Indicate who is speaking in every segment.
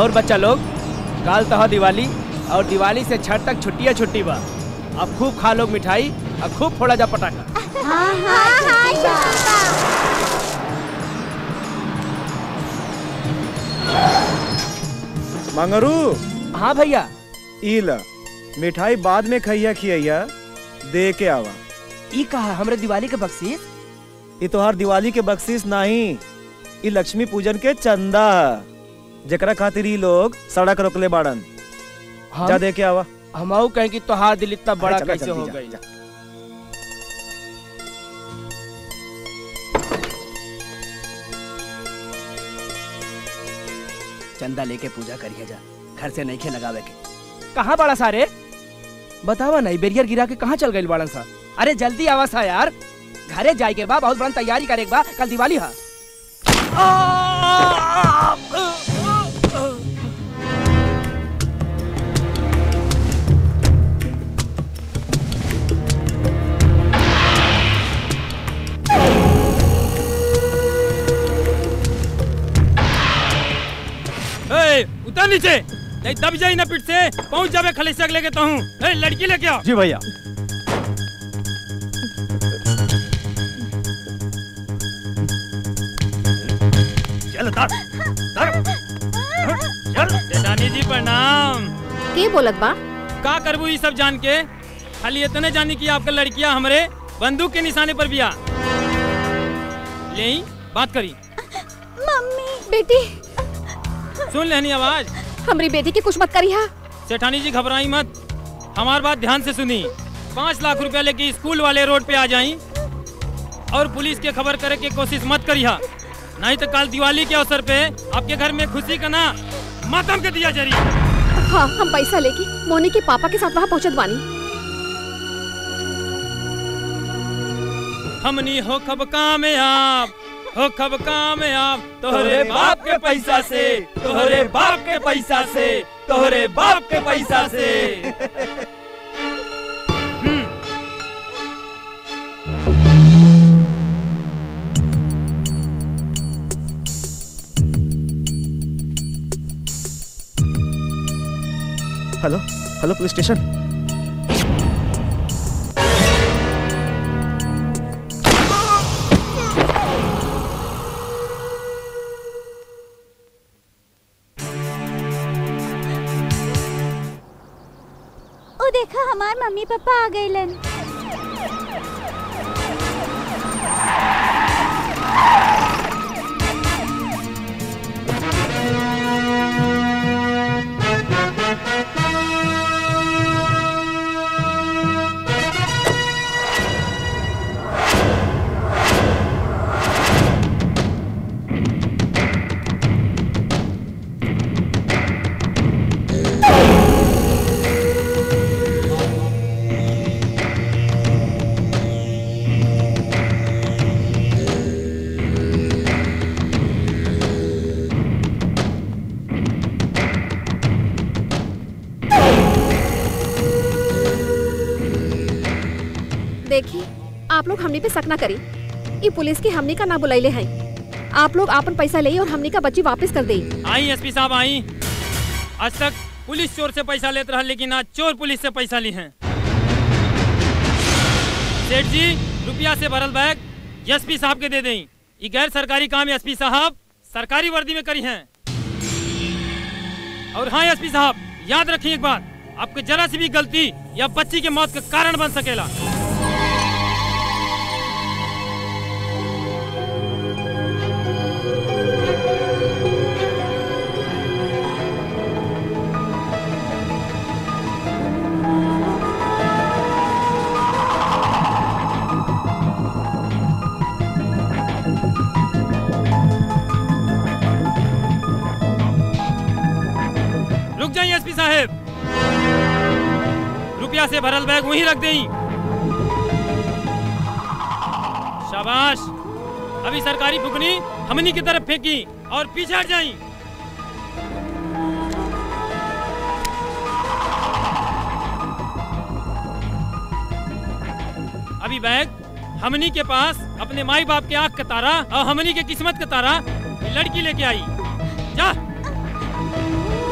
Speaker 1: और बच्चा लोग काल तह दिवाली और दिवाली से छठ तक छुट्टियां छुट्टी बा अब खूब खा लोग मिठाई और खूब फोड़ा जा पटाखा
Speaker 2: हाँ हाँ हाँ
Speaker 3: मंगरू
Speaker 1: हाँ भैया
Speaker 3: ई ल मिठाई बाद में खइया खिया दे के आवा
Speaker 1: ई कहा हमरे दिवाली के बख्शीश
Speaker 3: ई तोहार दिवाली के बख्शीश नहीं ई लक्ष्मी पूजन के चंदा ह। जेकरा खातिर ई लोग सड़क रोकले बाड़न
Speaker 1: हम
Speaker 3: जा दे के आवा
Speaker 1: हमहू कहें कि तोहार दिल इतना बड़ा
Speaker 3: चला
Speaker 1: कैसे
Speaker 3: जल्दी
Speaker 1: हो
Speaker 3: जा,
Speaker 1: गई
Speaker 3: जा।
Speaker 1: चंदा लेके पूजा करिए जा घर से नहीं खे लगावे के कहाँ बड़ा सारे बतावा नहीं बेरियर गिरा के कहाँ चल गई बड़न सा अरे जल्दी आवा सा यार घरे जाए के बा बहुत बड़ा तैयारी करे के बा कल दिवाली हा
Speaker 4: ए, उतर नीचे नहीं दब जाई ना पीठ से पहुंच जावे खलेसक लेके तो हूँ ए, लड़की लेके आओ
Speaker 3: जी भैया
Speaker 4: चल उतर उतर चल जेठानी जी प्रणाम
Speaker 2: के बोलत बा
Speaker 4: का करबू ये सब जान के खाली इतने जानी कि आपका लड़कियां हमरे बंदूक के निशाने पर बिया ले ही, बात करी
Speaker 2: मम्मी बेटी
Speaker 4: सुन लेनी आवाज
Speaker 2: हमारी बेटी की कुछ मत करिया
Speaker 4: सेठानी जी घबराई मत हमार बात ध्यान से सुनी पाँच लाख रुपया लेके स्कूल वाले रोड पे आ जाई और पुलिस के खबर करे की कोशिश मत करिया नहीं तो कल दिवाली के अवसर पे आपके घर में खुशी का ना मातम के दिया जरी
Speaker 2: हाँ हम पैसा लेके मोनी के पापा के साथ वहाँ पहुँचत बानी
Speaker 4: हमनी हो खब कामयाब हो खब कामयाब तोहरे बाप के पैसा से तोहरे बाप के पैसा से तोहरे बाप के पैसा से
Speaker 3: हेलो हेलो पुलिस स्टेशन
Speaker 2: ओ देखा हमार मम्मी पापा आ गइलन देखी आप लोग हमने पे शक ना करी ये पुलिस की हमने का ना बुलाइले हैं आप लोग आपन पैसा ले और हमने का बच्ची वापस कर दे
Speaker 4: आई एसपी साहब आई आज तक पुलिस चोर से पैसा लेते रहा लेकिन आज चोर पुलिस से पैसा ली हैं सेठ जी रुपया से भरल बैग एसपी साहब के दे दें ये गैर सरकारी काम एसपी साहब सरकारी वर्दी में करी हैं और हाँ एसपी साहब याद रखिए एक बात आपके जरा सी भी गलती या बच्ची के मौत का कारण बन सकेला रुक जाइए एसपी साहब रुपया से भरल बैग वहीं रख दें शाबाश अभी सरकारी फुकनी हमनी की तरफ फेंकी और पीछे हट जाई अभी बैग हमनी के पास अपने माई बाप के आंख का तारा और हमनी के किस्मत का तारा ये लड़की लेके आई जा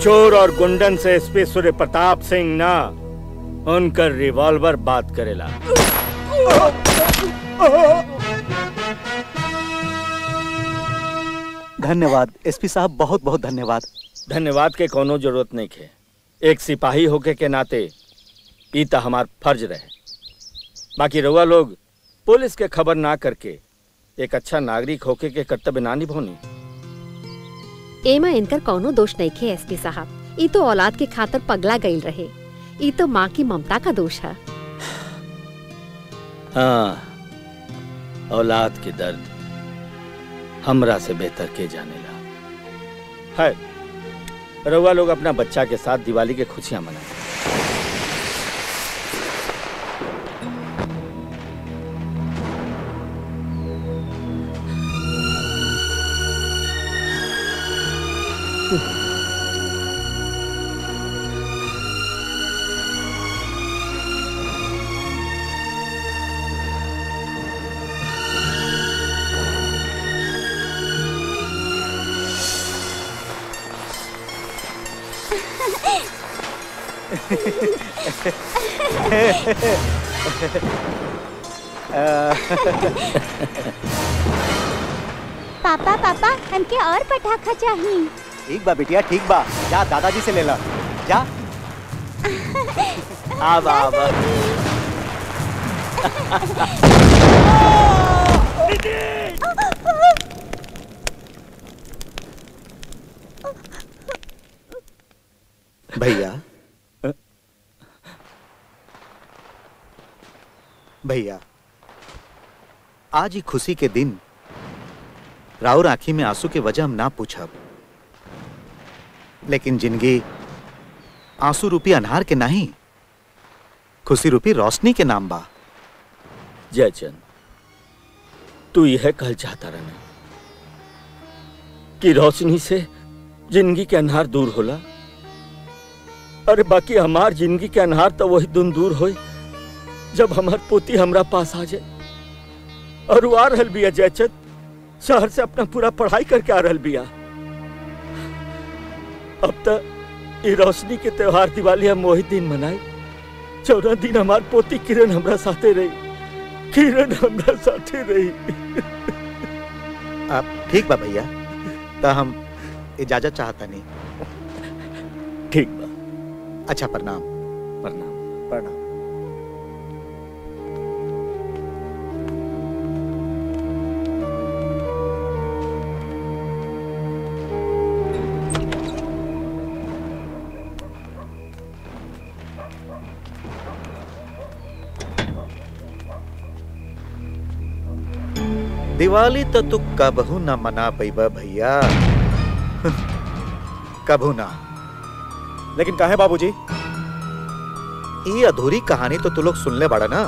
Speaker 5: चोर और गुंडन से एसपी सूर्य प्रताप सिंह ना उनकर रिवॉल्वर बात करेला
Speaker 6: धन्यवाद एसपी साहब बहुत बहुत धन्यवाद
Speaker 5: धन्यवाद के कोनो जरूरत नहीं है एक सिपाही होके के नाते ई त हमार फर्ज रहे बाकी रउआ लोग पुलिस के खबर ना करके एक अच्छा नागरिक होके के कर्तव्य ना निभौनी
Speaker 2: एमा इनकर कौनो दोष नहीं खे एसपी साहब ई तो औलाद के खातर पगला गईल रहे ई तो माँ की ममता का दोष है
Speaker 5: हाँ औलाद के दर्द हमरा से बेहतर के जानेला है रउआ लोग अपना बच्चा के साथ दिवाली के खुशियां मनाएं
Speaker 7: पापा पापा हमके और पटाखा चाहिए
Speaker 6: ठीक बा बिटिया ठीक बा जा दादाजी से ले ला जा आब आब भैया भैया आज ही खुशी के दिन राउर आंखी में आंसू के वजह हम ना पूछब लेकिन जिंदगी आंसू रूपी अनहार के नहीं खुशी रूपी रोशनी के नाम बा
Speaker 5: जयचंद तू यह कल चाहता रहना कि रोशनी से जिंदगी के अनहार दूर होला अरे बाकी हमार जिंदगी के अनहार तो वही दिन दूर होई जब हमार पोती हमरा पास आ जाए और वो आ रहल बिया जयचंद शहर से अपना पूरा पढ़ाई करके आ रहल बिया अब तक ये रोशनी के त्योहार दिवाली हम वही दिन मनाए चौदह दिन हमार पोती किरण हमरा साथे रही किरण हमरा साथे रही
Speaker 6: आप ठीक बा भैया तो हम इजाजत चाहता नहीं
Speaker 5: ठीक बा
Speaker 6: अच्छा प्रणाम
Speaker 5: प्रणाम
Speaker 6: प्रणाम दिवाली तो तू कबहू ना मना पैबा भैया कबहू ना
Speaker 3: लेकिन काहे बाबूजी
Speaker 6: ये अधूरी कहानी तो तू लोग सुनले बड़ा ना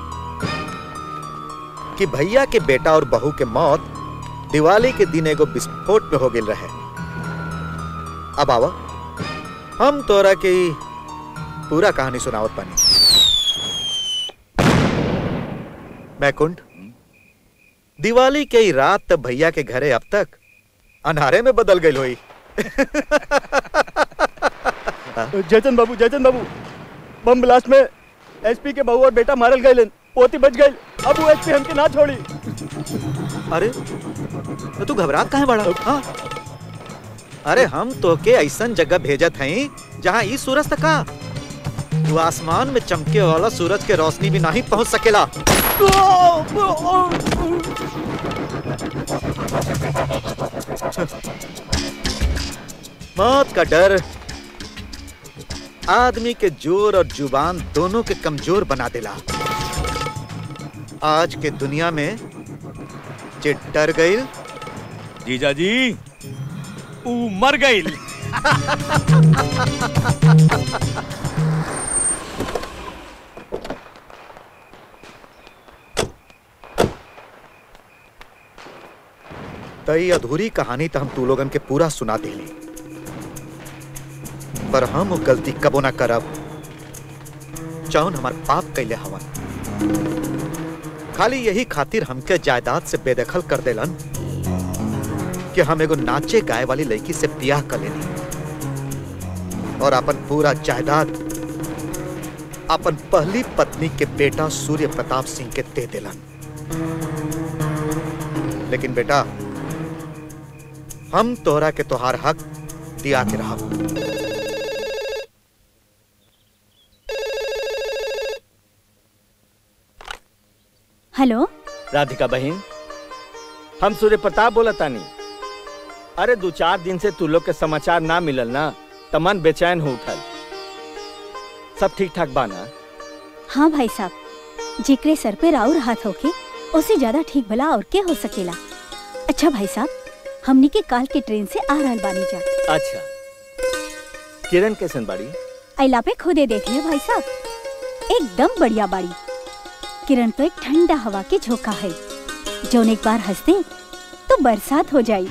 Speaker 6: कि भैया के बेटा और बहू के मौत दिवाली के दिन एगो विस्फोट में हो गेल रहे अब आवा हम तोरा के ई पूरा कहानी सुनावत पानी बैकुंठ दिवाली के ई रात तब भैया के घरे अब तक अनहारे में बदल गई होई
Speaker 3: जयचंद बाबू जयचंद बाबू बम ब्लास्ट में एसपी के बहू और बेटा मारल गए पोती बच गई अब वो एसपी हमके ना छोड़ी
Speaker 6: अरे तो तू घबरात काहे बड़ा हाँ? अरे हम तो के ऐसन जगह भेजत हई जहाँ ई सूरज तक का तू आसमान में चमके वाला सूरज के रोशनी भी नहीं पहुंच सकेला मौत का डर आदमी के जोर और जुबान दोनों के कमजोर बना देला आज के दुनिया में जे डर गई
Speaker 8: जीजा जी ऊ मर गई
Speaker 6: तई अधूरी कहानी तो हम तू लोगन के पूरा सुना देली पर हम वो गलती कबो ना करब जौन हमार पाप कैले हवन खाली यही खातिर हमके जायदाद से बेदखल कर देलन कि हम एगो नाचे गाए वाली लड़की से ब्याह कर लेनी और अपन पूरा जायदाद अपन पहली पत्नी के बेटा सूर्य प्रताप सिंह के दे दिलन लेकिन बेटा हम तोहरा के तोहार हक दिया के रहा
Speaker 7: हेलो
Speaker 5: राधिका बहन हम सूर्य प्रताप बोला तानी अरे दो चार दिन से तू लोग के समाचार ना मिलल ना त मन बेचैन हो उठल सब ठीक ठाक बा ना
Speaker 7: हाँ भाई साहब जिक्रे सर पे राउर हाथ होके उससे ज्यादा ठीक भला और के हो सकेला अच्छा भाई साहब हमनी के काल के ट्रेन से आ रहल बानी जा
Speaker 5: अच्छा किरण कैसन बाड़ी
Speaker 7: अला पे खुदे देख लिया भाई साहब एकदम बढ़िया बाड़ी किरण तो एक ठंडा हवा के झोंका है जौन एक बार हंस दे तो बरसात हो जाई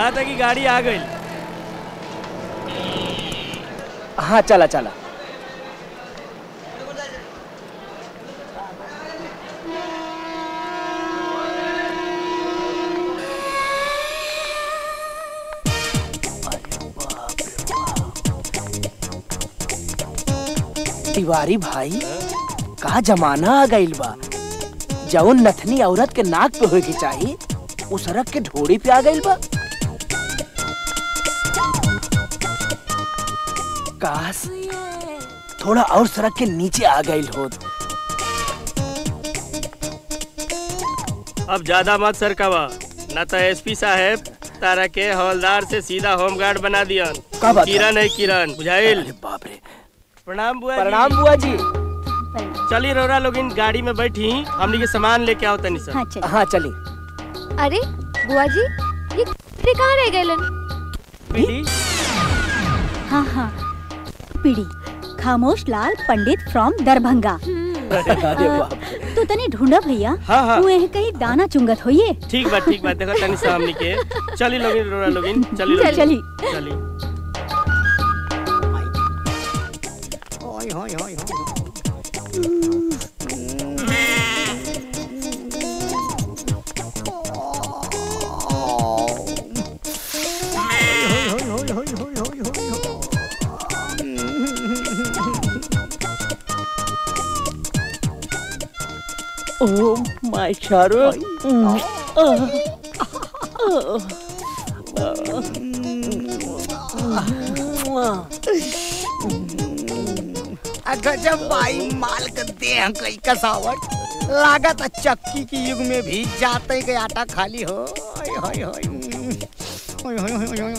Speaker 9: बुझाता कि गाड़ी आ गई
Speaker 1: हाँ चला चला तिवारी भाई का जमाना आ गइल बा जौन नथनी औरत के नाक पे होए के चाही उ सड़क के ढोड़ी पे आ गइल बा काश थोड़ा और सड़क के नीचे आ गइल होत
Speaker 9: अब ज्यादा मत सरकावा न तो एसपी साहब तारा के हवलदार से सीधा होमगार्ड बना दियन
Speaker 1: का बात है?
Speaker 9: किरण है किरण बुझाइल
Speaker 1: अरे बाप रे
Speaker 9: प्रणाम बुआ
Speaker 1: प्रणाम
Speaker 9: जी।
Speaker 1: बुआ जी
Speaker 9: चली रौरा लोग इन गाड़ी में बैठी हमनी के सामान लेके आओ तनी
Speaker 7: हाँ
Speaker 9: सर
Speaker 7: चल
Speaker 1: हाँ चली
Speaker 2: अरे बुआ जी ये ये कहाँ रह गए
Speaker 9: पीली
Speaker 7: हाँ हाँ पीड़ी खामोश लाल पंडित फ्रॉम दरभंगा
Speaker 1: अरे बाप रे
Speaker 7: तू तनी ढूंढा भैया
Speaker 9: हाँ हाँ
Speaker 7: तू एह कहीं दाना चुंगत होइए
Speaker 9: ठीक बा ठीक बा देखो तनी सा हमनी के चली लोग रौरा लोग चली लोगिन।
Speaker 7: चली
Speaker 9: चली
Speaker 5: Oh, my shadow.
Speaker 1: गजब भाई माल का देह कई कसावट लागत है चक्की की युग में भी जाते के आटा खाली हो ओय होय होय ओय होय होय होय होय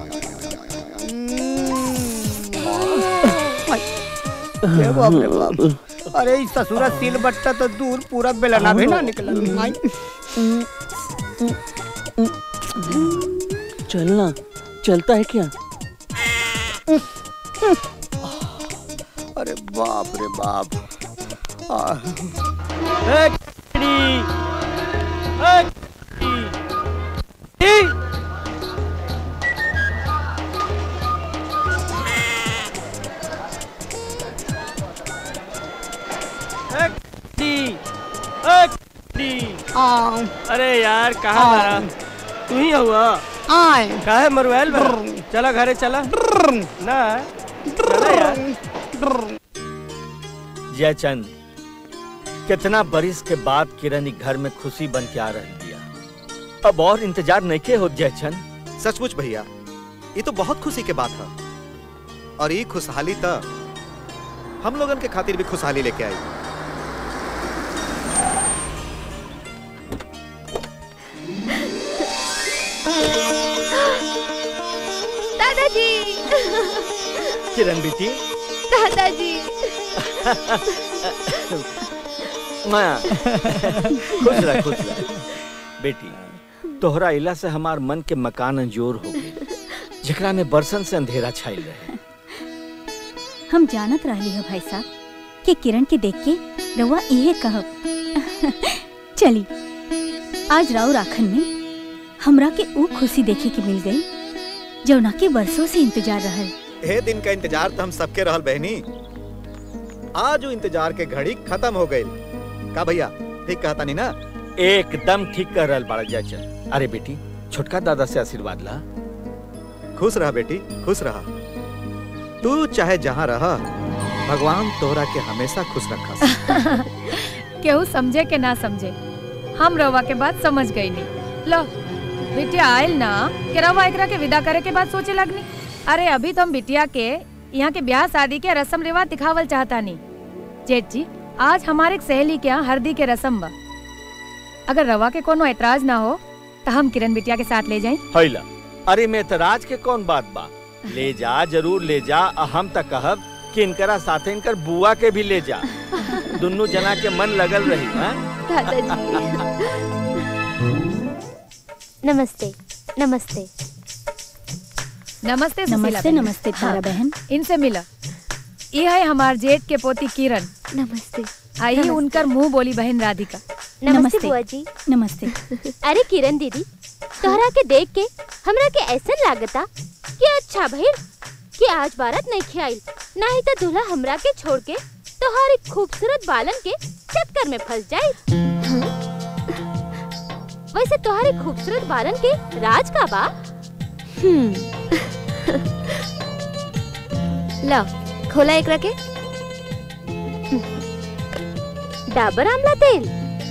Speaker 1: होय ये बाप रे बाप अरे इस ससुरा सिल बट्टा तो दूर पूरा बेलना भी ना निकला आई
Speaker 5: चलना चलता है क्या
Speaker 1: अरे बाप रे बाप आ,
Speaker 9: ए, किड़ी। ए, किड़ी। ए, किड़ी। ए, किड़ी।
Speaker 1: आ,
Speaker 9: अरे यार कहाँ
Speaker 1: आ।
Speaker 9: मारा तू ही हुआ
Speaker 1: आए
Speaker 9: काहे मरुआल बा चला घरे चला ना चला यार
Speaker 5: जयचंद कितना बरिस के बाद किरण ई घर में खुशी बन के आ रही दिया अब और इंतजार नहीं के हो जयचंद
Speaker 6: सचमुच भैया ये तो बहुत खुशी के बात है और ये खुशहाली तो हम लोगन के खातिर भी खुशहाली लेके आई
Speaker 2: दादाजी
Speaker 5: किरण बेटी
Speaker 2: दादाजी
Speaker 5: माया खुश रह खुश रह बेटी तोहरा इला से हमार मन के मकान अंजोर हो गए जेकरा में बरसन से अंधेरा छाइल रहे
Speaker 7: हम जानत रहली है भाई साहब कि किरण के देख के रउआ इहे कहब चली आज राव राखन में हमरा के ऊ खुशी देखे के मिल गई जौना के बरसों से इंतजार रहल
Speaker 6: हे दिन का इंतजार तो हम सबके रहल बहनी आज वो इंतजार के घड़ी खत्म हो गई का भैया ठीक कहता नहीं ना
Speaker 5: एकदम ठीक कर रहल बाड़ा जयचंद अरे बेटी छोटका दादा से आशीर्वाद ला
Speaker 6: खुश रहा बेटी खुश रहा तू चाहे जहाँ रहा भगवान तोहरा के हमेशा खुश रखा
Speaker 10: केहू समझे के ना समझे हम रवा के बात समझ गई नहीं लो बिटिया आयल ना कि रवा एकरा के विदा करे के बाद सोचे लगनी अरे अभी तो हम बिटिया के यहाँ के ब्याह शादी के रस्म रिवाज दिखावल चाहता नहीं जेठ जी आज हमारे एक सहेली के यहाँ हल्दी के रस्म बा अगर रवा के कोनो एतराज ना हो तो हम किरण बिटिया के साथ ले जाएं
Speaker 5: हैला अरे में एतराज के कौन बात बा ले जा जरूर ले जा आ हम तक कहब कि इनकरा साथे इनकर बुआ के भी ले जा दुन्नु जना के मन लगल रही हाँ?
Speaker 2: नमस्ते नमस्ते
Speaker 10: नमस्ते सुशीला
Speaker 7: नमस्ते
Speaker 10: बहन।
Speaker 7: नमस्ते तारा बहन
Speaker 10: इनसे मिला ये है हमार जेठ के पोती किरण
Speaker 2: नमस्ते
Speaker 10: आई
Speaker 2: नमस्ते।
Speaker 10: उनकर मुंह बोली बहन राधिका
Speaker 2: नमस्ते
Speaker 7: नमस्ते।
Speaker 2: बुआ जी
Speaker 7: नमस्ते
Speaker 2: अरे किरण दीदी
Speaker 11: तोहरा के देख के हमरा के ऐसा लागता कि अच्छा भइल कि आज बारात नहीं खियाइल नहीं तो दूल्हा हमरा के छोड़ के तोहारी खूबसूरत बालन के चक्कर में फंस जाई वैसे तोहारी खूबसूरत बालन के राज का बा
Speaker 2: ला खोला एक रखे
Speaker 11: डाबर आमला तेल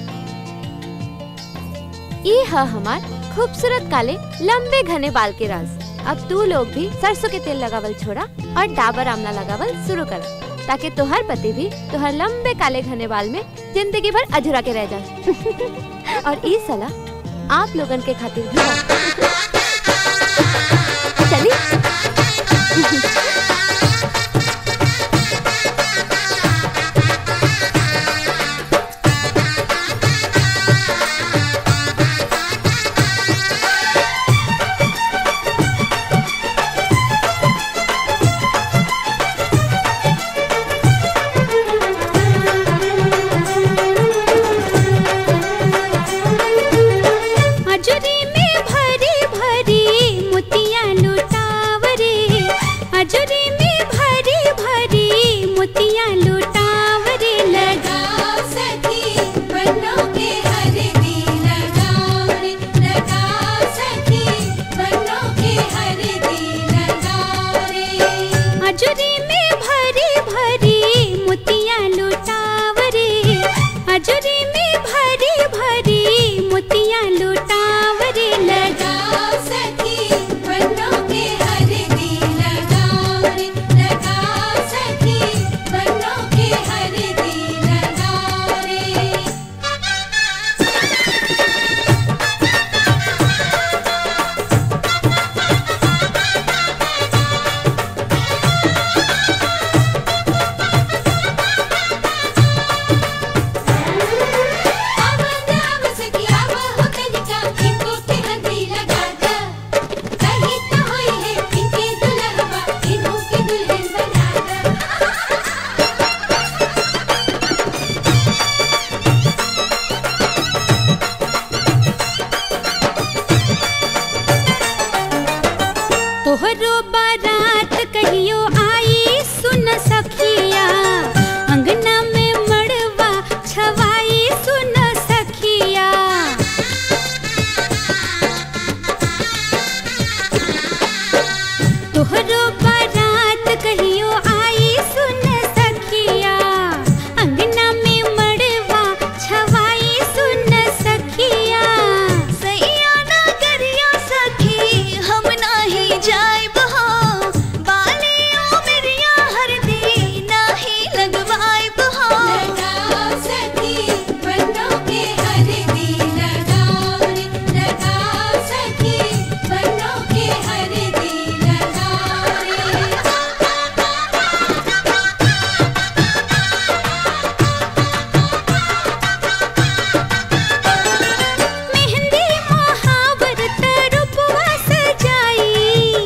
Speaker 2: ये है हमार खूबसूरत काले लंबे घने बाल के राज अब तू लोग भी सरसों के तेल लगावल छोड़ा और डाबर आमला लगावल शुरू करा ताकि तोहर पति भी तोहर लंबे काले घने बाल में जिंदगी भर अधूरा के रह जाए और ये सलाह आप लोगन के खातिर भी बा। चली
Speaker 12: अजरी में भरी भरी मोतिया लुटावरे अजरी में भरी भरी मोतिया लुटावरे लगाओ सखी बन्नों के हरदी लगाओ रे लगाओ सखी बन्नों के हरदी लगाओ रे अजरी में भरी भरी मोतिया लुटावरे अजरी में भरी भरी मोतिया लुटावरे लगाओ सखी बन्नों के हरदी लगाओ रे लगाओ सखी बन्नों के हरदी लगाओ रे तोहरो बारात कहियो आई सुन सखिया अंगना में मड़वा छवाई सुन सखिया तोहरो बारात कहियो आई सुन सखिया अंगना में मड़वा छवाई सुन सखिया सैया ना करिया सखी हम नाही जाइब हो बालियों मेरिया हरदी नाही लगवाइब हो लगाओ सखी बन्नों के हरदी लगाओ रे लगाओ सखी बन्नों के हरदी लगाओ रे मेहंदी महावरत रूपवा सजाई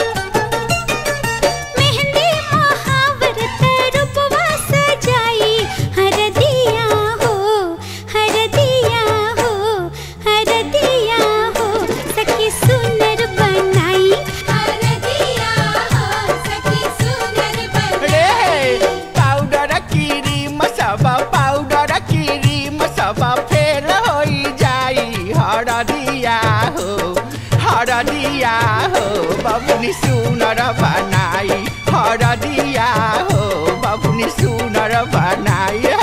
Speaker 12: मेहंदी महावरत रूपवा सजाई हरदिया हो हरदिया हो हरदिया हो सखी सुनर बनाई हरदिया हो सखी सुनर बनाई
Speaker 13: पाउडर कीरी मसाबा पाउडर कीरी मसाबा फेल होई जाई हरदिया हो हरदिया हो बबुनी सुनर बनाई हरदिया हो बबुनी सुनर बनाई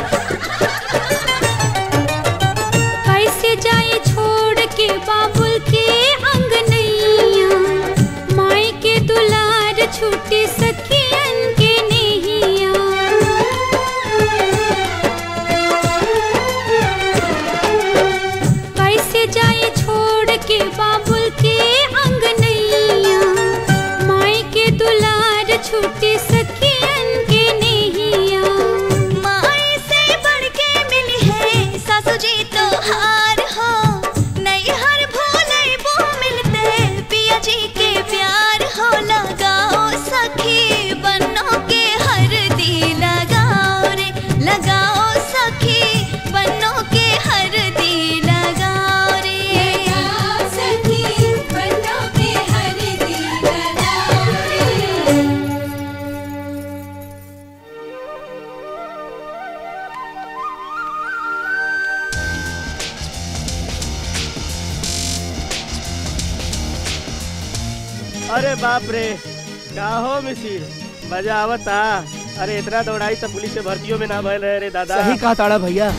Speaker 12: कैसे जाए छोड़ के बाबुल के अंगनैया माई के दुलार छूटे सखियन के नैया कैसे जाए छोड़ के बाबुल के अंगनैया माई के दुलार छूटे सखियन के नैया माई से बढ़ के मिली है सासू जी तो हार हो नहीं हर भोले वो मिलते पिया जी के प्यार हो लगाओ सखी
Speaker 9: अरे बाप रे का हो मिसिर मजा आवता अरे इतना दौड़ाई सब पुलिस से भर्तियों में ना भयल है रे दादा
Speaker 1: सही कहा ताड़ा भैया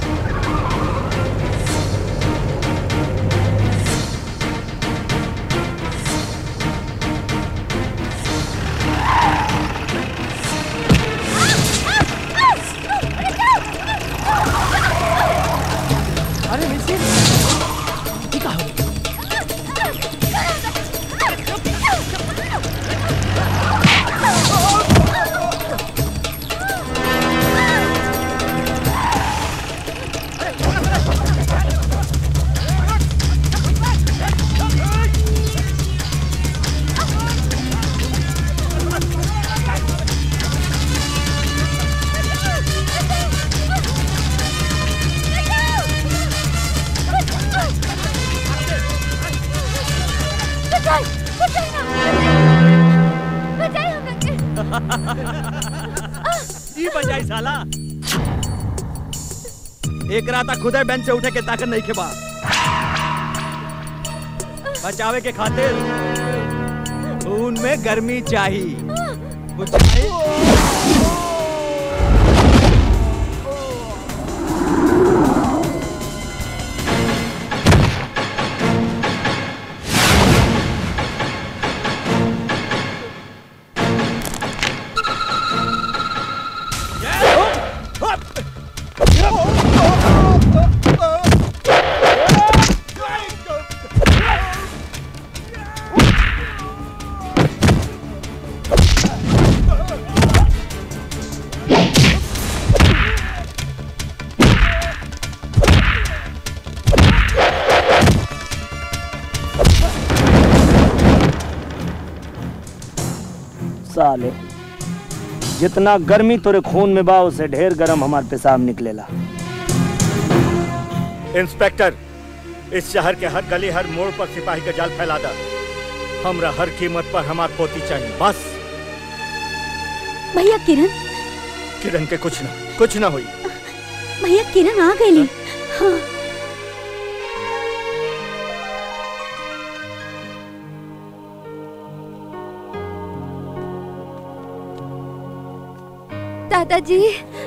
Speaker 1: अरे मिसिर ये का हो
Speaker 11: बचाई बचाई ना बचाई हमरा के
Speaker 8: ई बजाई साला एक रात खुदे बेंच से उठे के ताकत नहीं खेबा बचावे के खातिर खून में गर्मी चाहिए बुझाई
Speaker 1: साले जितना गर्मी तोरे खून में बा उससे ढेर गरम हमार पेशाब निकलेला
Speaker 5: इंस्पेक्टर इस शहर के हर गली हर मोड़ पर सिपाही का जाल फैला दा हमरा हर कीमत पर हमार पोती चाहिए बस
Speaker 7: भैया किरण
Speaker 5: किरण के कुछ ना कुछ ना हुई
Speaker 7: भैया किरण आ गई हाँ
Speaker 2: दादाजी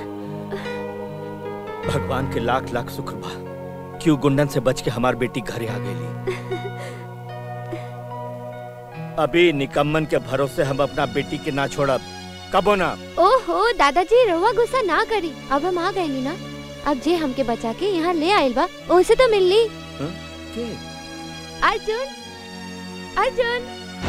Speaker 5: भगवान के लाख लाख शुक्र बा क्यों गुंडन से बच के हमार बेटी घरे आ गई अभी निकम्मन के भरोसे हम अपना बेटी के ना छोड़ब कबो ना
Speaker 2: ओहो दादाजी रहुआ गुस्सा ना करी अब हम आ गए नी ना अब जे हमके बचा के यहाँ ले आइल बा उनसे तो मिल ली अर्जुन अर्जुन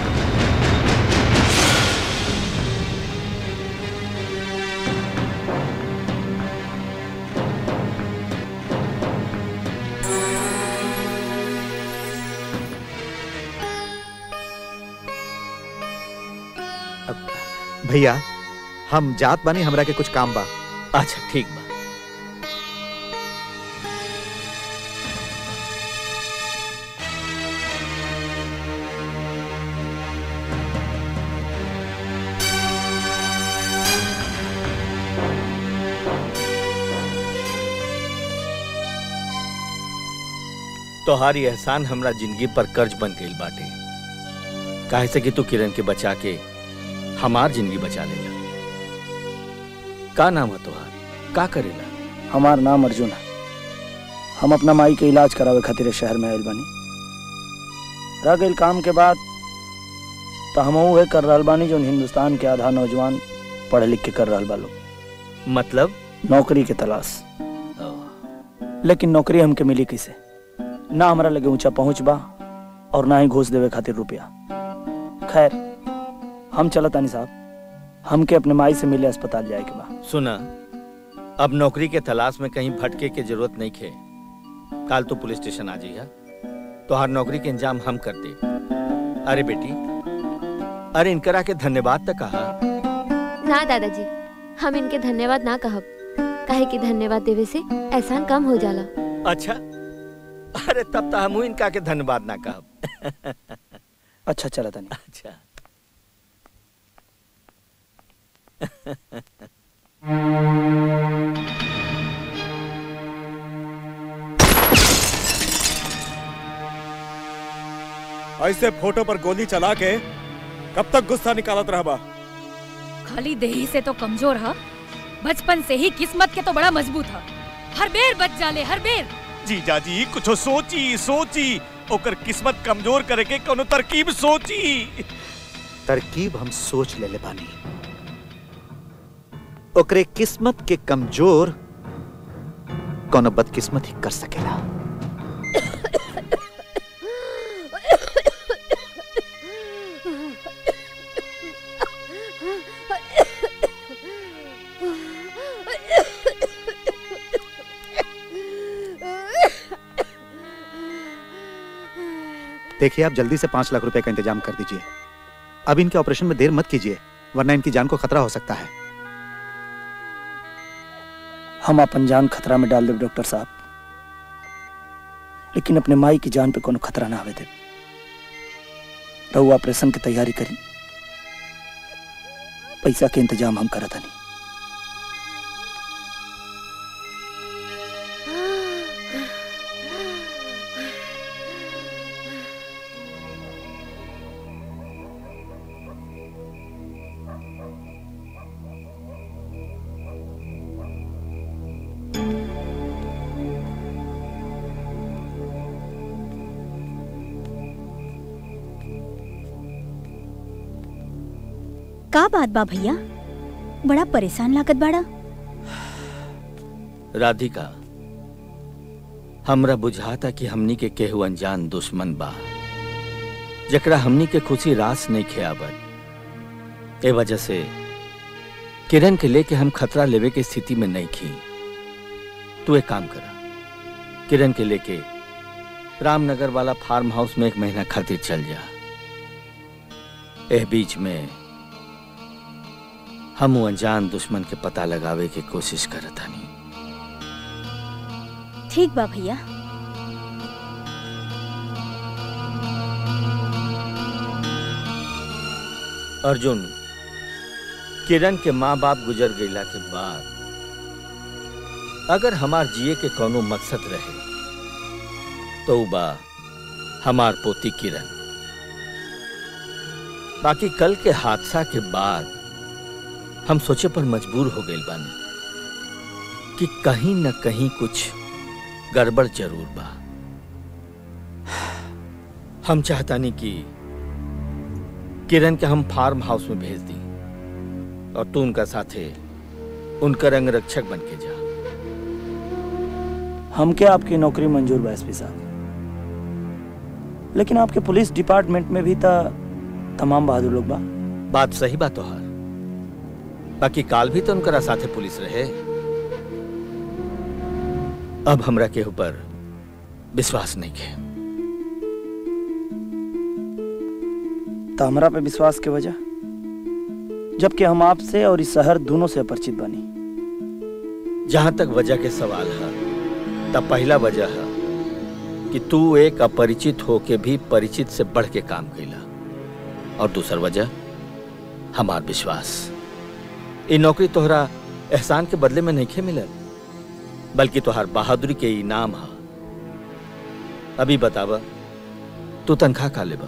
Speaker 6: भैया हम जात बानी हमरा के कुछ काम बा
Speaker 5: अच्छा ठीक बा तोहारी एहसान हमरा जिंदगी पर कर्ज बन गई बाटे काहे से कि तू किरण के बचा के हमार जिंदगी बचा लेला का नाम है तोहार का करेला
Speaker 1: हमार नाम अर्जुन है हम अपना माई के इलाज करावे खातिर इस शहर में आयल बानी रह गइल काम के बाद तो हम उहे कर रहल बानी जो हिंदुस्तान के आधा नौजवान पढ़ लिख के कर रहल बा लोग
Speaker 5: मतलब
Speaker 1: नौकरी के तलाश लेकिन नौकरी हमके मिली कैसे ना हमरा लगे ऊंचा पहुंच बा और ना ही घूस देवे खातिर रुपया खैर हम चलत तानी साहब हमके अपने माई से मिले अस्पताल जाए के बा
Speaker 5: सुना अब नौकरी के तलाश में कहीं भटके के जरूरत नहीं खे काल तो पुलिस स्टेशन आ जाइए तोहार नौकरी के इंतजाम हम कर दे अरे बेटी अरे इनकरा के धन्यवाद तक कहा
Speaker 2: ना दादाजी हम इनके धन्यवाद ना कहब काहे कि धन्यवाद देवे से एहसान कम हो जाला
Speaker 5: अच्छा अरे तब तो हम इनका के धन्यवाद ना कहब
Speaker 1: अच्छा चला तानी
Speaker 5: अच्छा
Speaker 14: ऐसे फोटो पर गोली चला के कब तक गुस्सा निकालत रहबा
Speaker 10: खाली देही से तो कमजोर है बचपन से ही किस्मत के तो बड़ा मजबूत है हर बेर बच जाले हर बेर
Speaker 14: जीजा जी कुछ सोची सोची ओकर किस्मत कमजोर करे के कोनो तरकीब सोची
Speaker 6: तरकीब हम सोच ले ले बानी ओकरे किस्मत के कमजोर कोनो बदकिस्मत ही कर सकेला देखिए आप जल्दी से पांच लाख रुपए का इंतजाम कर दीजिए अब इनके ऑपरेशन में देर मत कीजिए वरना इनकी जान को खतरा हो सकता है
Speaker 1: हम अपन जान खतरा में डाल देव डॉक्टर साहब लेकिन अपने माई की जान पे कोनो खतरा ना आवे दे रहू ऑपरेशन की तैयारी करी पैसा के इंतजाम हम करत हनी
Speaker 7: का बात बा भैया बड़ा परेशान लागत बाड़ा
Speaker 5: राधिका हमरा बुझाता कि हमनी के केहू अनजान दुश्मन बा जकरा हमनी के खुशी रास नहीं खेआबत ए वजह से किरण के लेके हम खतरा लेवे के स्थिति में नहीं खी तू एक काम करा किरण के लेके रामनगर वाला फार्म हाउस में एक महीना खातिर चल जा एह बीच में हम उ अनजान दुश्मन के पता लगावे के कोशिश करत हनी
Speaker 7: ठीक बा भैया
Speaker 5: अर्जुन किरण के माँ बाप गुजर गईला के बाद अगर हमार जिए के कोनो मकसद रहे तो उ बा हमार पोती किरण बाकी कल के हादसा के बाद हम सोचे पर मजबूर हो गए बानी कि कहीं न कहीं कुछ गड़बड़ जरूर बा हम चाहतानी कि किरण के हम फार्म हाउस में भेज दी और तू उनका साथे उनका रंग रक्षक बन के जा
Speaker 1: हमके आपकी नौकरी मंजूर बा एसपी साहब लेकिन आपके पुलिस डिपार्टमेंट में भी था तमाम बहादुर लोग बा
Speaker 5: बात सही बात तोहार बाकी काल भी तो उनकरा साथे पुलिस रहे अब हमरा के ऊपर विश्वास नहीं के
Speaker 1: तो हमरा पे विश्वास के वजह जबकि हम आपसे और इस शहर दोनों से अपरिचित बनी
Speaker 5: जहां तक वजह के सवाल है तब पहला वजह है कि तू एक अपरिचित होके भी परिचित से बढ़ के काम कैला और दूसर वजह हमार विश्वास ये नौकरी तोहरा एहसान के बदले में नहीं खे मिलल बल्कि तोहार बहादुरी के इनाम है अभी बतावा तू तनख्वाह का लेबा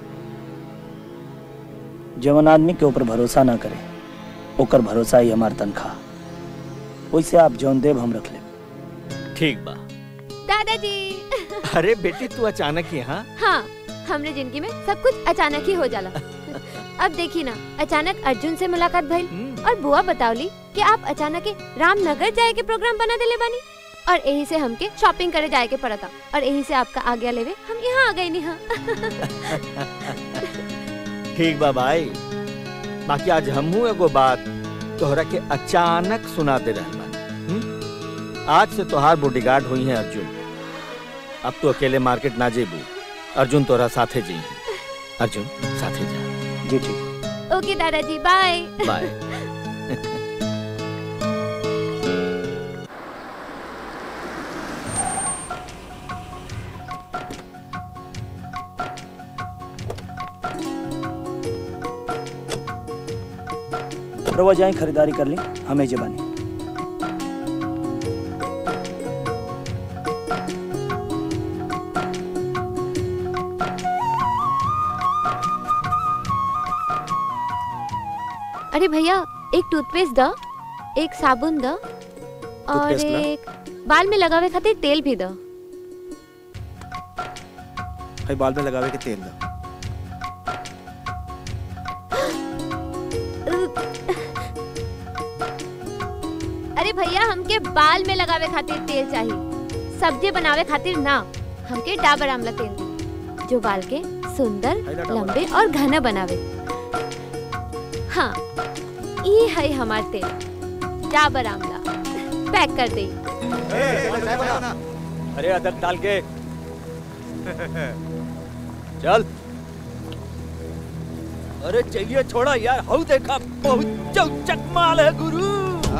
Speaker 1: जवन आदमी के ऊपर भरोसा ना करे ओकर भरोसा ही हमार तनख्वाह वैसे आप जौन देव हम रख ले
Speaker 5: ठीक बा
Speaker 2: दादाजी
Speaker 5: अरे बेटी तू अचानक ही हाँ
Speaker 2: हाँ हमरे जिंदगी में सब कुछ अचानक ही हो जाला अब देखी ना अचानक अर्जुन से मुलाकात भइल और बुआ बतावली कि आप अचानक ही रामनगर जाए के प्रोग्राम बना देले बानी और यही से हमके शॉपिंग करे जाए के पड़ता और यही से आपका आज्ञा लेवे हम यहाँ आ गए नहीं हाँ
Speaker 5: ठीक बा भाई बाकी आज हमहू एगो बात तोहरा के अचानक सुना दे रहल बानी हम्म? आज से तोहार बॉडीगार्ड हुई है अर्जुन अब तो अकेले मार्केट ना जेबू अर्जुन तोरा साथे जी अर्जुन साथे जा
Speaker 1: जी ठीक
Speaker 2: ओके दादाजी बाय
Speaker 5: बाय
Speaker 1: रवा जाए खरीदारी कर ली हमें जबानी
Speaker 2: अरे भैया एक टूथपेस्ट दो एक साबुन दो और
Speaker 6: टूथपेस्ट ना?
Speaker 2: एक बाल में लगावे खातिर तेल भी दो
Speaker 6: भाई बाल में लगावे के तेल दा
Speaker 2: अरे भैया हमके बाल में लगावे खातिर तेल चाहिए सब्जी बनावे खातिर ना हमके डाबर आमला तेल दी, जो बाल के सुंदर लंबे और घना बनावे हाँ ये है हमार तेल डाबर आमला पैक कर दे
Speaker 3: अरे अदरक डाल के चल अरे चाहिए छोड़ा यार हऊ देखा बहुत चौचक माल है गुरु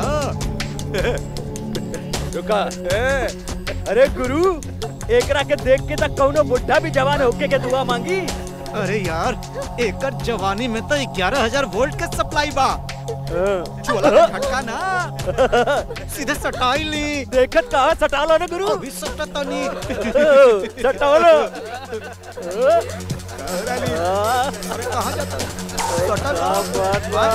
Speaker 3: रुका ए, अरे गुरु एकरा के देख के तक कौनो बुढ़ा भी जवान होके के दुआ मांगी
Speaker 6: अरे यार एकर जवानी में तो ग्यारह हजार वोल्ट के सप्लाई बा ज्वाला का झटका ना सीधे सटाई ली
Speaker 3: देखत कहा सटा लो ना गुरु
Speaker 6: अभी सटता नहीं
Speaker 3: सटाओ लो
Speaker 6: अरे कहाँ जाता सटा
Speaker 3: बात बा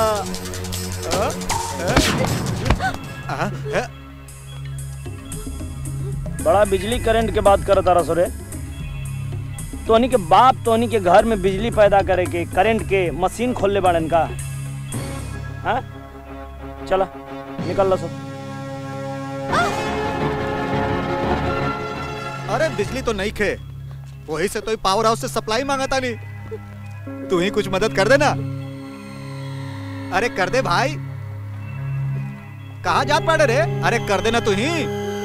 Speaker 1: बड़ा बिजली करंट के बात करत तारा सोरे तोहनी के बाप तोहनी के घर में बिजली पैदा करे के करंट के मशीन खोलले बाड़न का हाँ चला निकल लो सब
Speaker 6: अरे बिजली तो नहीं खे वही से तो पावर हाउस से सप्लाई मांगा था नहीं तू ही कुछ मदद कर देना अरे कर दे भाई कहा जात पड़े रे अरे कर देना तू ही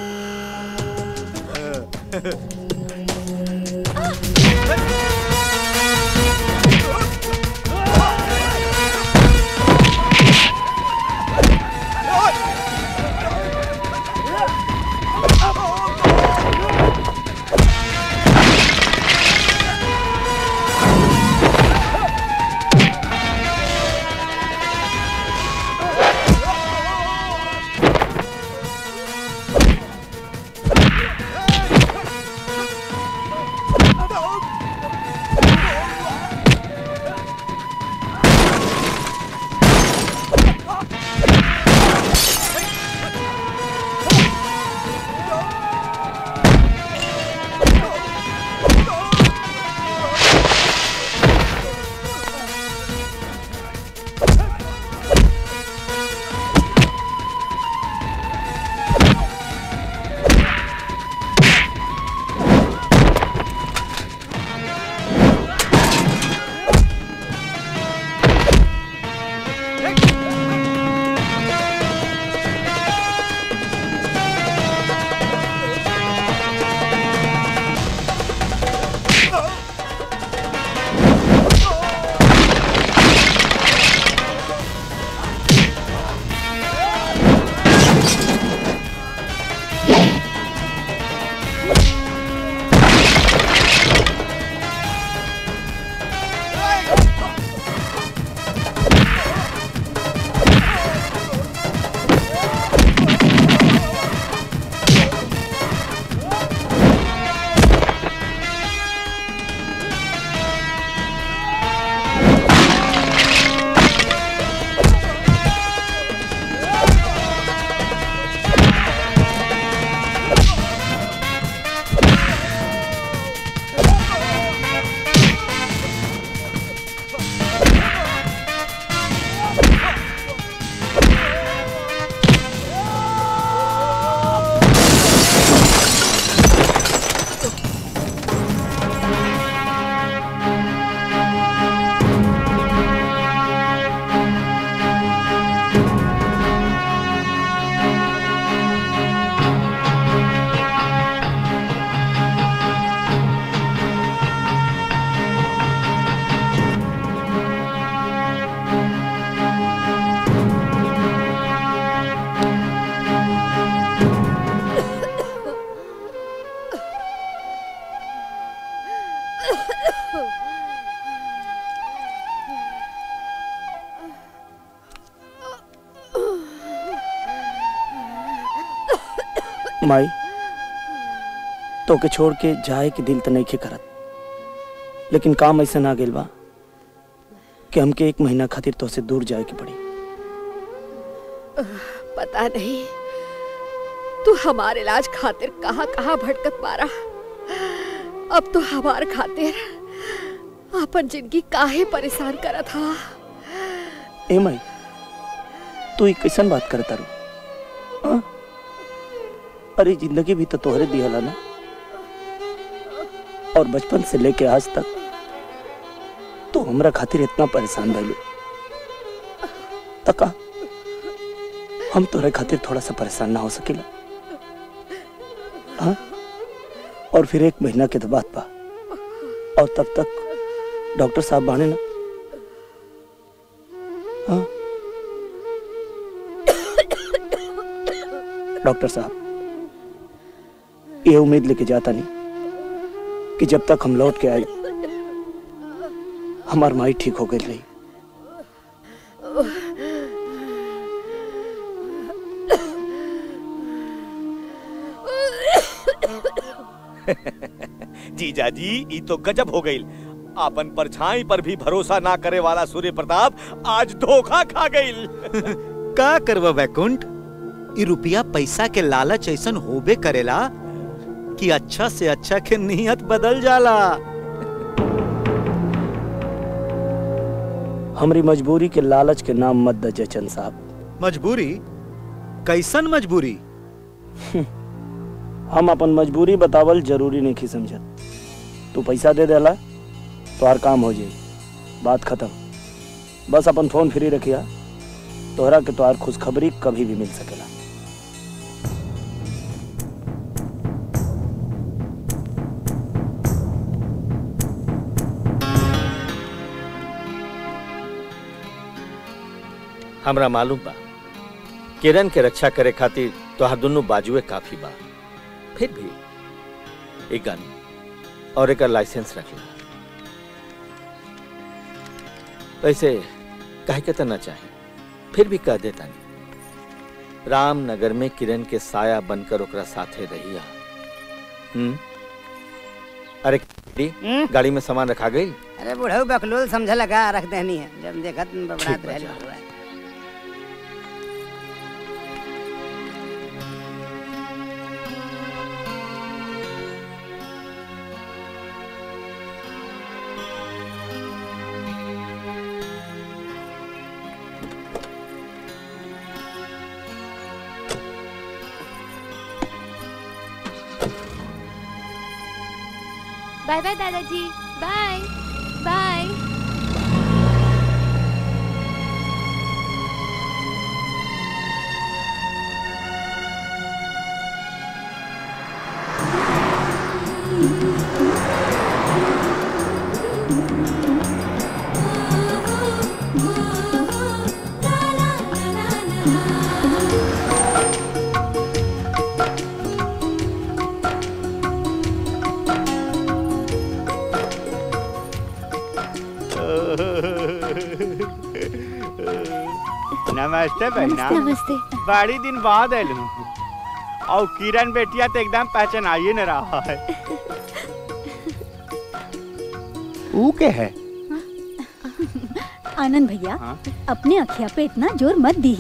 Speaker 1: माई तो के छोड़ के जाए के दिल तो नहीं खे करत लेकिन काम ऐसा ना गेल बा कि हमके एक महीना खातिर तो से दूर जाए के पड़ी
Speaker 15: पता नहीं तू हमारे इलाज खातिर कहाँ कहाँ भटकत मारा अब तो हमार खातिर अपन जिंदगी काहे परेशान करा था
Speaker 1: ए माई तू ई कैसन बात करता रू हाँ? अरे जिंदगी भी तो तोहरे दिहला ना और बचपन से लेके आज तक तू हमरा खातिर इतना परेशान भइलू तका हम तोहरे खातिर थोड़ा सा परेशान ना हो सकेला हाँ? और फिर एक महीना के तो बात बा और तब तक डॉक्टर साहब बाने ना हाँ? डॉक्टर साहब ये उम्मीद लेके जाता नहीं कि जब तक हम लौट के आए हमार माई ठीक हो गई रही
Speaker 14: जीजा जी ई तो गजब हो गई आपन परछाई पर भी भरोसा ना करे वाला सूर्य प्रताप आज धोखा खा गई
Speaker 6: का करवा वैकुंठ ई रुपया पैसा के लालच ऐसन होबे करेला कि अच्छा से अच्छा के नियत बदल जाला
Speaker 1: हमारी मजबूरी के लालच के नाम मत दे जयचंद साहब
Speaker 6: मजबूरी कैसन मजबूरी
Speaker 1: हम अपन मजबूरी बतावल जरूरी नहीं की समझत तू पैसा दे देला तो हर काम हो जाई बात खत्म बस अपन फोन फ्री रखिया तोहरा के तोहार खुशखबरी कभी भी मिल सकेला
Speaker 5: हमरा मालूम बा किरण के रक्षा करे खातिर तोहार दोनों बाजुए काफी बा फिर भी एक गन और एक लाइसेंस रख ला वैसे कह के तो ना चाहे फिर भी कह देता नहीं रामनगर में किरण के साया बनकर ओकरा साथे रहिया हम्म अरे गाड़ी- गाड़ी में सामान रखा गई
Speaker 16: अरे बुढ़ऊ बकलोल समझ लगा रख देनी है जब देखा तुम बबड़ात
Speaker 5: ठीक बा,
Speaker 16: रहली
Speaker 5: जा।
Speaker 16: हुआ है।
Speaker 2: बाय बाय दादाजी बाय बाय
Speaker 3: नमस्ते बहना
Speaker 2: नमस्ते
Speaker 3: बड़ी दिन बाद आयल हूँ और किरण बेटिया तो एकदम पहचान आइए न रहा है ऊ के है
Speaker 7: आनंद भैया
Speaker 3: हाँ?
Speaker 7: अपने अखिया पे इतना जोर मत दी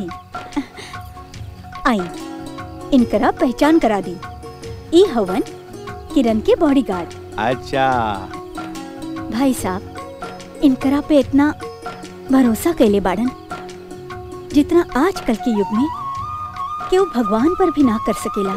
Speaker 7: आई इनकरा पहचान करा दी ई हवन किरण के बॉडीगार्ड
Speaker 3: अच्छा
Speaker 7: भाई साहब इनकरा पे इतना भरोसा कैले बाड़न जितना आजकल के युग में केहू भगवान पर भी ना कर सकेला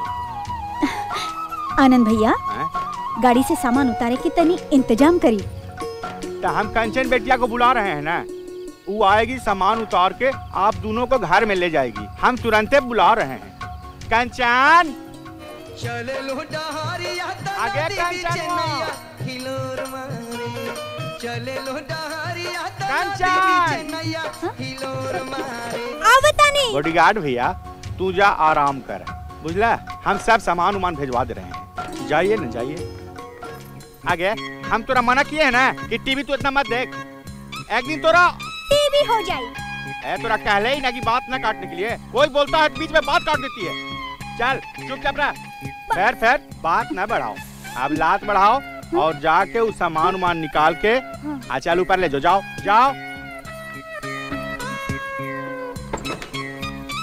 Speaker 7: आनंद भैया गाड़ी से सामान उतारे के तनी इंतजाम करी
Speaker 3: तो हम कंचन बेटिया को बुला रहे हैं ना वो आएगी सामान उतार के आप दोनों को घर में ले जाएगी हम तुरंत बुला रहे हैं कंचन
Speaker 17: चले लो डहरिया
Speaker 3: आगे कंचन
Speaker 17: चले लो डहरिया
Speaker 3: कंचन
Speaker 17: हिलोर मारे
Speaker 7: आवतानी
Speaker 3: बॉडीगार्ड भैया तू जा आराम कर बुझला हम सब सामान उमान भिजवा दे रहे हैं जाइए ना जाइए आगे हम तोरा मना किए हैं ना कि टीवी तू इतना मत देख एक दिन तोरा
Speaker 7: टीवी हो जाए
Speaker 3: ए तोरा कहले ही ना कि बात ना काटने के लिए कोई बोलता है बीच में बात काट देती है चल चुपचाप रह फिर फिर बात ना बढ़ाओ अब लात बढ़ाओ और जाके उस सामान उमान निकाल के आ चल ऊपर ले जो जाओ जाओ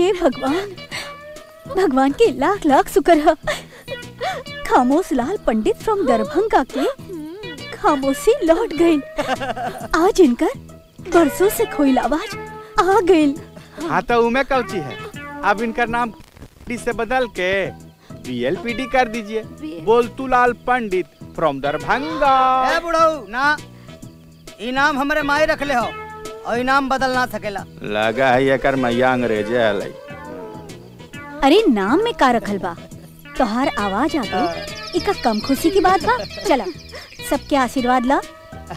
Speaker 7: हे भगवान भगवान के लाख लाख शुक्र है खामोश लाल पंडित फ्रॉम दरभंगा के खामोशी लौट गई आज इनकर बरसों से खोई आवाज आ गई
Speaker 3: हाँ तो उमे कौची है अब इनका नाम डी से बदल के बीएलपीडी कर दीजिए बोलतू लाल पंडित फ्रॉम दरभंगा
Speaker 16: ए बुढ़ऊ ना इनाम हमरे माई रख ले हो और इनाम बदल ना सकेला
Speaker 3: लगा है ये कर मैया अंग्रेजे हलाई
Speaker 7: अरे नाम में का रखल बा तोहार आवाज आ गई इका कम खुशी की बात बा चला सबके आशीर्वाद ला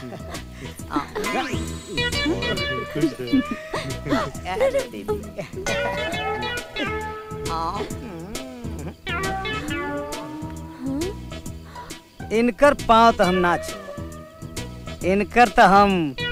Speaker 16: इनकर पाँव तो हम नाच इनकर तो हम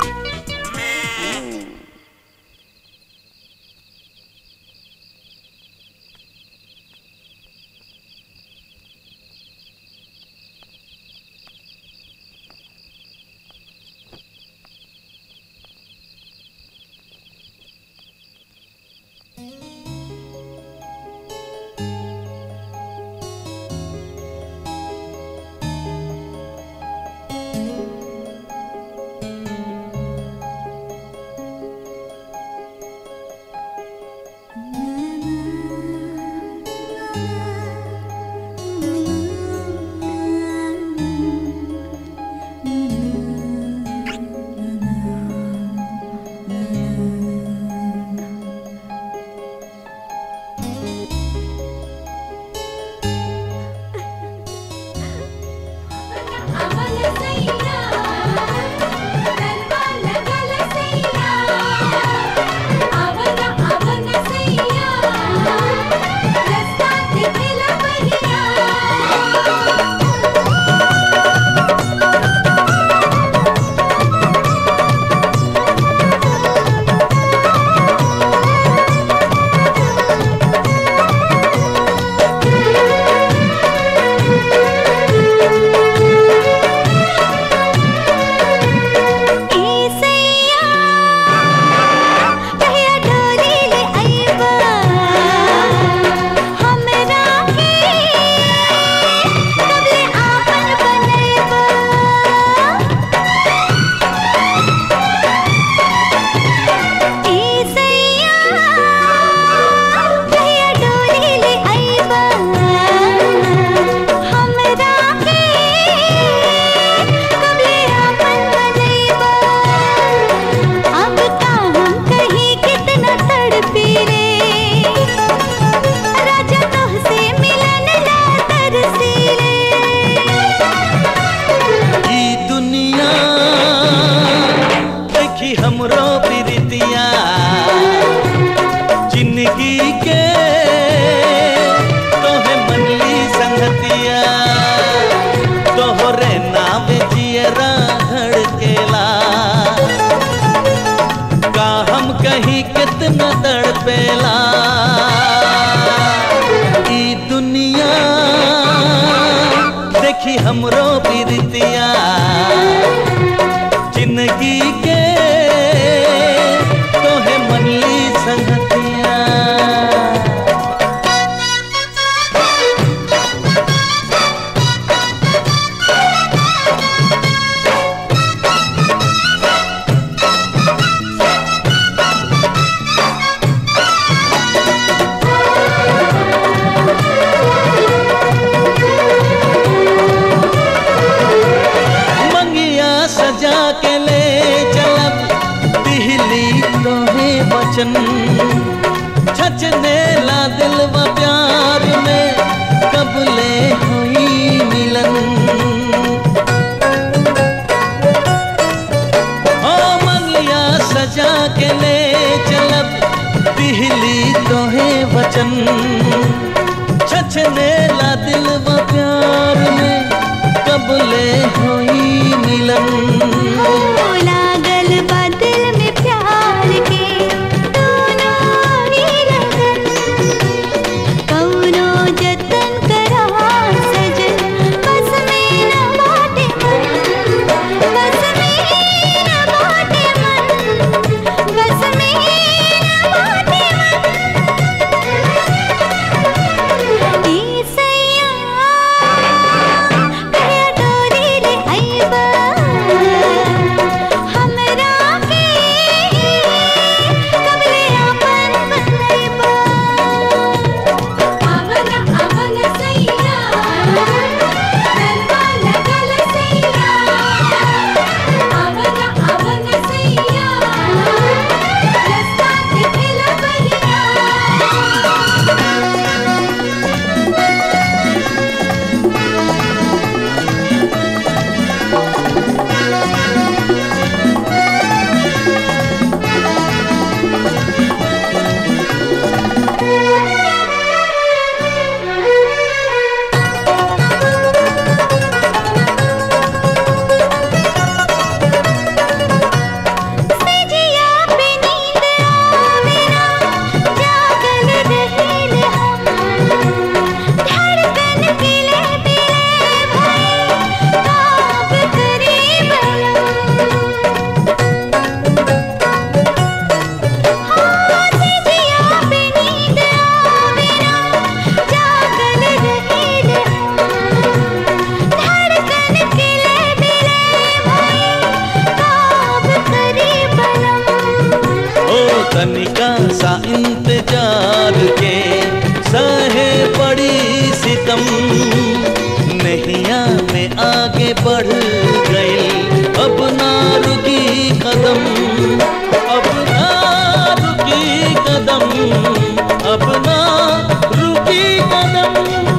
Speaker 18: हमरो बिरतिया जिंदगी के तोहे मनली संगतिया मंगिया सजा के ले चलब दिहली तोहे वचन छचने ला दिलवा प्यार में कब ले हुई मिलन ओ मंगिया सजा के ले चलब दिहली तोहे वचन छचने ला दिलवा प्यार में कब ले हुई मिलन
Speaker 12: लागल बा दिल में प्यार के दोनों ही लगन कौनो जतन करा सजन बस में न बाटे मन बस में न बाटे मन बस में न बाटे मन
Speaker 18: तनिका सा इंतजार के सहे बड़ी सितम नैया में आगे बढ़ गई अब ना रुकी कदम अब ना रुकी कदम अब ना रुकी कदम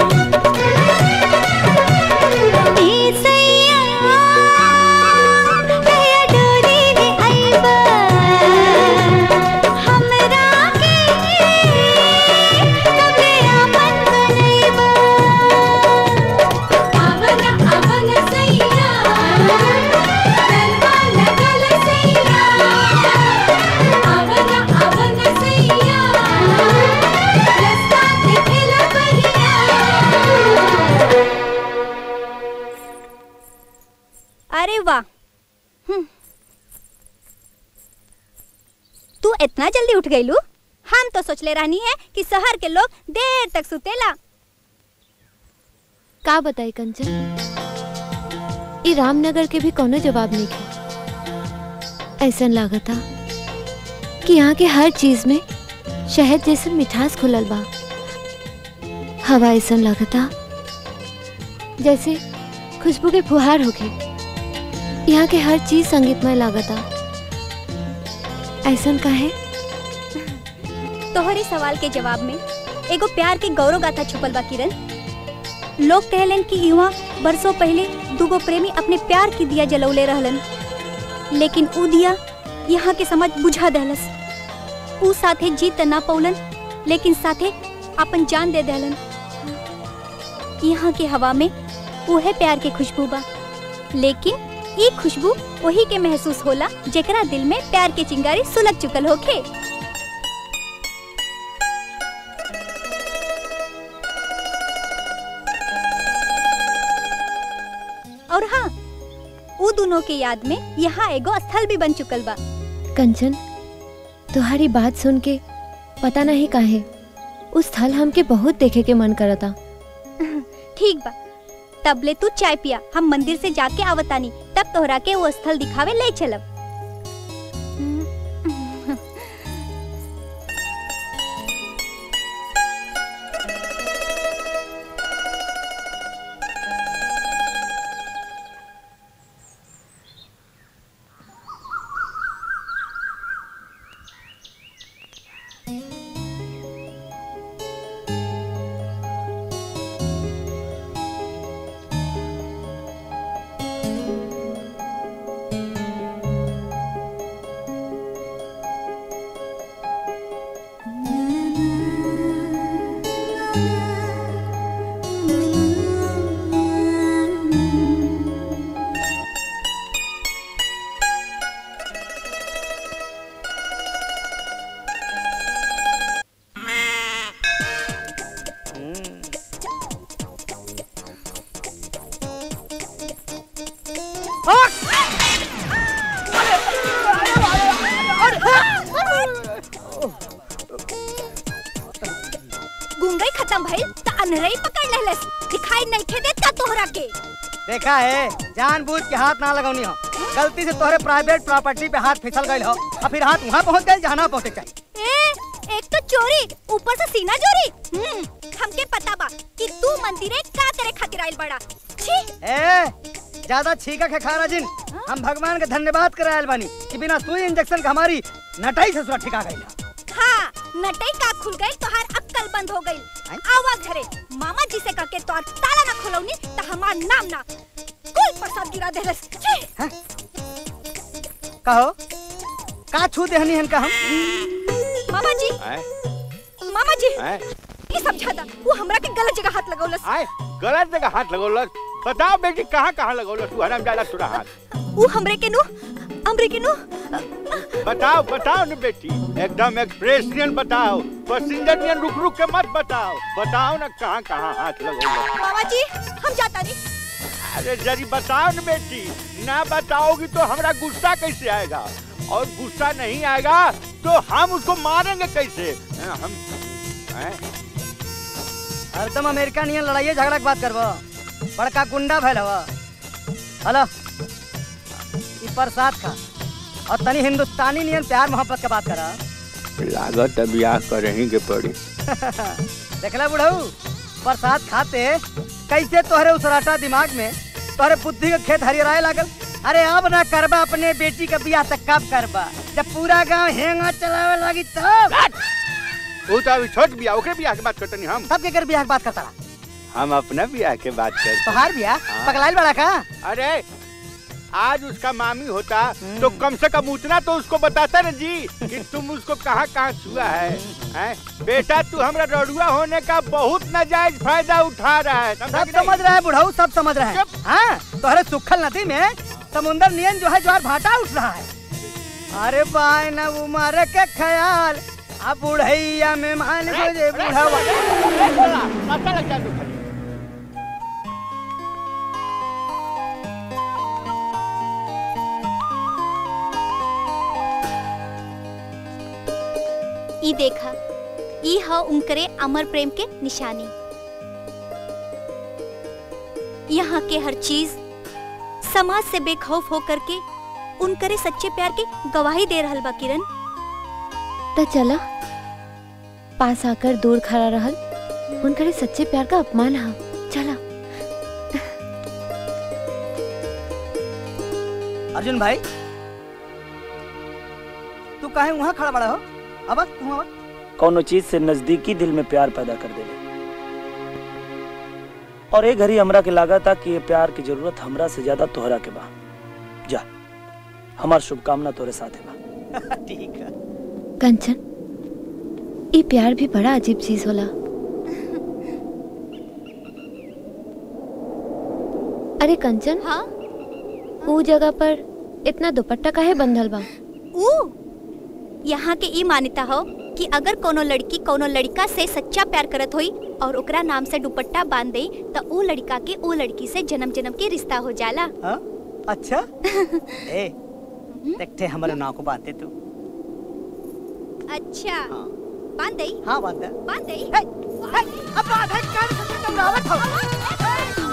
Speaker 7: अरे वाह हम्म। तू इतना जल्दी उठ गई लू हम तो सोचले रहनी है कि शहर के लोग देर तक सुतेला
Speaker 2: का बताई कंचन ई रामनगर के भी कोनो जवाब नहीं के ऐसा लागता कि यहाँ के हर चीज में शहद जैसन मिठास खुलल बा हवा ऐसा लागता जैसे खुशबू के फुहार होके यहाँ के हर चीज संगीतमय लागता ऐसा काहे
Speaker 7: तोहरे सवाल के जवाब में एगो प्यार के गौरव गाथा छुपल बा किरण लोग कहलन कि युवा बरसों पहले दूगो प्रेमी अपने प्यार की दिया जलौले रहलन लेकिन ऊ दिया यहाँ के समझ बुझा दहलस ऊ साथे जीत त ना पौलन लेकिन साथे अपन जान दे देलन यहाँ के हवा में उहे प्यार के खुशबू बा लेकिन ई खुशबू वही के महसूस होला जेकरा दिल में प्यार के चिंगारी सुलग चुकल होखे और हाँ ऊ दोनों के याद में यहाँ एगो स्थल भी बन चुकल बा
Speaker 2: कंचन तुम्हारी बात सुन के पता नहीं काहे उस स्थल हमके बहुत देखे के मन करता
Speaker 7: ठीक बा तब ले तू चाय पिया हम मंदिर से जाके आवतानी तब तोहरा के वो स्थल दिखावे ले चलब गुंगई खत्म भइल त अनरई पकड़ लेलस दिखाई नहीं खे देता तोहरा के
Speaker 16: देखा है जानबूझ के हाथ ना लगौनी हो गलती से तोहरे प्राइवेट प्रॉपर्टी पे हाथ फिसल गई हो और फिर हाथ वहाँ पहुँच गए जहाँ ना पहुँचे चाहिए
Speaker 7: ए एक तो चोरी ऊपर से सीना चोरी हम्म हमके पता बा कि तू मंदिरे का करे खातिर आइल बड़ा छी
Speaker 16: ए ज्यादा छीका के खारा जिन हम भगवान के धन्यवाद करायल बानी कि बिना सुई इंजेक्शन के हमारी नटाई से सुरक्षा ठिका गई
Speaker 7: हाँ नटई का खुल गई तोहार अक्कल बंद हो गई आवा घरे मामा जी से कह के तोहार ताला ना खोलौनी त हमार नाम ना कुल प्रसाद गिरा देलस छी
Speaker 16: कहो का छू देहनी हन का हम
Speaker 7: मामा जी
Speaker 3: आए
Speaker 7: मामा जी
Speaker 3: आए
Speaker 7: ये समझा था वो हमरा के गलत जगह हाथ लगौलस
Speaker 3: आए गलत जगह हाथ लगौलस बताओ बेटी कहाँ कहाँ लगौलस तू हराम जादा तुरा हाथ
Speaker 7: वो हमरे के नु हमरे के नु
Speaker 3: बताओ बताओ न बेटी एकदम एक्सप्रेशन बताओ पैसेंजर नियन रुक रुक के मत बताओ बताओ ना कहाँ कहाँ हाथ लगौलस
Speaker 7: मामा जी हम जाता नहीं
Speaker 3: अरे जरी बताओ न बेटी ना बताओगी तो हमरा गुस्सा कैसे आएगा और गुस्सा नहीं आएगा तो हम उसको मारेंगे कैसे हैं, हम हैं?
Speaker 16: हरदम अमेरिका नियन लड़ाई झगड़ा के बात करबो बड़का गुंडा भैल हवा हेलो ई प्रसाद खा और तनी हिंदुस्तानी नियन प्यार मोहब्बत के बात करा
Speaker 3: लागत है ब्याह करही के पड़ी
Speaker 16: देखला बुढ़ऊ प्रसाद खाते कैसे तोहरे उसराटा दिमाग में तोहरे बुद्धि के खेत हरियराए लागल अरे अब ना करबा अपने बेटी का बियाह तक कब करबा जब पूरा गांव हेंगा चलावे लगी तब
Speaker 3: वो तो अभी छोट बियाह ओकरे बियाह के बात करतनी हम
Speaker 16: तब के कर बियाह की बात करता
Speaker 3: हम अपना बियाह के बात करते
Speaker 16: तोहार बियाह
Speaker 3: हाँ।
Speaker 16: पगलाइल बड़ा का
Speaker 3: अरे आज उसका मामी होता तो कम से कम उतना तो उसको बताता ना जी कि तुम उसको कहाँ कहाँ छुआ है हैं? बेटा तू हमरा रड़ुआ होने का बहुत नाजायज फायदा उठा रहा है समझा
Speaker 16: सब
Speaker 3: कि नहीं?
Speaker 16: समझ रहा है बुढ़ऊ सब समझ रहा है हाँ तोहरे सुखल नदी में समुंदर नियन जो है ज्वार भाटा उठ रहा है अरे बाय न उमर के ख्याल अब बुढ़ैया में मान को जे बुढ़वा
Speaker 19: ई देखा ई ह उनकरे अमर प्रेम के निशानी यहाँ के हर चीज समाज से बेखौफ होकर के उनकरे सच्चे प्यार के गवाही दे रहल बा किरण
Speaker 2: तो चला पास आकर दूर खड़ा रहल उनकरे सच्चे प्यार का अपमान हा चला
Speaker 16: अर्जुन भाई तू काहे वहाँ खड़ा बड़ा हो अब तू अब
Speaker 1: कौनो चीज से नजदीकी दिल में प्यार पैदा कर देले और एक घड़ी हमरा के लागा था कि ये प्यार की जरूरत हमरा से ज्यादा तोहरा के बा जा हमार शुभकामना तोरे साथ बा
Speaker 16: ठीक है
Speaker 2: कंचन ये प्यार भी बड़ा अजीब चीज होला अरे कंचन
Speaker 19: हाँ
Speaker 2: ऊ जगह पर इतना दुपट्टा काहे बंधल बा
Speaker 19: ऊ यहाँ के ई मान्यता हो कि अगर कोनो लड़की कोनो लड़का से सच्चा प्यार करत होई और ओकरा नाम से दुपट्टा बांध दे तो ऊ लड़का के ऊ लड़की से जन्म जन्म के रिश्ता हो जाला
Speaker 16: हाँ? अच्छा ए देखते हमारे नाव को बांधते तू
Speaker 19: अच्छा बांध दई
Speaker 16: हाँ बांध दे
Speaker 19: बांध दई
Speaker 16: अब बांधे कर तुम रावत हो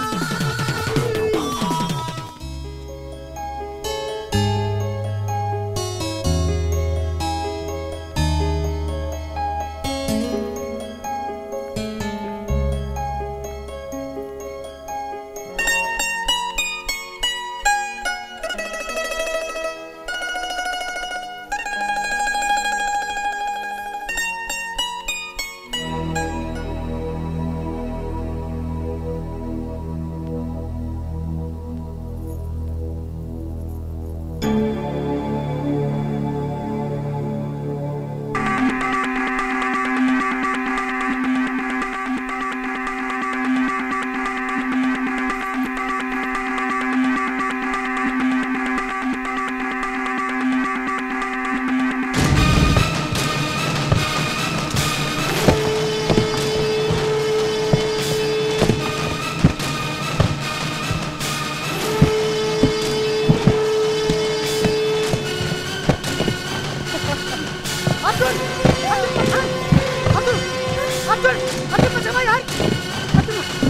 Speaker 16: अर्जुन अर्जुन अर्जुन अर्जुन अर्जुन बचा भाई यार अर्जुन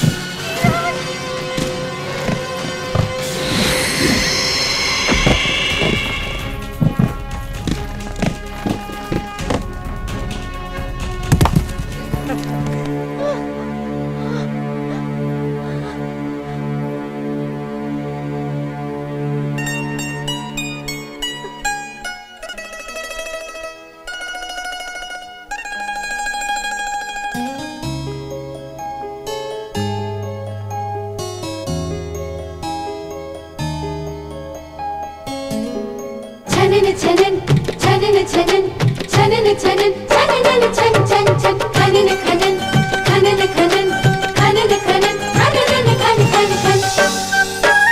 Speaker 12: छनन छनन छनन छनन छनन छनन छनन छन छन छन खनन खनन खनन खनन खनन खनन खनन खन खन खन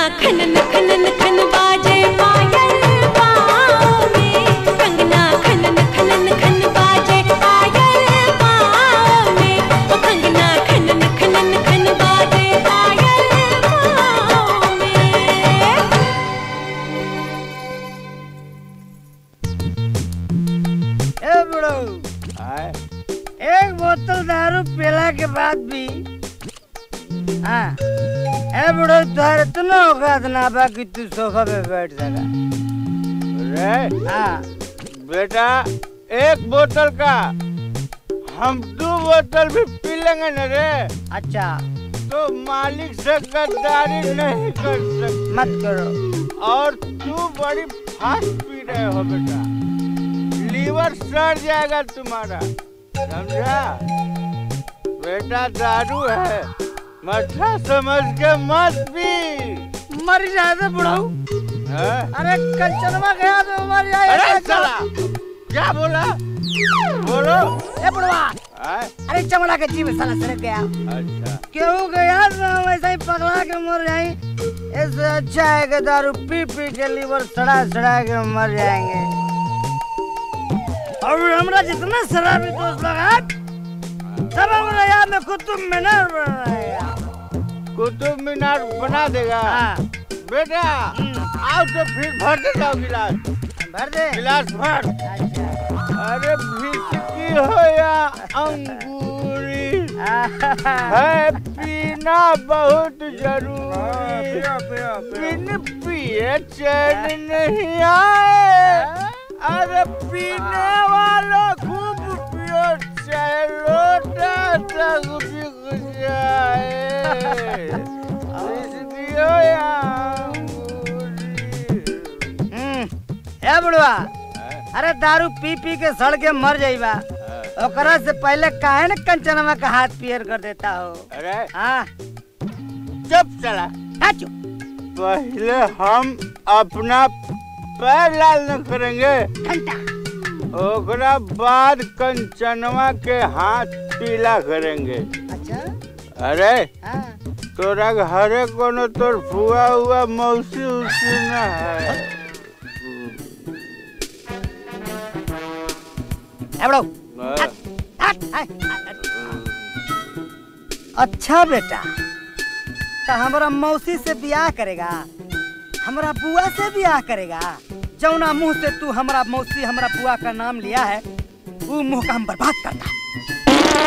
Speaker 12: खनन खनन खन बाजे पायल पाँव में कंगना खनन खनन खन बाजे पायल पाँव में ओ कंगना खनन खनन खन बाजे पायल पाँव में
Speaker 16: ए बुढ़ऊ एक बोतल दारू पीला के बाद भी हाँ ए बुढ़ऊ तुहार इतना औकात ना बा कि तू सोफा पे बैठ सका
Speaker 3: रे
Speaker 16: हाँ
Speaker 3: बेटा एक बोतल का हम दो बोतल भी पी लेंगे न रे
Speaker 16: अच्छा
Speaker 3: तो मालिक से गद्दारी नहीं कर सकते
Speaker 16: मत करो
Speaker 3: और तू बड़ी फास्ट पी रहे हो बेटा लीवर सड़ जाएगा तुम्हारा समझा बेटा दारू है मठा समझ के मत पी
Speaker 16: मर जाए तो बुढ़ऊ
Speaker 3: हैं?
Speaker 16: अरे कंचनवा गया तो मर जाए
Speaker 3: अरे साला क्या बोला बोलो
Speaker 16: ए बुढ़वा
Speaker 3: हैं?
Speaker 16: अरे चमड़ा के जीव साला सड़क गया
Speaker 3: अच्छा
Speaker 16: क्यों गया तो हम ऐसा ही पगला के मर जाए इससे अच्छा है कि दारू पी पी के लीवर सड़ा सड़ा के मर जाएंगे और हमरा जितना शराबी दोस्त लगा सब हमरा याद में कुतुब मीनार बनाएगा
Speaker 3: कुतुब मीनार बना देगा बेटा आओ तो फिर भर दे जाओ गिलास
Speaker 16: भर दे
Speaker 3: गिलास भर अरे विस्की हो या अंगूरी है पीना बहुत जरूरी बिन पिए चैन नहीं आए अरे पीने वालों खूब पियो चाहे लोटा तक बिक जाए विस्की हो या
Speaker 16: ए बुढ़वा अरे दारू पी पी के सड़ के मर जाइबा ओकरा से पहले काहे न कंचनवा का हाथ पियर कर देता हो
Speaker 3: अरे
Speaker 16: हाँ
Speaker 3: चुप चला
Speaker 16: चुप
Speaker 3: पहले हम अपना पैर लाल न करेंगे ओकरा बाद कंचनवा के हाथ पीला करेंगे
Speaker 16: अच्छा
Speaker 3: अरे तोरा घरे कोनो तोर फुआ हुआ मौसी उसी न है
Speaker 16: ए बुढ़ऊ
Speaker 3: हाँ।
Speaker 16: अच्छा बेटा तो हमारा मौसी से ब्याह करेगा हमारा बुआ से ब्याह करेगा जौना मुंह से तू हमारा मौसी हमारा बुआ का नाम लिया है वो मुंह का हम बर्बाद करता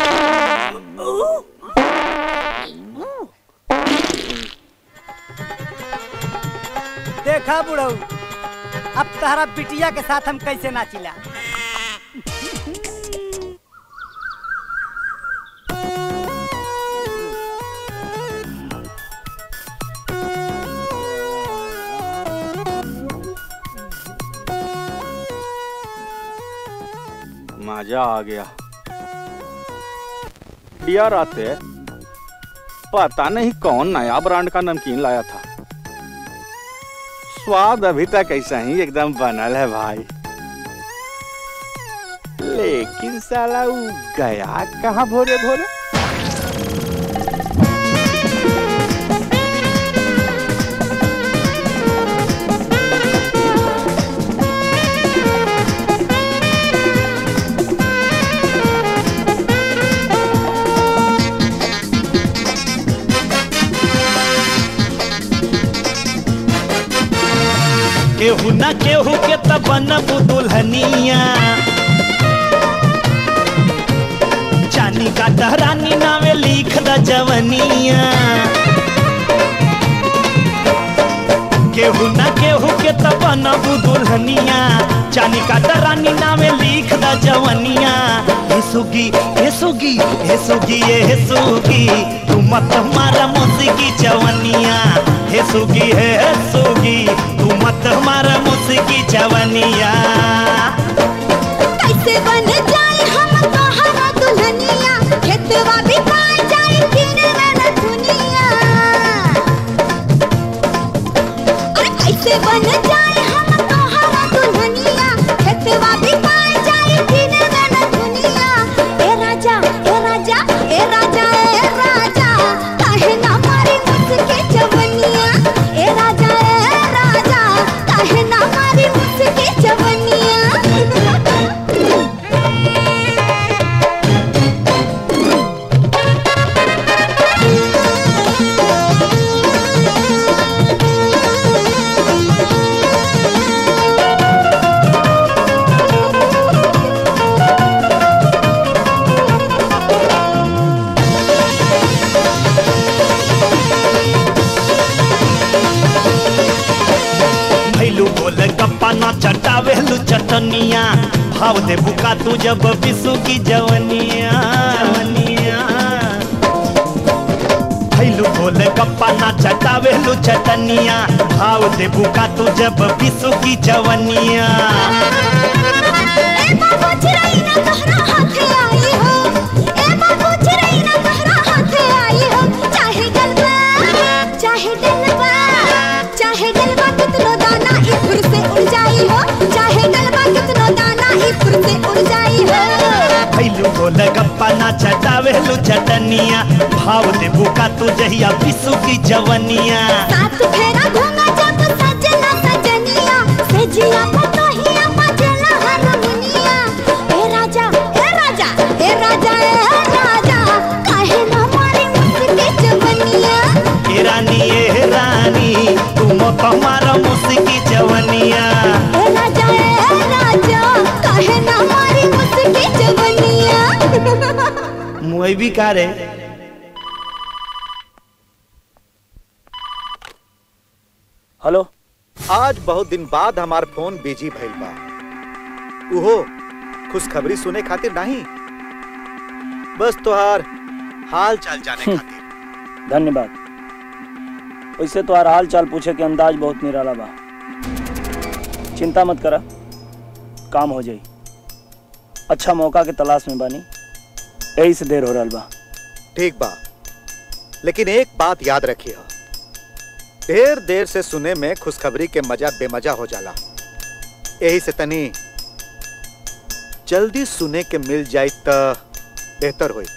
Speaker 16: देखा बुढ़ऊ अब तारा बिटिया के साथ हम कैसे नाचिला
Speaker 3: मजा आ गया यार आते पता नहीं कौन नया ब्रांड का नमकीन लाया था स्वाद अभी तक ऐसा ही एकदम बनल है भाई लेकिन साला वो गया कहाँ भोरे भोरे
Speaker 20: केहू न केहू के त बनब दुल्हनिया चानी का दहरानी नावे लिख द जवनिया केहू न केहू के त बनब दुल्हनिया चानी का दहरानी नावे लिख द जवनिया हे सुगी हे सुगी हे सुगी हे सुगी तू मत मारा मुसकी जवनिया हे सुगी हे सुगी तू मत मारा मुसकी जवनिया
Speaker 12: कैसे बन जाए हम तोहरा दुल्हनिया खेतवा भी पाए जाए किनवे न दुनिया अरे कैसे बन जाए हम तोहरा दुल्हनिया खेतवा भी पाए जाए किनवे न दुनिया ए राजा ए राजा ए राजा ए राजा काहे ना मारी मुझके जवनिया ए राजा
Speaker 20: चटावेलू चटनिया भाव दे बुका तू जब बिसु की जवनिया जवनिया खैलू गोल गप्पा ना चटावेलू चटनिया भाव दे बुका तू जब बिसु की जवनिया
Speaker 12: चाहे डलवा चाहे डलवा कितनो दाना इफुर से उड़ जाई हो चाहे डलवा कितनो दाना इफुर से उड़ जाई हो
Speaker 20: खैलू गोल गप्पा ना चटावेलू चटनिया भाव दे बुका तू जहिया बिसु की जवनिया
Speaker 12: सात फेरा घूंगा जब सजना सजनिया से जिया पतोहिया बजला हारमोनिया ए राजा ए राजा ए राजा ए राजा काहे ना मारी मुझके जवनिया
Speaker 20: ए रानी ए रानी तुम तुम्हारा मुस्की जवनिया
Speaker 12: ए राजा ए राजा काहे ना मारी मुझके जवनिया
Speaker 20: मुई भी का रे
Speaker 6: हेलो आज बहुत दिन बाद हमार फोन बिजी भइल बा उहो खुशखबरी सुने खातिर नहीं बस तोहार हाल चाल जाने खातिर
Speaker 5: धन्यवाद वैसे तो हाल चाल पूछे के अंदाज बहुत निराला बा चिंता मत करा काम हो जाई अच्छा मौका के तलाश में बानी यही से देर हो रहा बा
Speaker 6: ठीक बा लेकिन एक बात याद रखिए ढेर देर से सुने में खुशखबरी के मजा बेमजा हो जाला यही से तनी जल्दी सुने के मिल जाए त बेहतर होई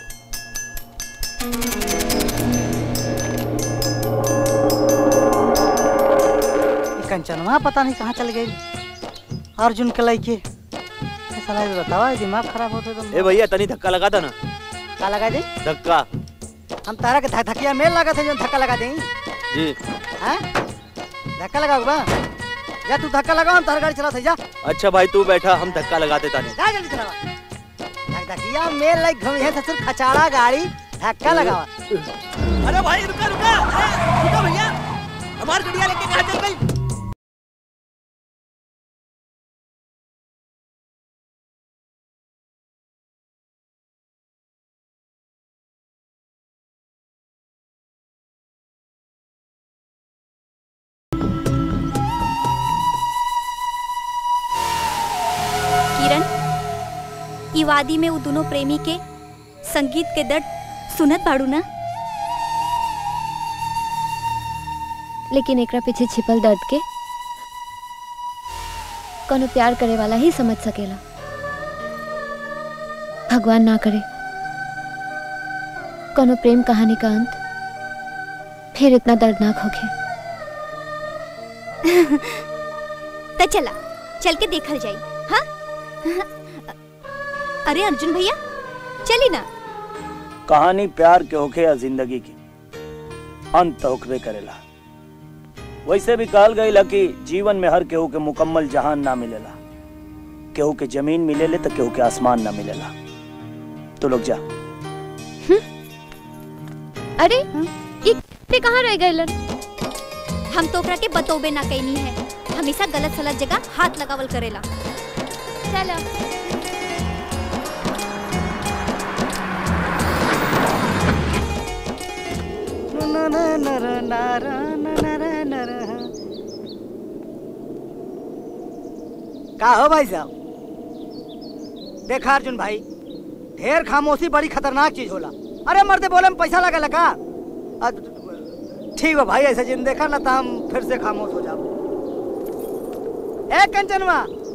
Speaker 16: ई कंचनवा पता नहीं कहाँ चल गई अर्जुन के लइके ए साला ये बतावा दिमाग खराब होते तो
Speaker 8: ए भैया तनी धक्का लगा था ना
Speaker 16: का लगा दे
Speaker 8: धक्का
Speaker 16: हम तारा के धक धकिया मेल लगा थे जो धक्का लगा दें
Speaker 8: जी
Speaker 16: हैं धक्का लगाओ बा जा तू धक्का लगाओ हम तार गाड़ी चला थे जा
Speaker 8: अच्छा भाई तू बैठा हम धक्का लगा देता नहीं
Speaker 16: जा जल्दी चलावा धक धकिया मेल लाइक घूम है ससुर खचाड़ा गाड़ी धक्का लगावा
Speaker 8: अरे भाई रुका रुका ए, रुका भैया हमारी गड़िया लेके कहाँ चल गई
Speaker 19: किरण ई वादी में वो दोनों प्रेमी के संगीत के दर्द सुनत बाड़ू ना
Speaker 2: लेकिन एकरा पीछे छिपल दर्द के कोनो प्यार करे वाला ही समझ सकेला भगवान ना करे कोनो प्रेम कहानी का अंत फिर इतना दर्दनाक होके
Speaker 19: त चला चल के देखल जाई हाँ अरे अर्जुन भैया चली ना
Speaker 5: कहानी प्यार के होखे या जिंदगी की अंत होखबे करेला वैसे भी कहल गई कि जीवन में हर केहू के मुकम्मल जहान ना मिलेला केहू के जमीन मिलेले तो केहू के आसमान ना मिलेला तो लोग जा
Speaker 2: अरे ये ते कहाँ रह गए
Speaker 19: हम तो ओकरा के बतोबे ना कैनी है हमेशा गलत सलत जगह हाथ लगावल करेला चला
Speaker 16: का हो भाई साहब देखा अर्जुन भाई ढेर खामोशी बड़ी खतरनाक चीज होला अरे मर्दे बोले में पैसा लगा लगा ठीक है भाई ऐसा जिन देखा ना तो हम फिर से खामोश हो जाओ ए कंचनवा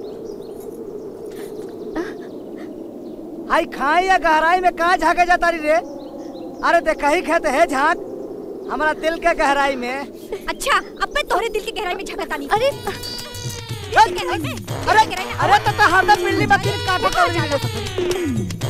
Speaker 16: हाई खाई या गहराई में कहाँ झाके जाता रही रे अरे देखा ही खेत है झांक हमारा दिल के गहराई में
Speaker 19: अच्छा अब मैं तोहरे दिल की गहराई में झगड़ता नहीं अरे
Speaker 16: अरे अरे तो तो हरदम बिल्ली बकरी काटे कर रही है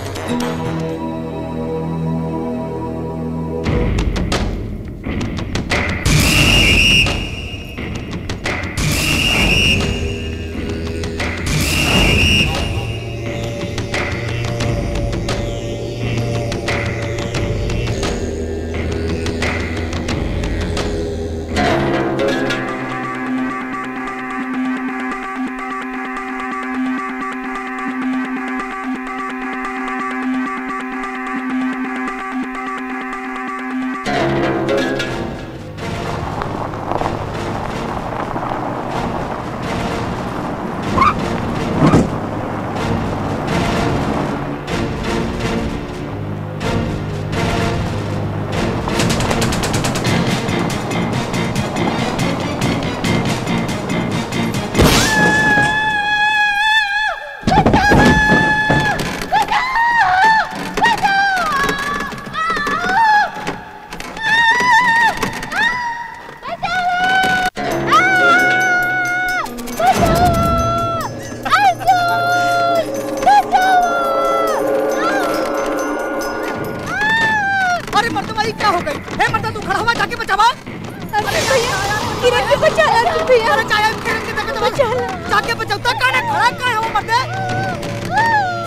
Speaker 15: किरण के बचा ला तू भैया अरे काहे किरण के देखे तो बचा ला जाके बचाओ तो काने खड़ा काहे हो मर्दे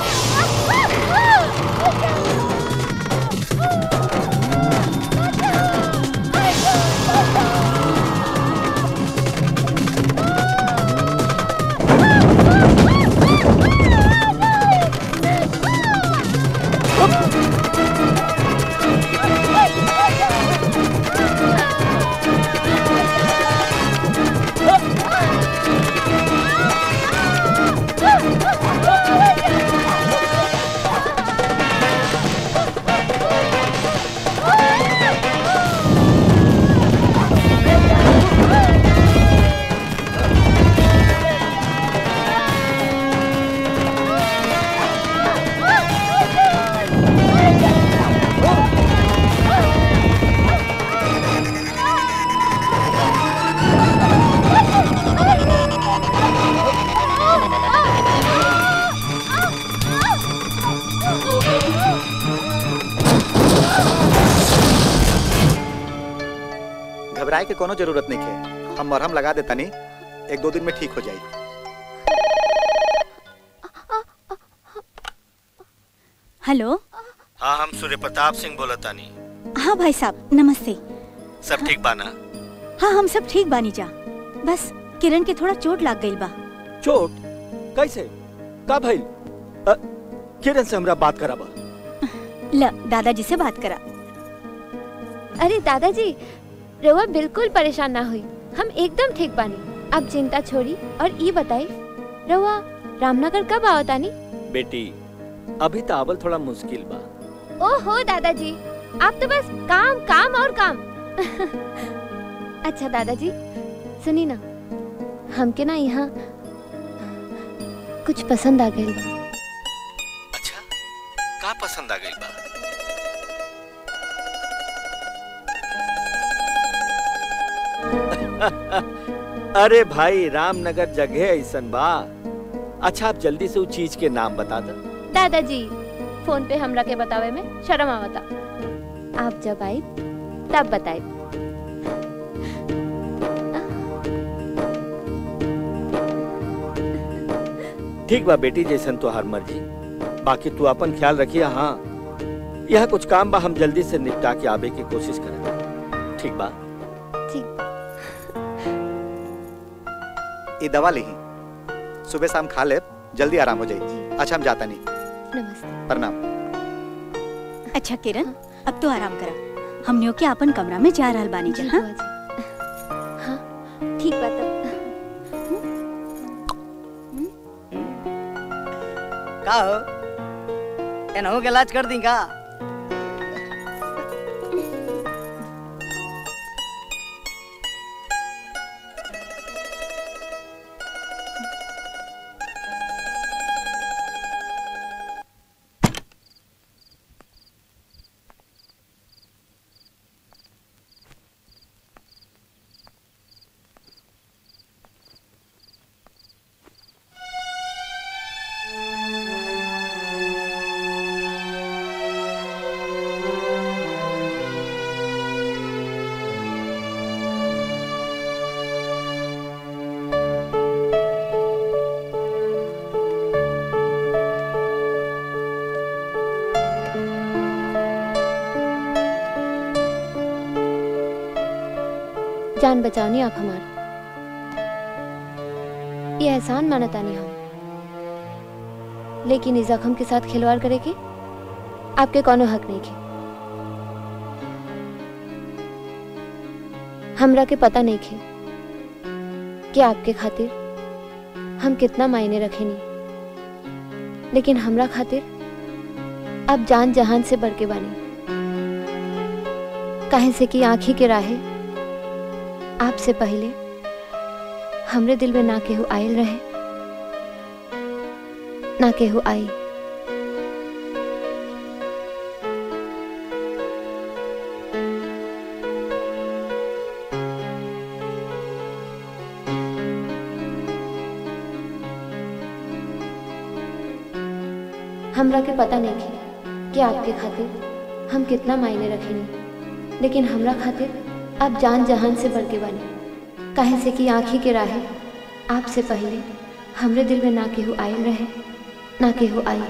Speaker 6: घबराए के कोनो जरूरत नहीं है हम मरहम लगा देता नहीं एक दो दिन में ठीक हो जाएगी
Speaker 7: हेलो
Speaker 14: हाँ हम सूर्य प्रताप सिंह बोला तानी
Speaker 7: हाँ भाई साहब नमस्ते
Speaker 14: सब ठीक बाना
Speaker 7: हाँ हम सब ठीक बानी जा बस किरण के थोड़ा चोट लाग गई बा
Speaker 5: चोट कैसे का भइल अ, किरण से हमरा बात कराबा
Speaker 7: ल दादाजी से बात करा
Speaker 2: अरे दादाजी रउआ बिल्कुल परेशान ना हुई हम एकदम ठीक बानी अब चिंता छोड़ी और ये बताई रउआ रामनगर कब आओ तानी
Speaker 5: बेटी अभी तो आवल थोड़ा मुश्किल बा
Speaker 2: ओहो दादाजी आप तो बस काम काम और काम अच्छा दादाजी सुनी ना हमके ना यहाँ कुछ पसंद आ गई
Speaker 14: का पसंद आ गई बा
Speaker 5: अरे भाई रामनगर जगह ऐसन बा अच्छा आप जल्दी से उस चीज के नाम बता दो
Speaker 2: दादाजी फोन पे हमरा के बतावे में शर्म आवता आप जब आई तब बताए
Speaker 5: ठीक बा बेटी जैसन तुहार मर्जी बाकी तू अपन ख्याल रखिए हाँ यह कुछ काम बा हम जल्दी से निपटा के आवे की कोशिश करें ठीक बा
Speaker 6: ये दवा ली सुबह शाम खा ले जल्दी आराम हो जाएगी अच्छा हम जाता नहीं
Speaker 2: नमस्ते
Speaker 6: प्रणाम
Speaker 7: अच्छा किरण अब तो आराम करा हमनियों के अपन कमरा में जा रहल बानी जा हाँ?
Speaker 2: ठीक बात
Speaker 16: का हो एनहू के इलाज कर दी का
Speaker 2: जान बचाओनी आप हमार ये एहसान मानता नहीं हम लेकिन इस जख्म के साथ खिलवाड़ करे के आपके कोनो हक नहीं के हमरा के पता नहीं खे कि आपके खातिर हम कितना मायने रखेनी लेकिन हमरा खातिर अब जान जहान से बढ़ के बानी काहे से कि आंखी के राहे आपसे पहले हमरे दिल में ना केहू आयल रहे ना केहू आई हमरा के पता नहीं थी कि आपके खातिर हम कितना मायने रखेनी लेकिन हमरा खातिर आप जान जहान से बढ़ के बने काहे से कि आँखी के राहे आपसे पहले हमरे दिल में ना केहू आयल रहे ना केहू आई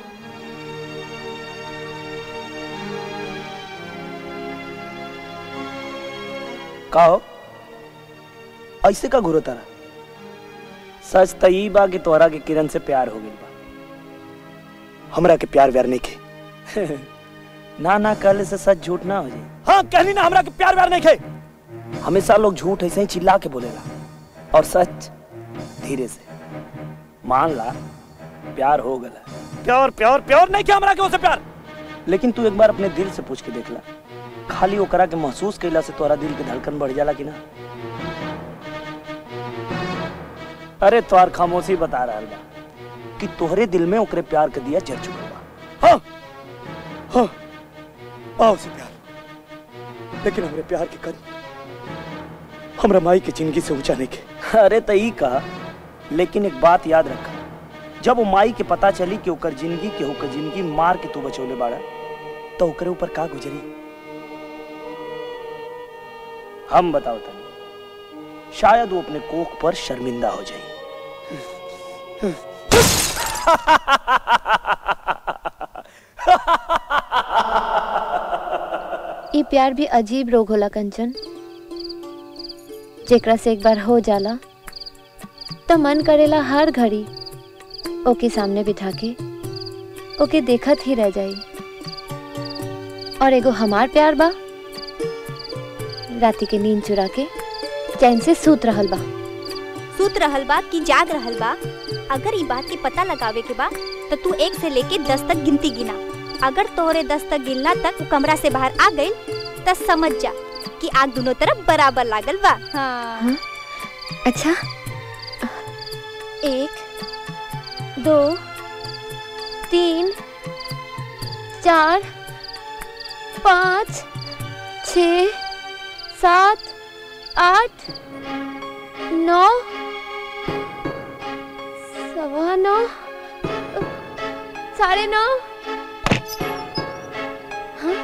Speaker 1: का हो ऐसे का घुरो तारा सच त ई बा कि तोहरा के किरण से प्यार हो गइल बा हमरा के प्यार व्यार नहीं के ना ना कहले से सच झूठ ना हो जाए हाँ कहली ना हमरा के प्यार व्यार नहीं के हमेशा लोग झूठ ऐसे ही चिल्ला के बोलेला और सच धीरे से मान ला प्यार हो गला प्यार प्यार प्यार नहीं किया हमरा के उसे प्यार लेकिन तू एक बार अपने दिल से पूछ के देख ला खाली ओकरा के महसूस कैला से तोरा दिल के धड़कन बढ़ जाला कि ना अरे तोहर खामोशी बता रहा बा कि तोहरे दिल में ओकरे प्यार के दिया जल चुका बा हाँ हाँ आओ से प्यार लेकिन हमरे प्यार के कद हमरा माई के जिंदगी से ऊंचा नहीं के अरे तई का लेकिन एक बात याद रखा जब वो माई के पता चली कि ओकर जिंदगी के ओकर जिंदगी मार के तू बचौले बाड़ा तो ओकरे ऊपर का गुजरी हम बताओ तनी शायद वो अपने कोख पर शर्मिंदा हो जाए
Speaker 2: ई प्यार भी अजीब रोग होला कंचन जेकरा से एक बार हो जाला तो मन करेला हर घड़ी ओके सामने बिठा के ओके देखत ही रह जाई और एगो हमार प्यार बा राती के नींद चुरा के चैन से सूत रहल बा
Speaker 19: सूत रहल बा कि जाग रहल बा अगर ई बात के पता लगावे के बा तो तू एक से लेके दस तक गिनती गिना अगर तोहरे दस तक गिनला तक वो कमरा से बाहर आ गई तो समझ जा कि आग दोनों तरफ बराबर लागल बा हाँ
Speaker 2: अच्छा
Speaker 19: एक दो तीन चार
Speaker 2: पाँच छ सात आठ नौ सवा नौ साढ़े नौ हाँ?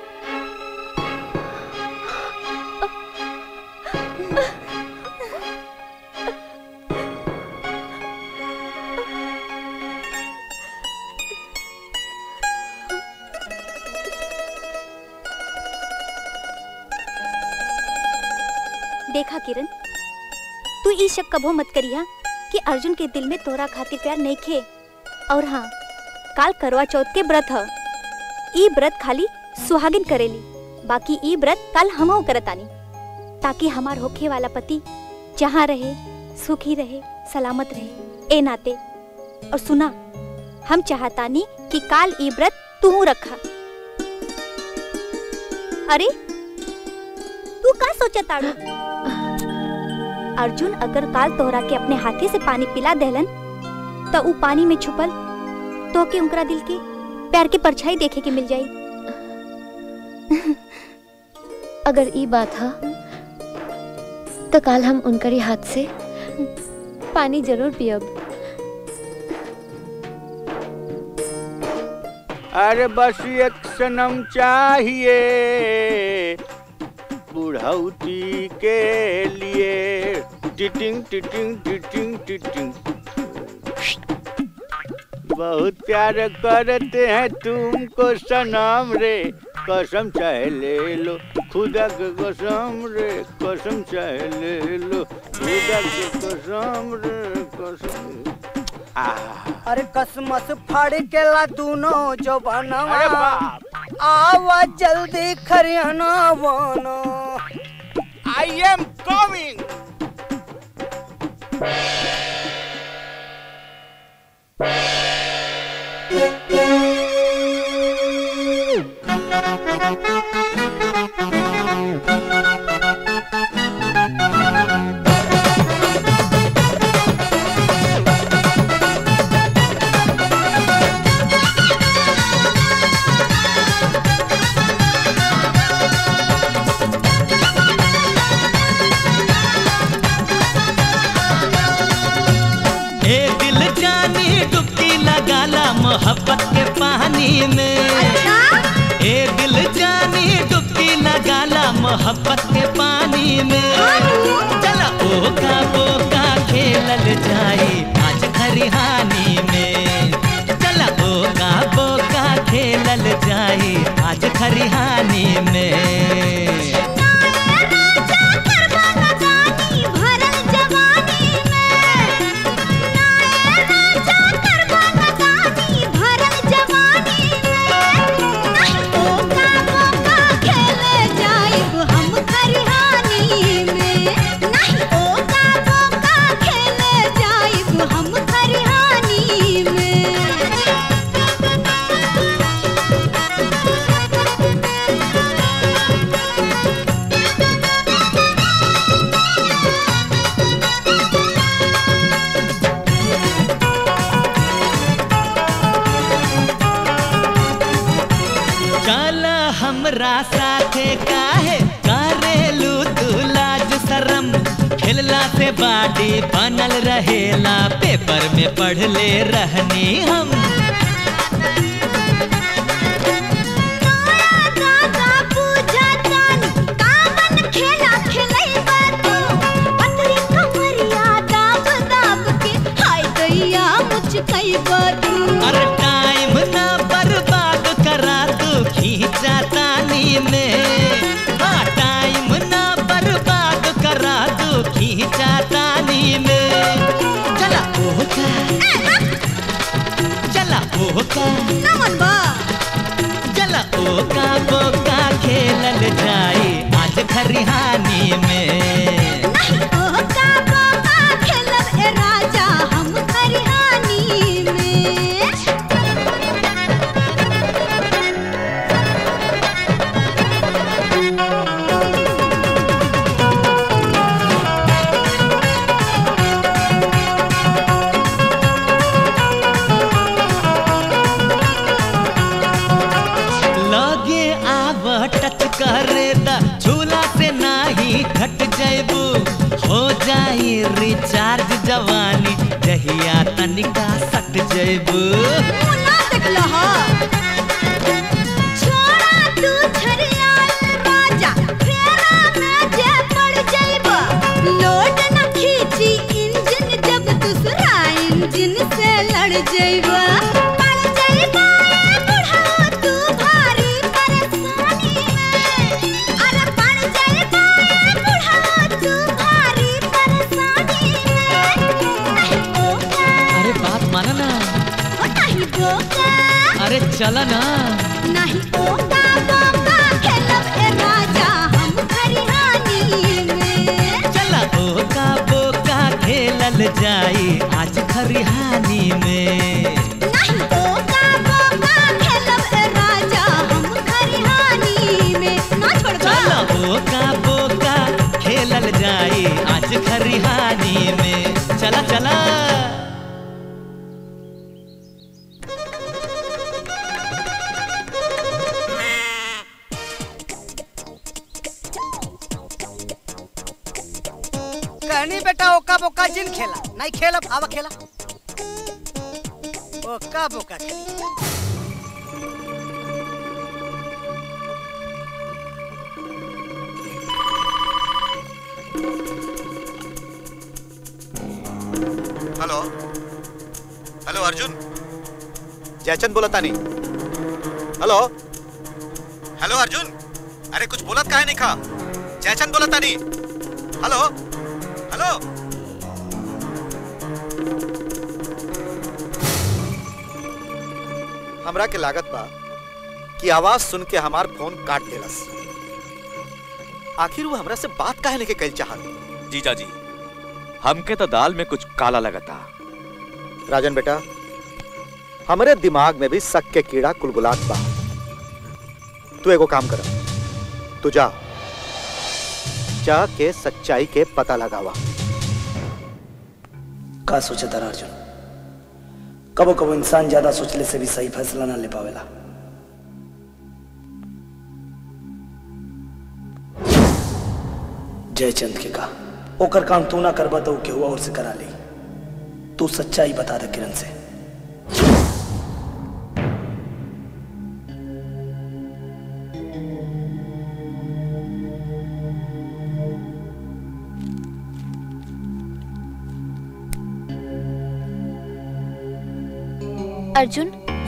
Speaker 19: देखा किरण तू ई शक कबो मत करिया कि अर्जुन के दिल में तोरा खातिर प्यार नहीं खे और हाँ काल करवा चौथ के व्रत ह ई व्रत खाली सुहागिन करेली बाकी ई व्रत काल हमहू करतानी ताकि हमार होखे वाला पति जहाँ रहे सुखी रहे सलामत रहे ए नाते और सुना हम चाहतानी कि काल ई व्रत तू रखा अरे तू का सोचताड़ू अर्जुन अगर काल तोहरा के अपने हाथी से पानी पिला देलन तो ऊ पानी में छुपल तो के उनकरा दिल के प्यार के परछाई देखे के मिल जाई
Speaker 2: अगर ई बात है तो काल हम उनकरी हाथ से पानी जरूर पियब
Speaker 3: अरे बस एक सनम चाहिए बुढ़ौती के लिए टिटिंग टिटिंग टिटिंग टिटिंग बहुत प्यार करते हैं तुमको सनम रे कसम चाहे ले लो खुदा के कसम रे कसम चाहे ले लो खुदा के कसम रे कसम आह
Speaker 16: अरे कसमस फाड़ के ला दूनो जो बनवा
Speaker 3: अरे बाप
Speaker 16: आवा जल्दी खरियाना बनो
Speaker 3: आई एम कमिंग
Speaker 20: ए दिल जानी डुबकी लगाला मोहब्बत के पानी में ए दिल जानी डुबकी लगाला मोहब्बत के पानी में चला
Speaker 18: खेलला से बाडी बनल रहेला पेपर में पढ़ ले रहनी हम अरे टाइम ना बर्बाद करा तू खींचा तानी में हाँ टाइम ना बर्बाद करा तू खींचा तानी में चला ओका चला ओका चला ओका बोका खेलल जाए आज खरिहानी में लगे आव टच करे द झूला से नाही घट जैबू हो जाई रिचार्ज जवानी जहिया तनिका सट जैबू
Speaker 12: इंजन से लड़ जइबा पड़ जइबा ए बुढ़ाओ तू भारी परेशानी में अरे पड़ जइबा ए बुढ़ाओ तू भारी परेशानी में
Speaker 18: अरे बात माना ना
Speaker 12: ओ नहीं बोका
Speaker 18: अरे चला ना
Speaker 12: नहीं बोका बोका खेलब ए राजा हम खरिहानी में
Speaker 18: चला ओका बोका खेलल जाई आज खरिहानी में
Speaker 12: नहीं बोका बोका खेलब ए राजा हम खरिहानी में ना छोड़बा
Speaker 18: चला ओका बोका खेलल जाई आज खरिहानी में चला चला
Speaker 16: कहनी बेटा ओका बोका जिन खेला नहीं खेला आवा खेला ओका बोका खेली
Speaker 6: हेलो हेलो अर्जुन जयचंद बोला तानी हेलो हेलो अर्जुन अरे कुछ बोलत काहे नहीं खा जयचंद बोला तानी हेलो हेलो हमरा के लागत बा कि आवाज सुन के हमार फोन काट देलस आखिर वो हमरा से बात काहे नहीं के कल चाहत
Speaker 14: जीजा जी हमके तो दाल में कुछ काला लगता
Speaker 6: राजन बेटा हमरे दिमाग में भी शक के कीड़ा कुलगुलात बा तू एगो काम कर तू जा जा के सच्चाई के पता लगावा
Speaker 1: का सोचे तारा अर्जुन कबो कबो इंसान ज्यादा सोचले से भी सही फैसला ना ले पावेला जयचंद के का ओकर काम तू ना करबा तो केहू और से करा ली तू सच्चाई बता दे किरण से
Speaker 2: अर्जुन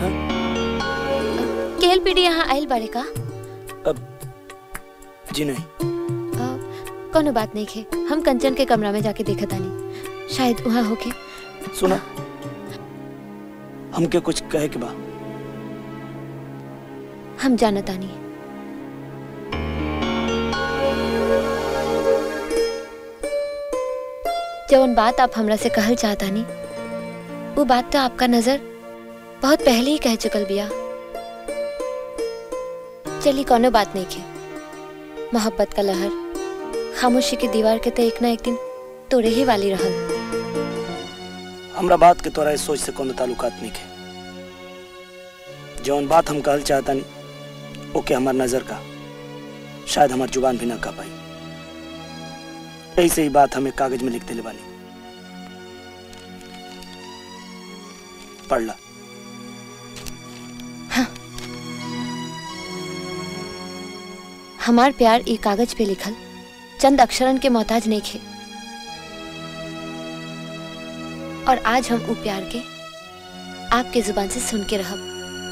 Speaker 2: केएल पीडी यहाँ आयल बारे का
Speaker 1: जी नहीं
Speaker 2: कोनो बात नहीं खे हम कंचन के कमरा में जाके देखा तानी शायद वहाँ होके
Speaker 1: सुना हमके कुछ कहे के बा
Speaker 2: हम जाना तानी जौन बात आप हमरा से कहल चाहतानी वो बात तो आपका नजर बहुत पहले ही कह चुकल बिया चली कोनो बात नहीं खे मोहब्बत का लहर खामोशी की दीवार के तो एक ना एक दिन तोड़े ही वाली रहल
Speaker 1: हमरा बात के तोरा इस सोच से कोनो ताल्लुकात नहीं के जौन बात हम कहल चाहता नहीं ओके हमार नजर का शायद हमार जुबान भी ना कह पाई
Speaker 9: ऐसे ही बात हमें कागज में लिख दिले बानी पढ़ ला
Speaker 2: हमार प्यार ई कागज पे लिखल चंद अक्षरन के मोहताज नहीं खे और आज हम उ प्यार के आपके जुबान से सुन के रहब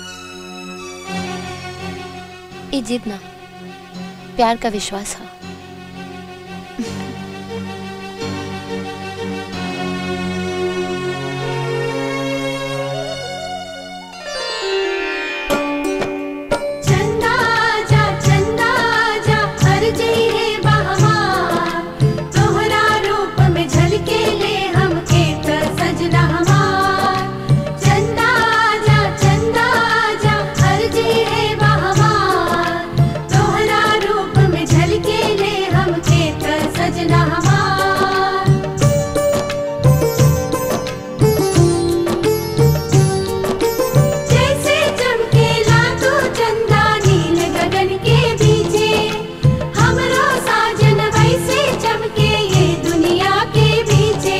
Speaker 2: ई जिद ना प्यार का विश्वास है
Speaker 12: चंदा जा चंदा जा हर जई है बहमार तोहरा रूप में झलके ले हमके त सजना हमार चंदा जा चंदा जा हर जई है बहमार तोहरा रूप में झलके ले हमके त सजना हमार जैसे चमकेला तू चंदा नील गगन के बीचे हमरो साजन वैसे चमके ये दुनिया के बीचे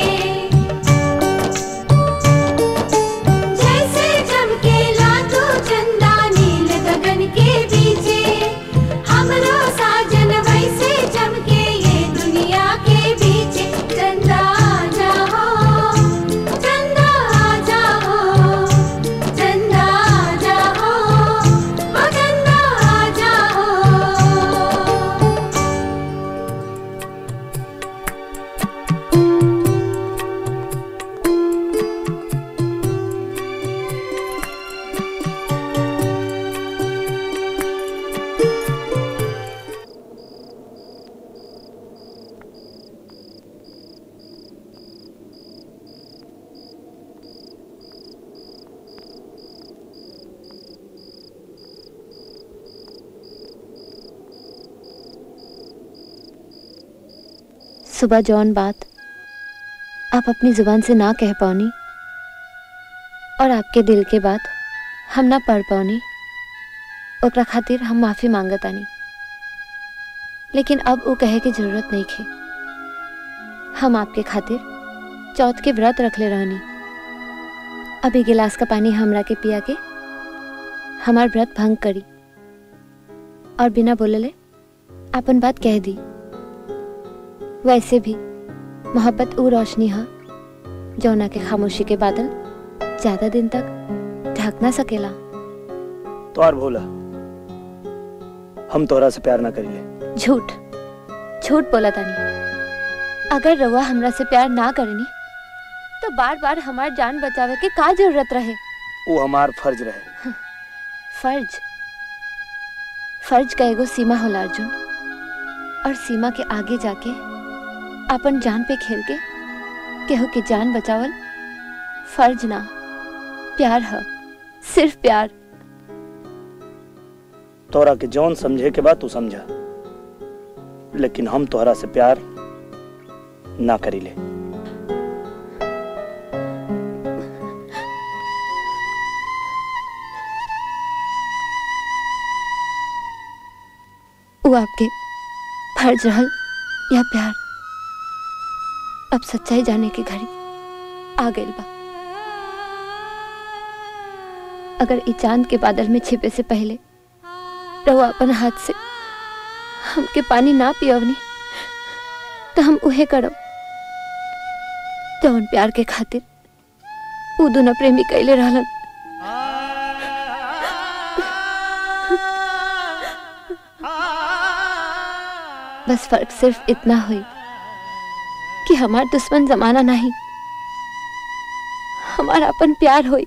Speaker 12: जैसे चमकेला तू चंदा नील गगन के बीचे हमरो साजन वैसे चमके ये दुनिया के बीचे चंदा जाओ चंदा जाओ चंदा जाओ ओ चंदा जाओ
Speaker 2: सुबह जौन बात आप अपनी जुबान से ना कह पाओनी और आपके दिल के बात हम ना पढ़ पाओनी ओकरा खातिर हम माफी मांगतानी लेकिन अब वो कहे की जरूरत नहीं खे हम आपके खातिर चौथ के व्रत रखले रहनी अभी गिलास का पानी हमरा के पिया के हमार व्रत भंग करी और बिना बोलले अपन बात कह दी वैसे भी मोहब्बत ऊ रोशनी है जौना के खामोशी के बादल ज्यादा दिन तक ढक ना सकेला
Speaker 9: तो और भोला हम तोहरा से प्यार ना करिए
Speaker 2: झूठ झूठ बोला तानी अगर रउआ हमरा से प्यार ना करनी तो बार बार हमार जान बचावे के का जरूरत रहे
Speaker 9: वो हमार फर्ज रहे
Speaker 2: फर्ज फर्ज का एगो सीमा होला अर्जुन और सीमा के आगे जाके अपन जान पे खेल के केहू के जान बचावल फर्ज ना प्यार है सिर्फ प्यार
Speaker 9: तोरा के जौन समझे के बाद तू समझा लेकिन हम तोहरा से प्यार ना करीले
Speaker 2: वो आपके फर्ज रहल या प्यार अब सच्चाई जाने की घड़ी आ गई बा अगर ई चांद के बादल में छिपे से पहले रहो अपन हाथ से हमके पानी ना पियवनी तो हम उहे करब जौन प्यार के खातिर उ दोनों प्रेमी कैले रहलन बस फर्क सिर्फ इतना हुई कि हमार दुश्मन जमाना नहीं हमारा अपन प्यार हुई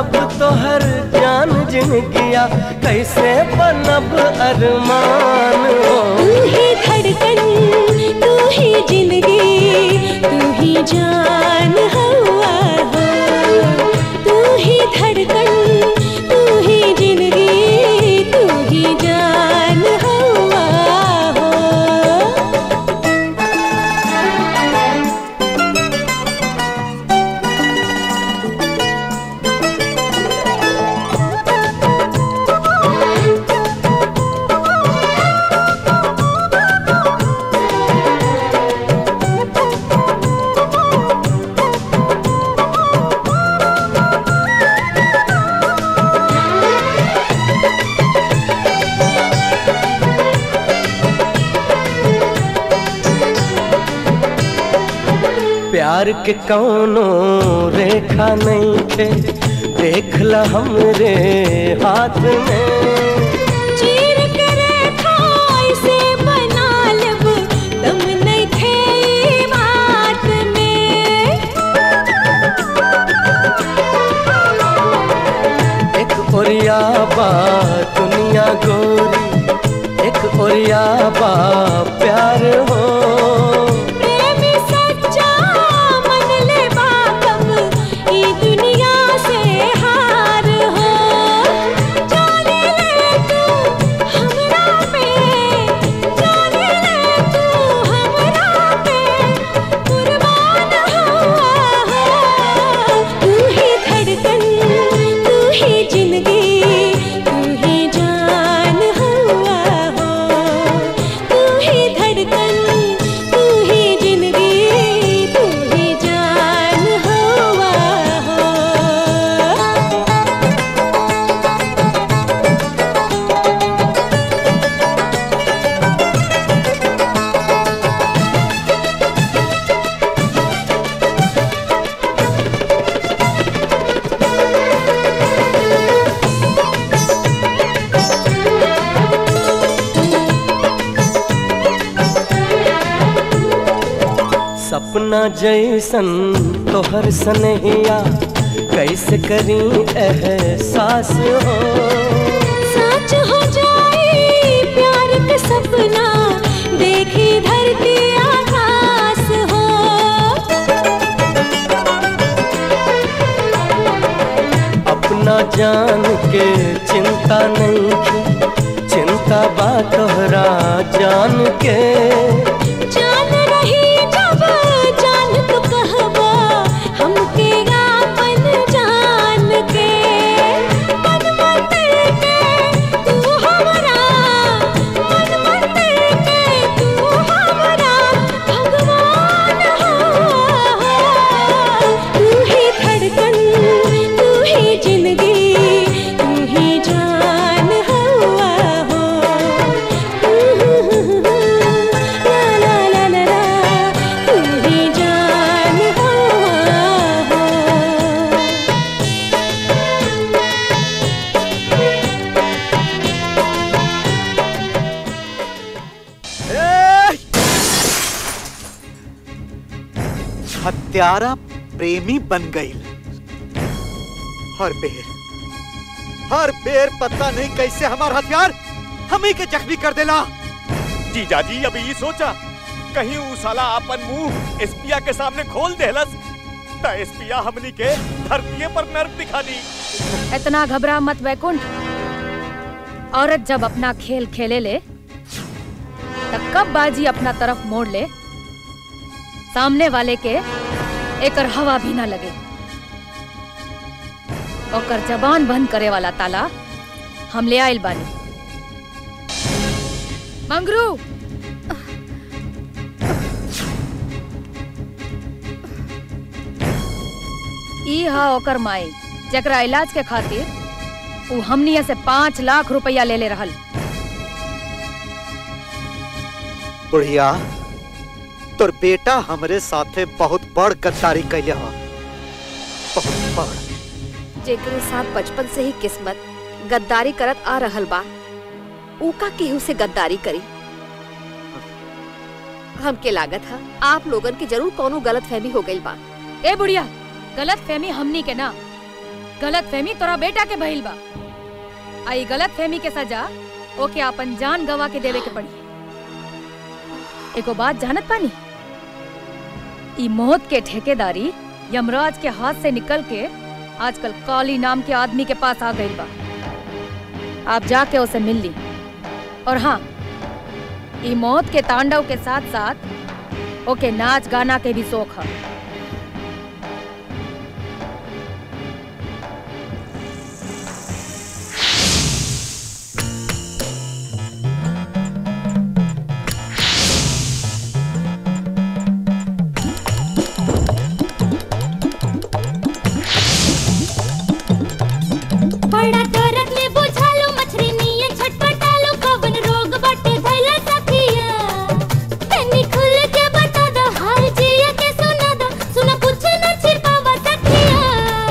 Speaker 17: बनब तोहर जान जिनगिया कैसे बनब अरमान हो
Speaker 12: तू ही धड़कन तू ही जिंदगी तू ही जान हवा हो तू ही धड़कन तू ही जिंदगी तू ही जान हवा हो
Speaker 17: प्यार के कौनो रेखा नहीं थे देख ला हमरे हाथ में
Speaker 12: चीर के रेखा ऐसे बना लब दम नहीं थे ई बात में
Speaker 17: एक ओरिया बा दुनिया गोरी एक ओरिया बा प्यार हो
Speaker 12: प्रेमी सच्चा मन ले बाकब ई दुनिया से हार हो जाने ले तू हमरा पे जाने ले तू हमरा पे कुर्बान हुआ हो तू ही धड़कन तू ही जिंदगी तू ही जान हुआ हो तू ही धड़कन तू ही जिंदगी तू ही जान हुआ हो
Speaker 17: सपना जैसन तोहर सनहिया कैसे करी एहसास हो
Speaker 12: सच हो जाए प्यार का सपना देखी धरती आकाश हो
Speaker 17: अपना जान के चिंता नहीं की चिंता बा तोहरा जान के
Speaker 12: जान रही जब जान तो कहबा हमके आपन जान के मन मंदिर के तू हमरा मन मंदिर के तू हमरा भगवान हो तू ही धड़कन तू ही जिंदगी तू ही जान हुआ हो ला ला ला ला ला तू ही जान हुआ हो
Speaker 6: हत्यारा प्रेमी बन गई हर बेर हर बेर पता नहीं कैसे हमार हथियार हमें के जख्मी कर देला
Speaker 14: जीजा जी अभी ये सोचा कहीं ऊ साला अपन मुंह एसपिया के सामने खोल देहलस त एसपिया हमनी के धरतीये पर नर्क दिखा दी
Speaker 10: इतना घबरा मत वैकुंठ औरत जब अपना खेल खेले ले तब कब बाजी अपना तरफ मोड़ ले सामने वाले के एकर हवा भी ना लगे ओकर जबान बंद करे वाला ताला हम ले आइल बानी मंगरू ई हा ओकर माई जकरा इलाज के खातिर उ हमनिया से पाँच लाख रुपया ले ले रहल
Speaker 6: बुढ़िया तोर बेटा हमरे साथे बहुत बड़ गद्दारी कैले हो बहुत बड़
Speaker 15: जेकरे साथ बचपन से ही किस्मत गद्दारी करत आ रहल बा ऊका केहू से गद्दारी करी हमके लागत है आप लोगन की जरूर कोनो गलत फहमी हो गई बा
Speaker 10: ए बुढ़िया गलत फहमी हमनी के ना गलत फहमी तोरा बेटा के भइल बा आई गलत फहमी के सजा ओके अपन जान गवा के देवे के पड़ी एगो बात जानत पानी ई मौत के ठेकेदारी यमराज के हाथ से निकल के आजकल काली नाम के आदमी के पास आ गई बा आप जाके उसे मिल ली और हाँ ई मौत के तांडव के साथ साथ ओके नाच गाना के भी शौक है
Speaker 12: बड़ा दर्द में बुझालो मछरी नियन छटपटालो कवन रोग बाटे धैला सखिया तनी खुल के बता दो हाल जिया के सुना दो सुना कुछ न छिपावा सखिया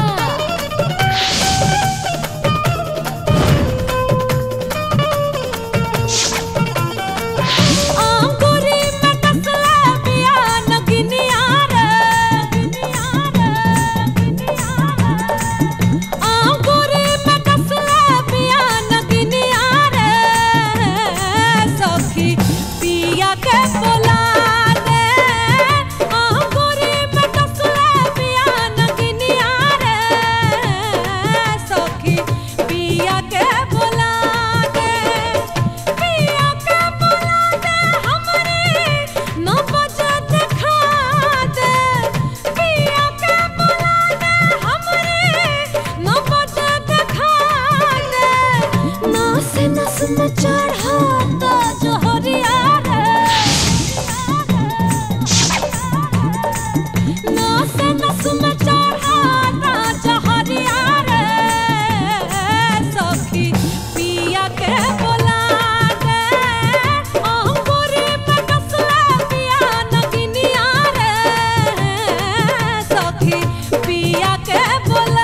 Speaker 12: आंगुरी में कसला पिया नगिनिया रे आंगुरी में कसला पिया नगिनिया रे सखी पिया के बोला दे आंगुरी में कसला पिया नगिनिया रे सखी पिया के बोला दे पिया के बोला दे हमरे न बजा देखा दे पिया के बोला दे हमरे न बजा देखा दे नास नस में चढ़ाता जोहरिया रे नास नस में चढ़ाता जोहरिया रे सखी पिया के बोला दे अंगूरी पे कसला पिया नगिनिया रे सखी पिया के बोला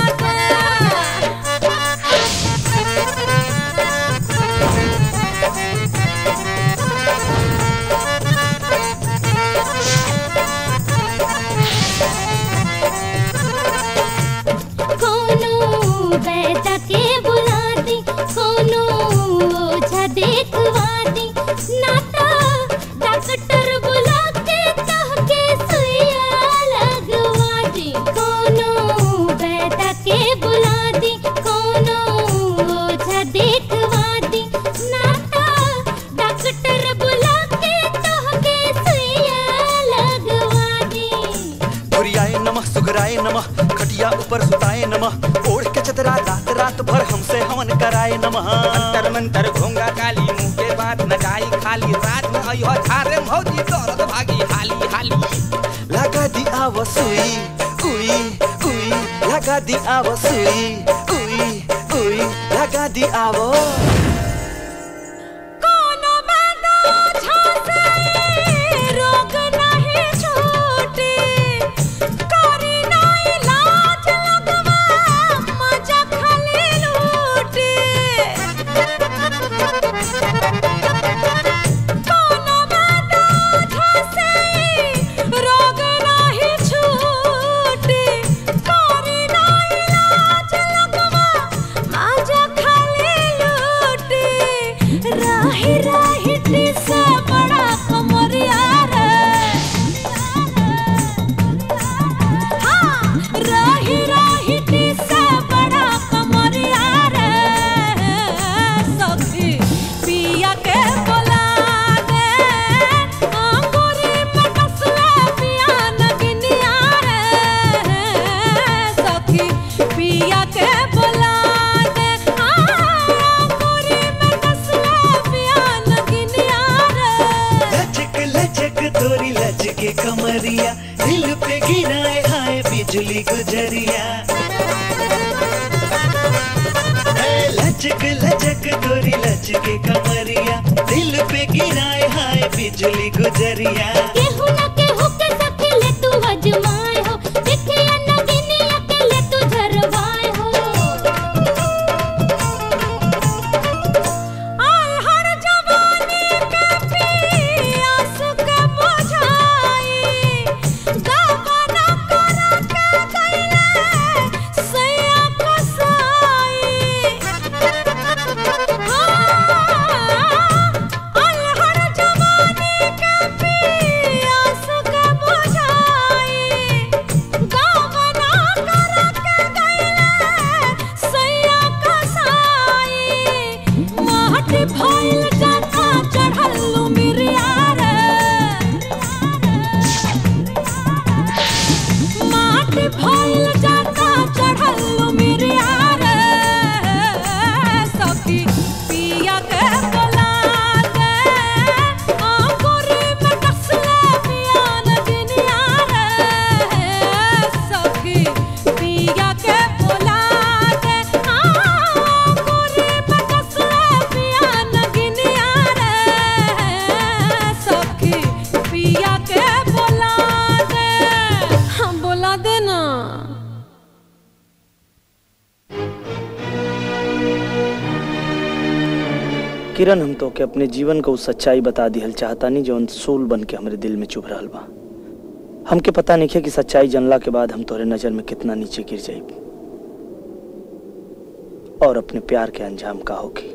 Speaker 12: कोनो बैठा के बुलाती कोनो ओझा देखवाती नाता डॉक्टर बुला के कह के सुइया लगवाती कोनो बैठा के बुलाती कोनो ओझा देखवाती नाता डॉक्टर बुला के कह के सुइया लगवाती
Speaker 21: गुरियाए नमः सुगराए नमः खटिया ऊपर सुताए नमः ओढ़ के चतरा रात रात भर हमसे हवन कराए नमः
Speaker 1: अंतर मंतर घोंगा काली मुंह के बात न जाई खाली रात में अइहो झारे भौजी दौड़त भागी हाली हाली
Speaker 21: लगा दी आव सुई उई उई लगा दी आव सुई उई उई लगा दी आवो
Speaker 12: कोनो बादा झांसे रोग नहीं छूटी करी ना इलाज लगवा मजा खाली लूटी कोनो बादा झांसे रोग नहीं छूटी करी ना इलाज लगवा मजा खाली लूटी राही राही टिसा बड़ा कमरिया रे हाँ राही राही टिसा बड़ा कमरिया रे सखी पिया के बोला दे अंगूरी में कसला पिया नगिनिया रे सखी पिया के बोला दे अंगूरी में कसला पिया नगिनिया रे
Speaker 20: लचक लचक तोरी लचके कमरिया दिल पे गिराए हाय बिजली गुजरिया ए, लचक लचक तोरी लचके कमरिया दिल पे गिराए हाय बिजली गुजरिया
Speaker 12: केहू न केहू के सखी ले तू अजमाए हो देखिया नगिनिया के ले तू झरवाए हो आय हर जवानी के पियास के बुझाई गावा न करा के गइले सैया
Speaker 1: किरण हम तो के अपने जीवन को सच्चाई बता दिहल चाहता नहीं जौन सूल बन के हमरे दिल में चुभ रहल बा हमके पता नहीं है कि सच्चाई जानला के बाद हम तोरे नजर में कितना नीचे गिर जाई और अपने प्यार के अंजाम का होगी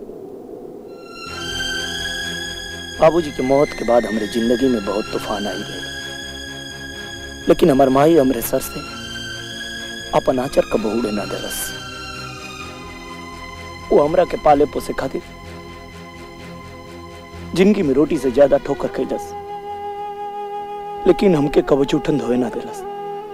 Speaker 1: बाबूजी की मौत के बाद हमारे जिंदगी में बहुत तूफान आई गए लेकिन हमार माई हमरे सर से अपन आचर का बहुड़े ना दरस वो हमरा के पाले पोसे खातिर जिंदगी में रोटी से ज्यादा ठोकर कैलस लेकिन हमके कबच उठन धोए ना दिलस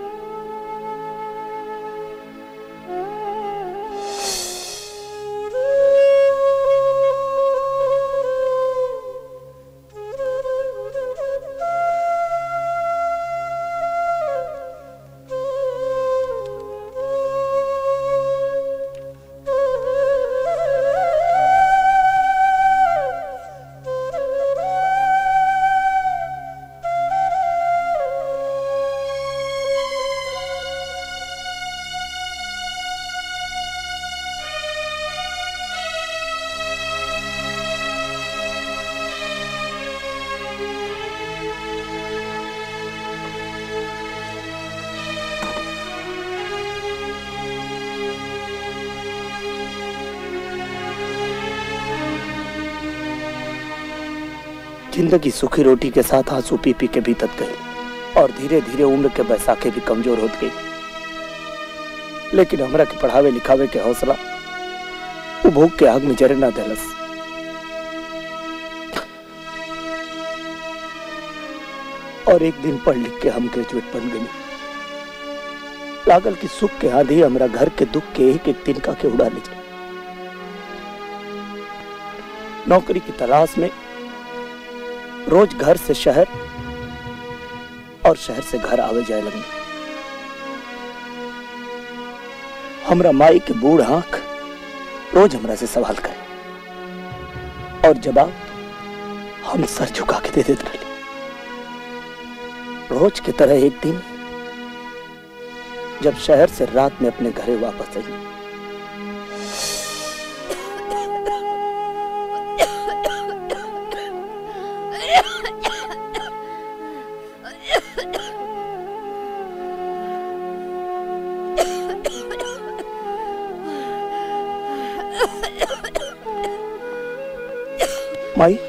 Speaker 1: जिंदगी सुखी रोटी के साथ आंसू पी पी के बीतत गई और धीरे धीरे उम्र के बैसाखे भी कमजोर होत गई लेकिन हमरा के पढ़ावे लिखावे के हौसला वो भूख के आग में जरे ना दलस और एक दिन पढ़ लिख के हम ग्रेजुएट बन गई लागल की सुख के आंधी हमरा घर के दुख के एक एक दिन का के उड़ा ले जाए नौकरी की तलाश में रोज घर से शहर और शहर से घर आवे जाए लगने हमरा माई के बूढ़ आंख रोज हमरा से सवाल करे और जवाब हम सर झुका के दे देते रहे रोज की तरह एक दिन जब शहर से रात में अपने घरे वापस आई माई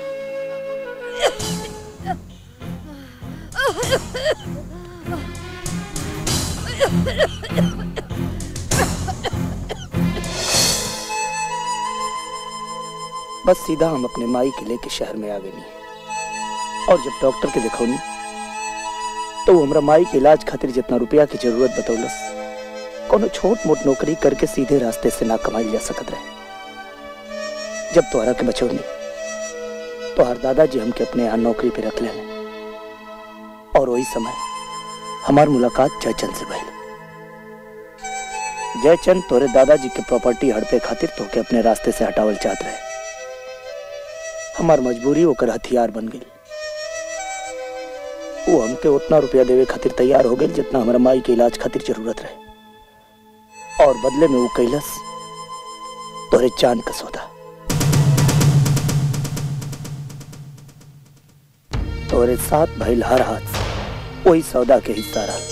Speaker 1: बस सीधा हम अपने माई के लेके शहर में आ गई और जब डॉक्टर के दिखौनी तो वो हमरा माई के इलाज खातिर जितना रुपया की जरूरत बतौलस कोनो छोट मोट नौकरी करके सीधे रास्ते से ना कमाई जा सकत रहे जब तोहरा के बचौनी तो हर दादाजी हमके अपने यहाँ नौकरी पे रख ले और वही समय हमार मुलाकात जयचंद से भइल जयचंद तोरे दादाजी के प्रॉपर्टी हड़पे खातिर तोके अपने रास्ते से हटावल चाहत रहे हमार मजबूरी ओकर हथियार बन गई वो हमके उतना रुपया देवे खातिर तैयार हो गई जितना हमारा माई के इलाज खातिर जरूरत रहे और बदले में वो कैलस तोरे चांद का सौदा तोरे साथ भइल हर हाथ वही सौदा के हिस्सा रहा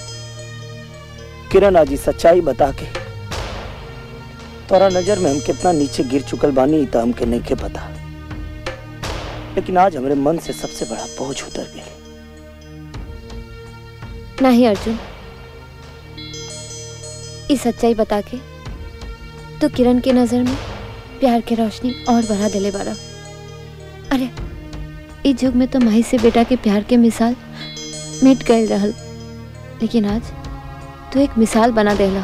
Speaker 1: किरण आजी सच्चाई बता के तोरा नजर में हम कितना नीचे गिर चुकल बानी तो हमके नहीं के पता लेकिन आज हमारे मन से सबसे बड़ा बोझ उतर गया
Speaker 2: नहीं अर्जुन इस सच्चाई बता के तो किरण के नजर में प्यार के रोशनी और बढ़ा दिले बारा अरे इस युग में तो माई से बेटा के प्यार के मिसाल मिट गए रहल लेकिन आज तो एक मिसाल बना देला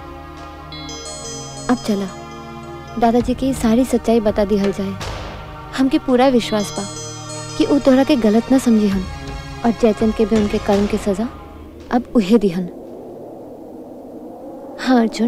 Speaker 2: अब चला दादाजी की सारी सच्चाई बता दी हल जाए हमके पूरा विश्वास बा कि वो तोहरा के गलत ना समझी हम और जयचंद के भी उनके कर्म की सजा अब उहे दिहन हाँ अर्जुन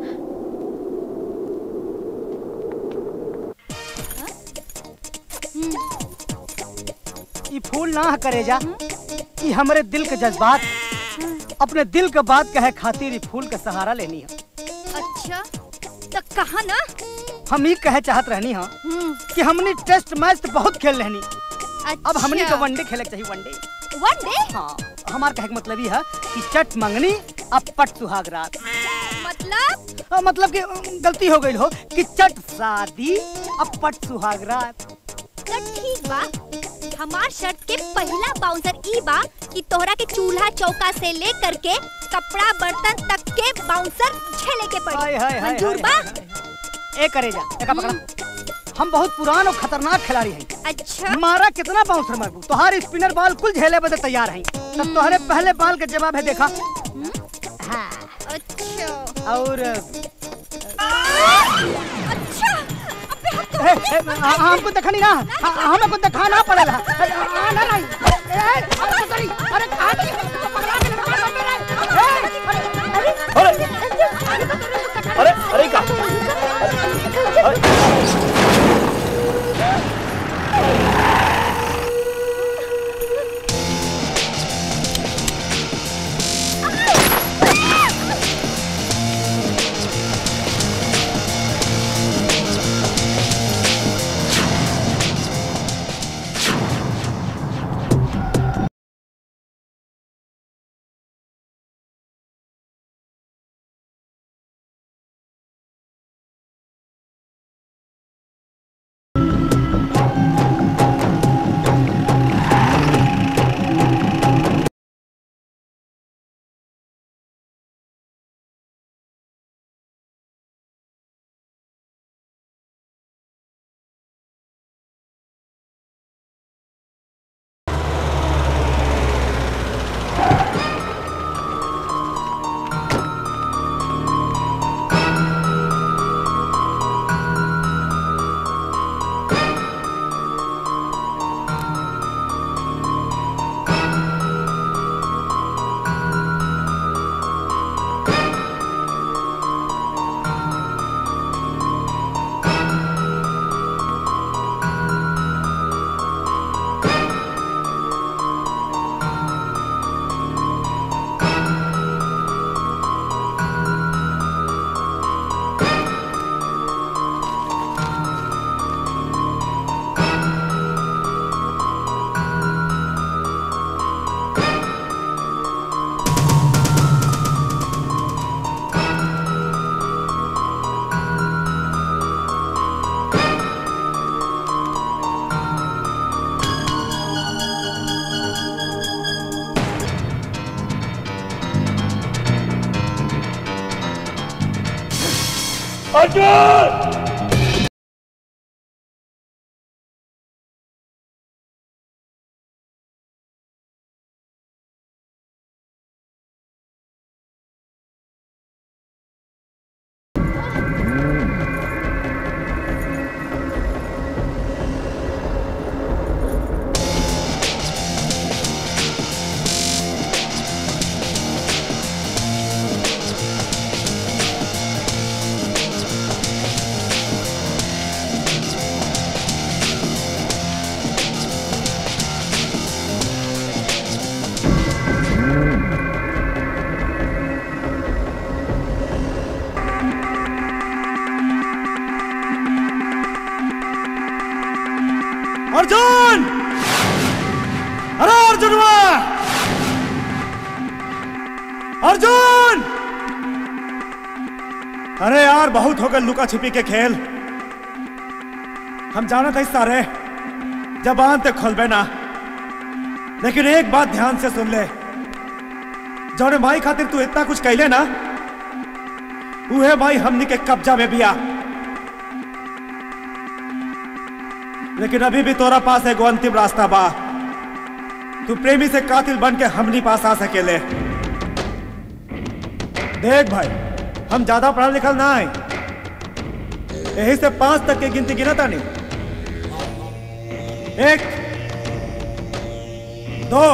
Speaker 16: ई फूल ना करे जा ई हमरे दिल के जज्बात अपने दिल के बात कहे खातिर ई फूल का सहारा लेनी है
Speaker 19: अच्छा तो कहा ना
Speaker 16: हम ही कहे चाहत रहनी हाँ कि हमने टेस्ट मैच तो बहुत खेल रहनी अब हमने के वनडे खेले के चाहिए वनडे
Speaker 19: वनडे
Speaker 16: हाँ हमार कहे के मतलब ये है कि चट मंगनी अब पट सुहाग रात
Speaker 19: मतलब
Speaker 16: हाँ, मतलब कि अ, गलती हो गई हो कि चट शादी अब पट सुहाग रात
Speaker 19: तो ठीक बा हमार शर्त के पहला बाउंसर ई बा कि तोहरा के चूल्हा चौका से लेकर के कपड़ा बर्तन तक के बाउंसर झेले के
Speaker 16: हाय,
Speaker 19: पड़ी
Speaker 16: हाय, हाय,
Speaker 19: मंजूर
Speaker 16: हाय,
Speaker 19: बा
Speaker 16: ए करे जा एका पकड़ा हम बहुत पुरान और खतरनाक खिलाड़ी हैं
Speaker 19: अच्छा
Speaker 16: मारा कितना बाउंसर मारू तोहार स्पिनर बॉल कुल झेले बदे तैयार हैं तब तोहरे पहले बॉल के जवाब है देखा हाँ
Speaker 19: अच्छा
Speaker 16: और
Speaker 19: अच्छा
Speaker 16: ए, ए, हाँ, हमको देखा नहीं ना हाँ, हमको दिखाना पड़ेगा ए, हाँ, ना, नहीं। ए, अरे, sorry, अरे, कहाँ गई? पकड़ा के लगा लो मेरे। ए, अरे,
Speaker 5: अरे अरे का अर्जुन
Speaker 20: अर्जुन अरे अर्जुन अर्जुन अरे यार बहुत हो गए लुका छिपी के खेल हम जाना था सारे जबान ते खोलबे ना लेकिन एक बात ध्यान से सुन ले जौने माई खातिर तू इतना कुछ कैले ना उहे माई हमनी के कब्जा में बिया लेकिन अभी भी तोरा पास एगो अंतिम रास्ता बा तू प्रेमी से कातिल बन के हमनी पास आ सकेले देख भाई हम ज्यादा पढ़ा लिखल ना है यही से पांच तक की गिनती गिना तानी एक दो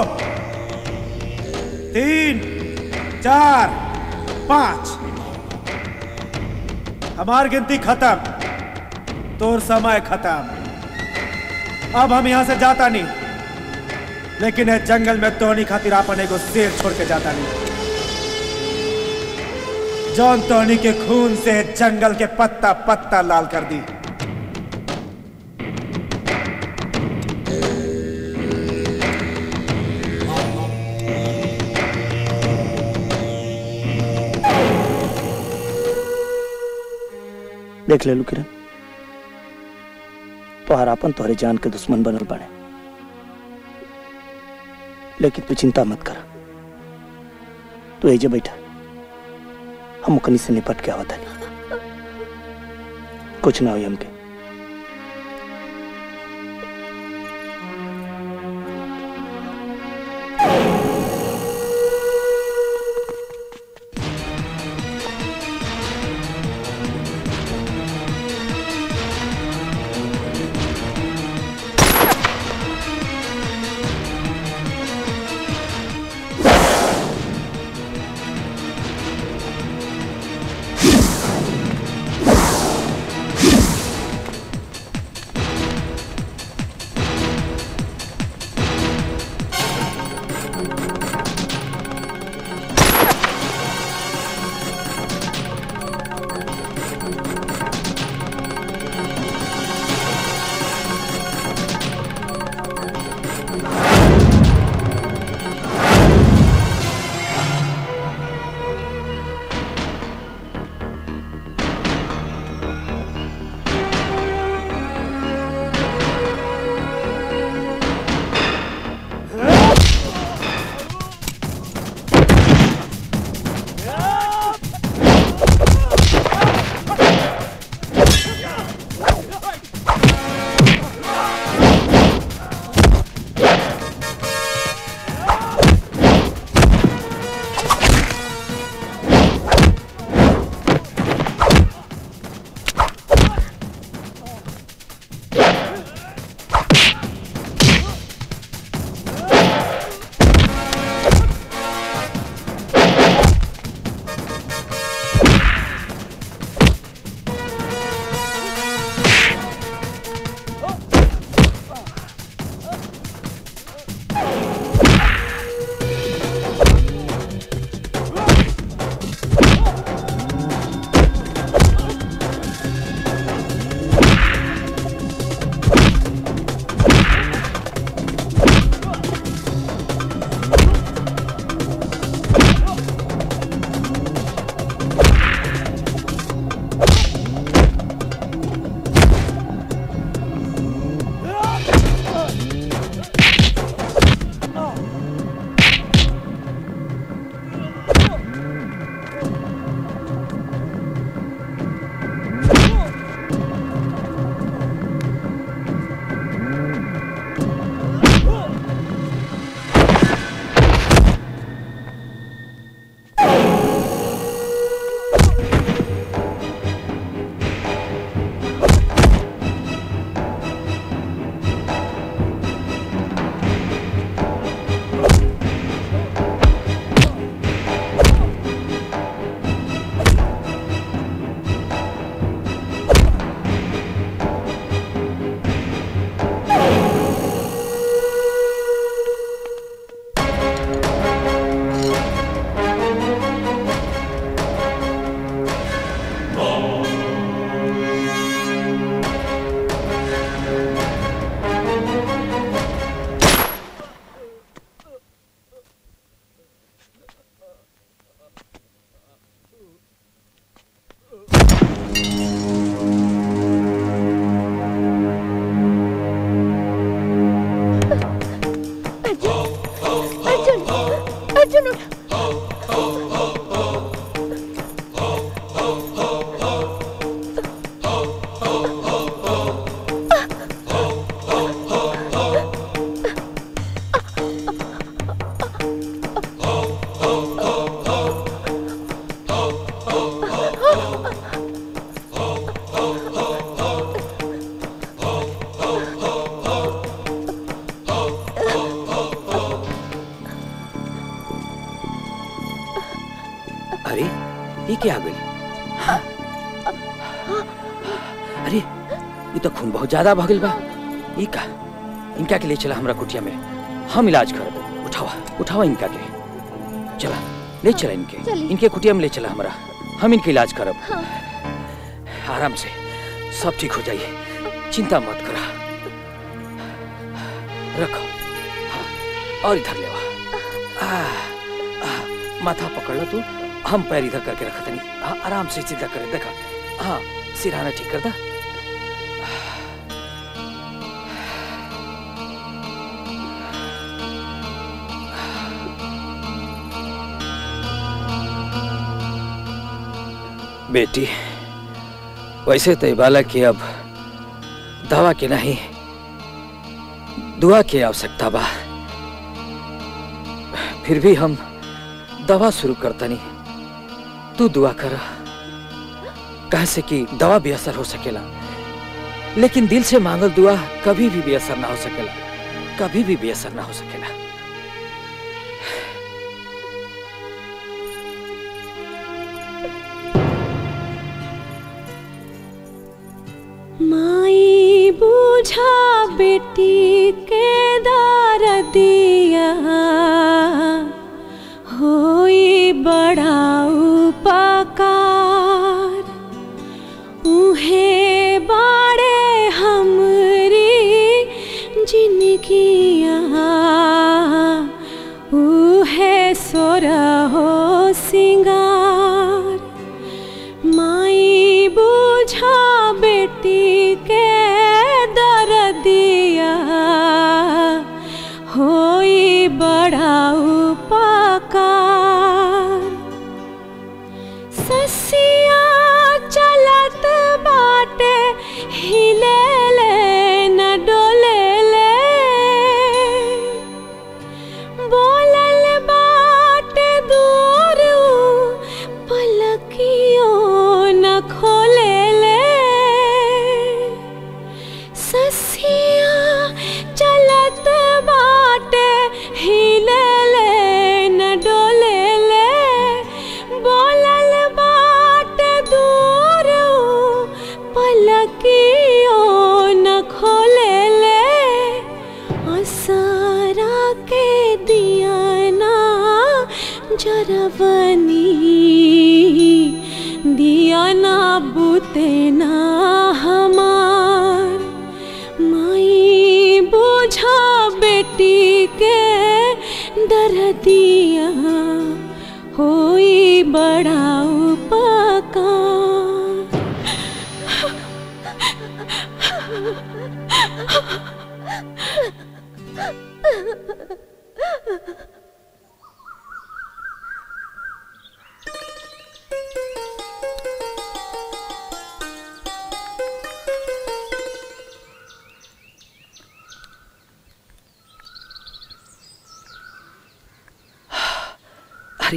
Speaker 20: तीन चार पांच हमार गिनती खत्म तोर समय खत्म अब हम यहाँ से जाता नहीं लेकिन इस जंगल में तोनी खातिर आपन एगो शेर छोड़ के जाता नहीं
Speaker 4: जौन टोनी के खून से जंगल के पत्ता पत्ता लाल कर दी
Speaker 5: देख ले लू किरण तोहार अपन तोहरे जान के दुश्मन बनल बने लेकिन तू चिंता मत कर तू एजे बैठा हम ओकनी से निपट के आवत हनी कुछ ना होई हमके
Speaker 22: अरे ये क्या आ गई हाँ? अरे ये तो खून बहुत ज्यादा भगल बा ये का इनका के लिए चला हमरा कुटिया में हम इलाज करब उठावा उठावा इनका के चला ले चला इनके
Speaker 11: चली।
Speaker 22: इनके कुटिया में ले चला हमरा हम इनका इलाज करब
Speaker 11: हाँ।
Speaker 22: आराम से सब ठीक हो जाइए चिंता मत करा रखो हाँ, और इधर ले आ, आ, माथा पकड़ लो तू हम पैर इधर करके रखा तनी हाँ, आराम से सीधा करे देखा हाँ सिरहाना ठीक कर दा बेटी वैसे तो ये बालक की अब दवा की नहीं दुआ की आवश्यकता बा फिर भी हम दवा शुरू करता नहीं तू दुआ कर कह से कि दवा भी असर हो सकेला लेकिन दिल से मांगल दुआ कभी भी बेअसर ना हो सकेला कभी भी बेअसर ना हो सकेला
Speaker 8: माई बूझा बेटी के दार दिया होई बड़ा उपकार उहे बाड़े हमरी जिनगिया उहे सोरा हो सिंगार माई बूझा बेटी के दर्दिया होई बड़ा उपकार ससिया चलत बाटे हिले ले न डोले ले बोलल बाटे दूर पलकियो न खोले ले ससिया चलत बाटे हिले ले न डोले ले बोलल बाटे दूर पलकियो न खोले ले असरा के दिया ना जरवनी दिया ना बुते ना हमार माई बुझा बेटी के दर दिया होई बड़ा उपकार
Speaker 22: अरे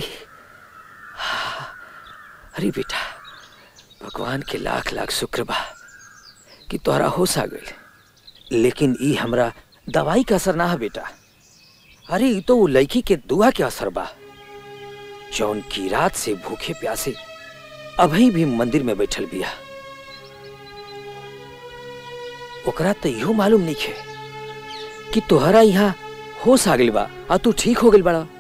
Speaker 22: अरे बेटा भगवान के लाख लाख शुक्र बा कि तोहरा होश आ गई लेकिन ई हमरा दवाई का असर ना है बेटा अरे ई तो वो लड़की के दुआ के असर बा जौन की रात से भूखे प्यासे अभी भी मंदिर में बैठल बिया ओकरा तो इहो मालूम नहीं है कि तोहरा यहाँ होश आ गइल बा आ तू ठीक हो गइल बड़ा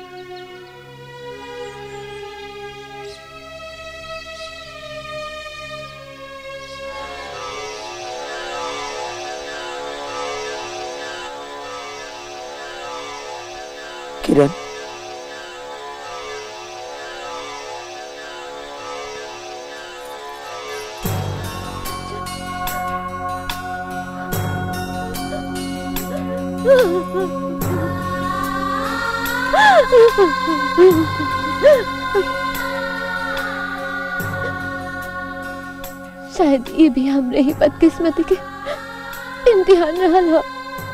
Speaker 22: किरण
Speaker 11: शायद ये भी हमरे ही बदकिस्मती के इम्तिहान रहल हो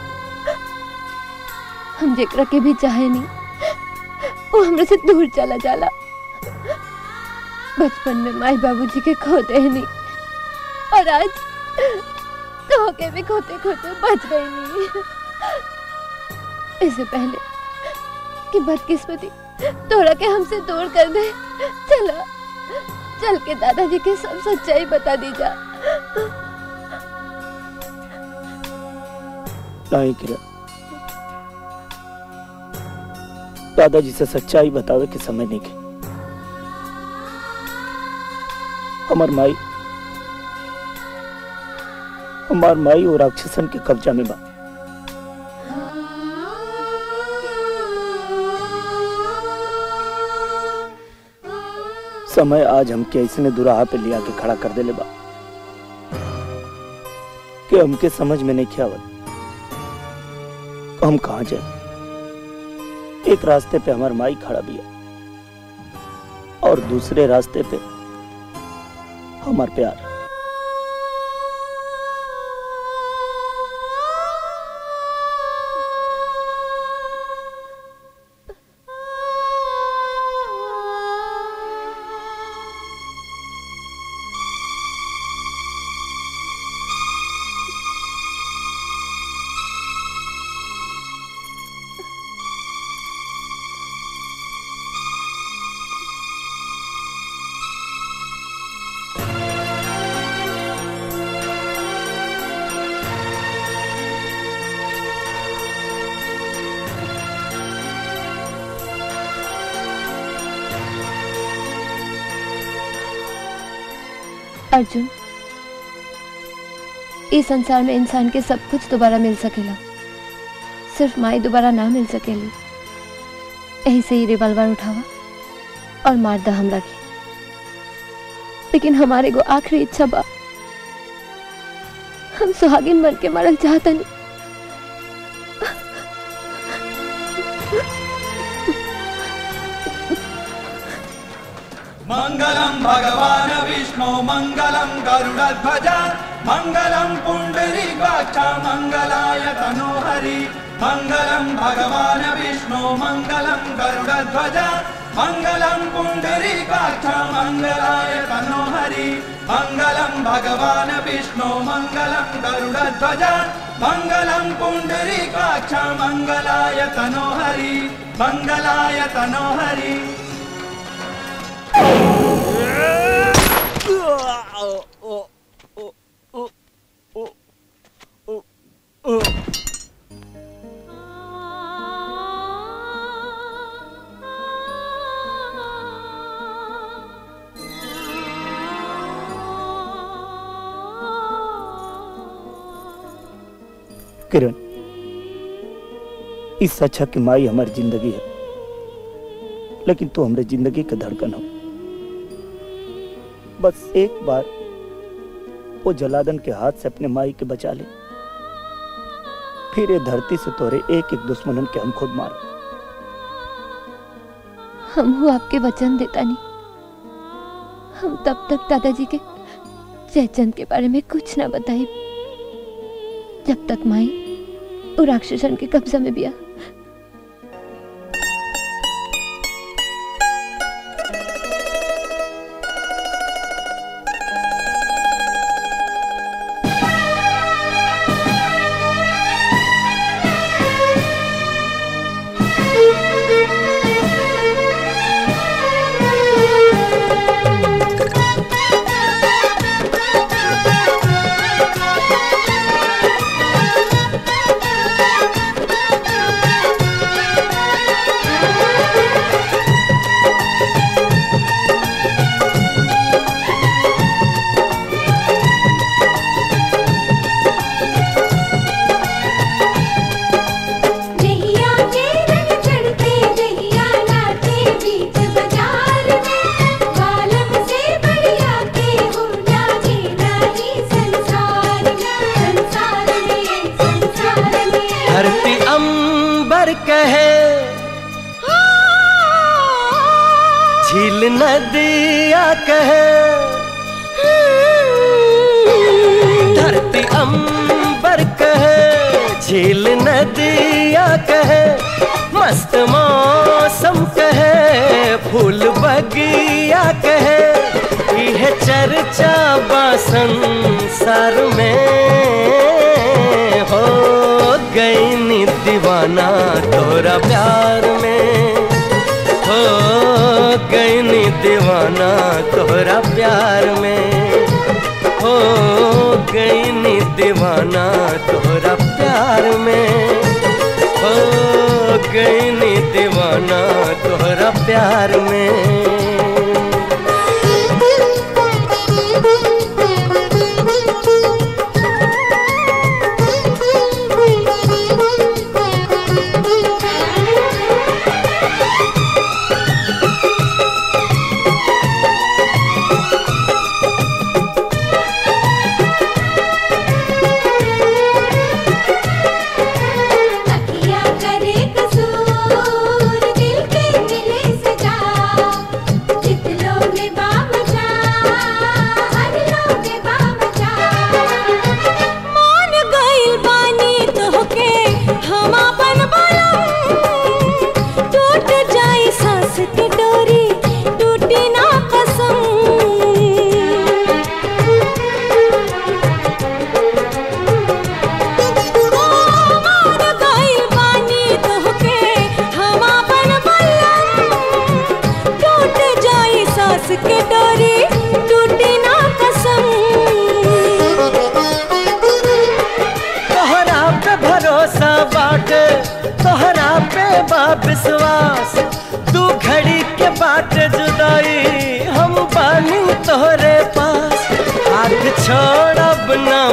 Speaker 11: हम जेकरा के भी चाहे नहीं वो हमरे से दूर चला जाला बचपन में माई बाबूजी के खोते ही नहीं और आज तो के भी खोते खोते बच गई नहीं इससे पहले कि बदकिस्मती तोड़ा के हमसे दूर कर दे चला चल के दादाजी के सब सच्चाई बता दी जा
Speaker 5: नहीं किरण दादाजी से सच्चाई बतावे के समय नहीं के हमार माई हमार माई और राक्षसन के कब्जा में बा समय आज हमके ऐसने दुराहा पे लिया के खड़ा कर देले बा कि हमके समझ में नहीं आवत हम कहाँ जाए एक रास्ते पे हमार माई खड़ा बिया और दूसरे रास्ते पे हमार प्यार
Speaker 2: अर्जुन इस संसार में इंसान के सब कुछ दोबारा मिल सकेला सिर्फ माई दोबारा ना मिल सकेली यही से ही रिवॉल्वर उठावा और मार दा हमरा के लेकिन हमारे को आखिरी इच्छा बा हम सुहागिन बन के मरल चाहता नहीं
Speaker 7: मङ्गलं भगवान् विष्णु मङ्गलं गरुडध्वज मङ्गलं पुण्डरीकाक्ष मङ्गलाय तनोहरि मङ्गलं भगवान् विष्णु मङ्गलं गरुडध्वज मङ्गलं पुण्डरीकाक्ष मङ्गलाय तनोहरि मङ्गलं भगवान् विष्णु मङ्गलं गरुडध्वज मङ्गलं पुण्डरीकाक्ष मङ्गलाय तनोहरि मङ्गलाय तनोहरि
Speaker 5: किरण इस अच्छा की माई हमारी जिंदगी है लेकिन तू हमारे जिंदगी का धड़कन हो बस एक बार वो जलादन के हाथ से अपने माई के बचा ले फिर ये धरती से तोरे एक एक दुश्मनन के हम खुद मार
Speaker 2: हम हूँ आपके वचन देता नहीं हम तब तक दादाजी के जयचंद के बारे में कुछ ना बताई जब तक माई और राक्षसन के कब्जा में बिया
Speaker 12: जहिया के रंग चढ़ते जहिया नाचे बीच बाजार में बालम से बढ़िया के हो नाचे नाची संसार में संसार में संसार में
Speaker 17: धरती अंबर कहे झील नदिया कहे धरती अंबर कहे झील नदिया कहे मस्त मौसम कहे फूल बगिया कहे यह चर्चा बा संसार में हो गई नी दीवाना तोरा प्यार में हो गई नी दीवाना तोरा प्यार में हो गई नी दीवाना तोरा प्यार में हो गई नी दीवाना तोरा प्यार में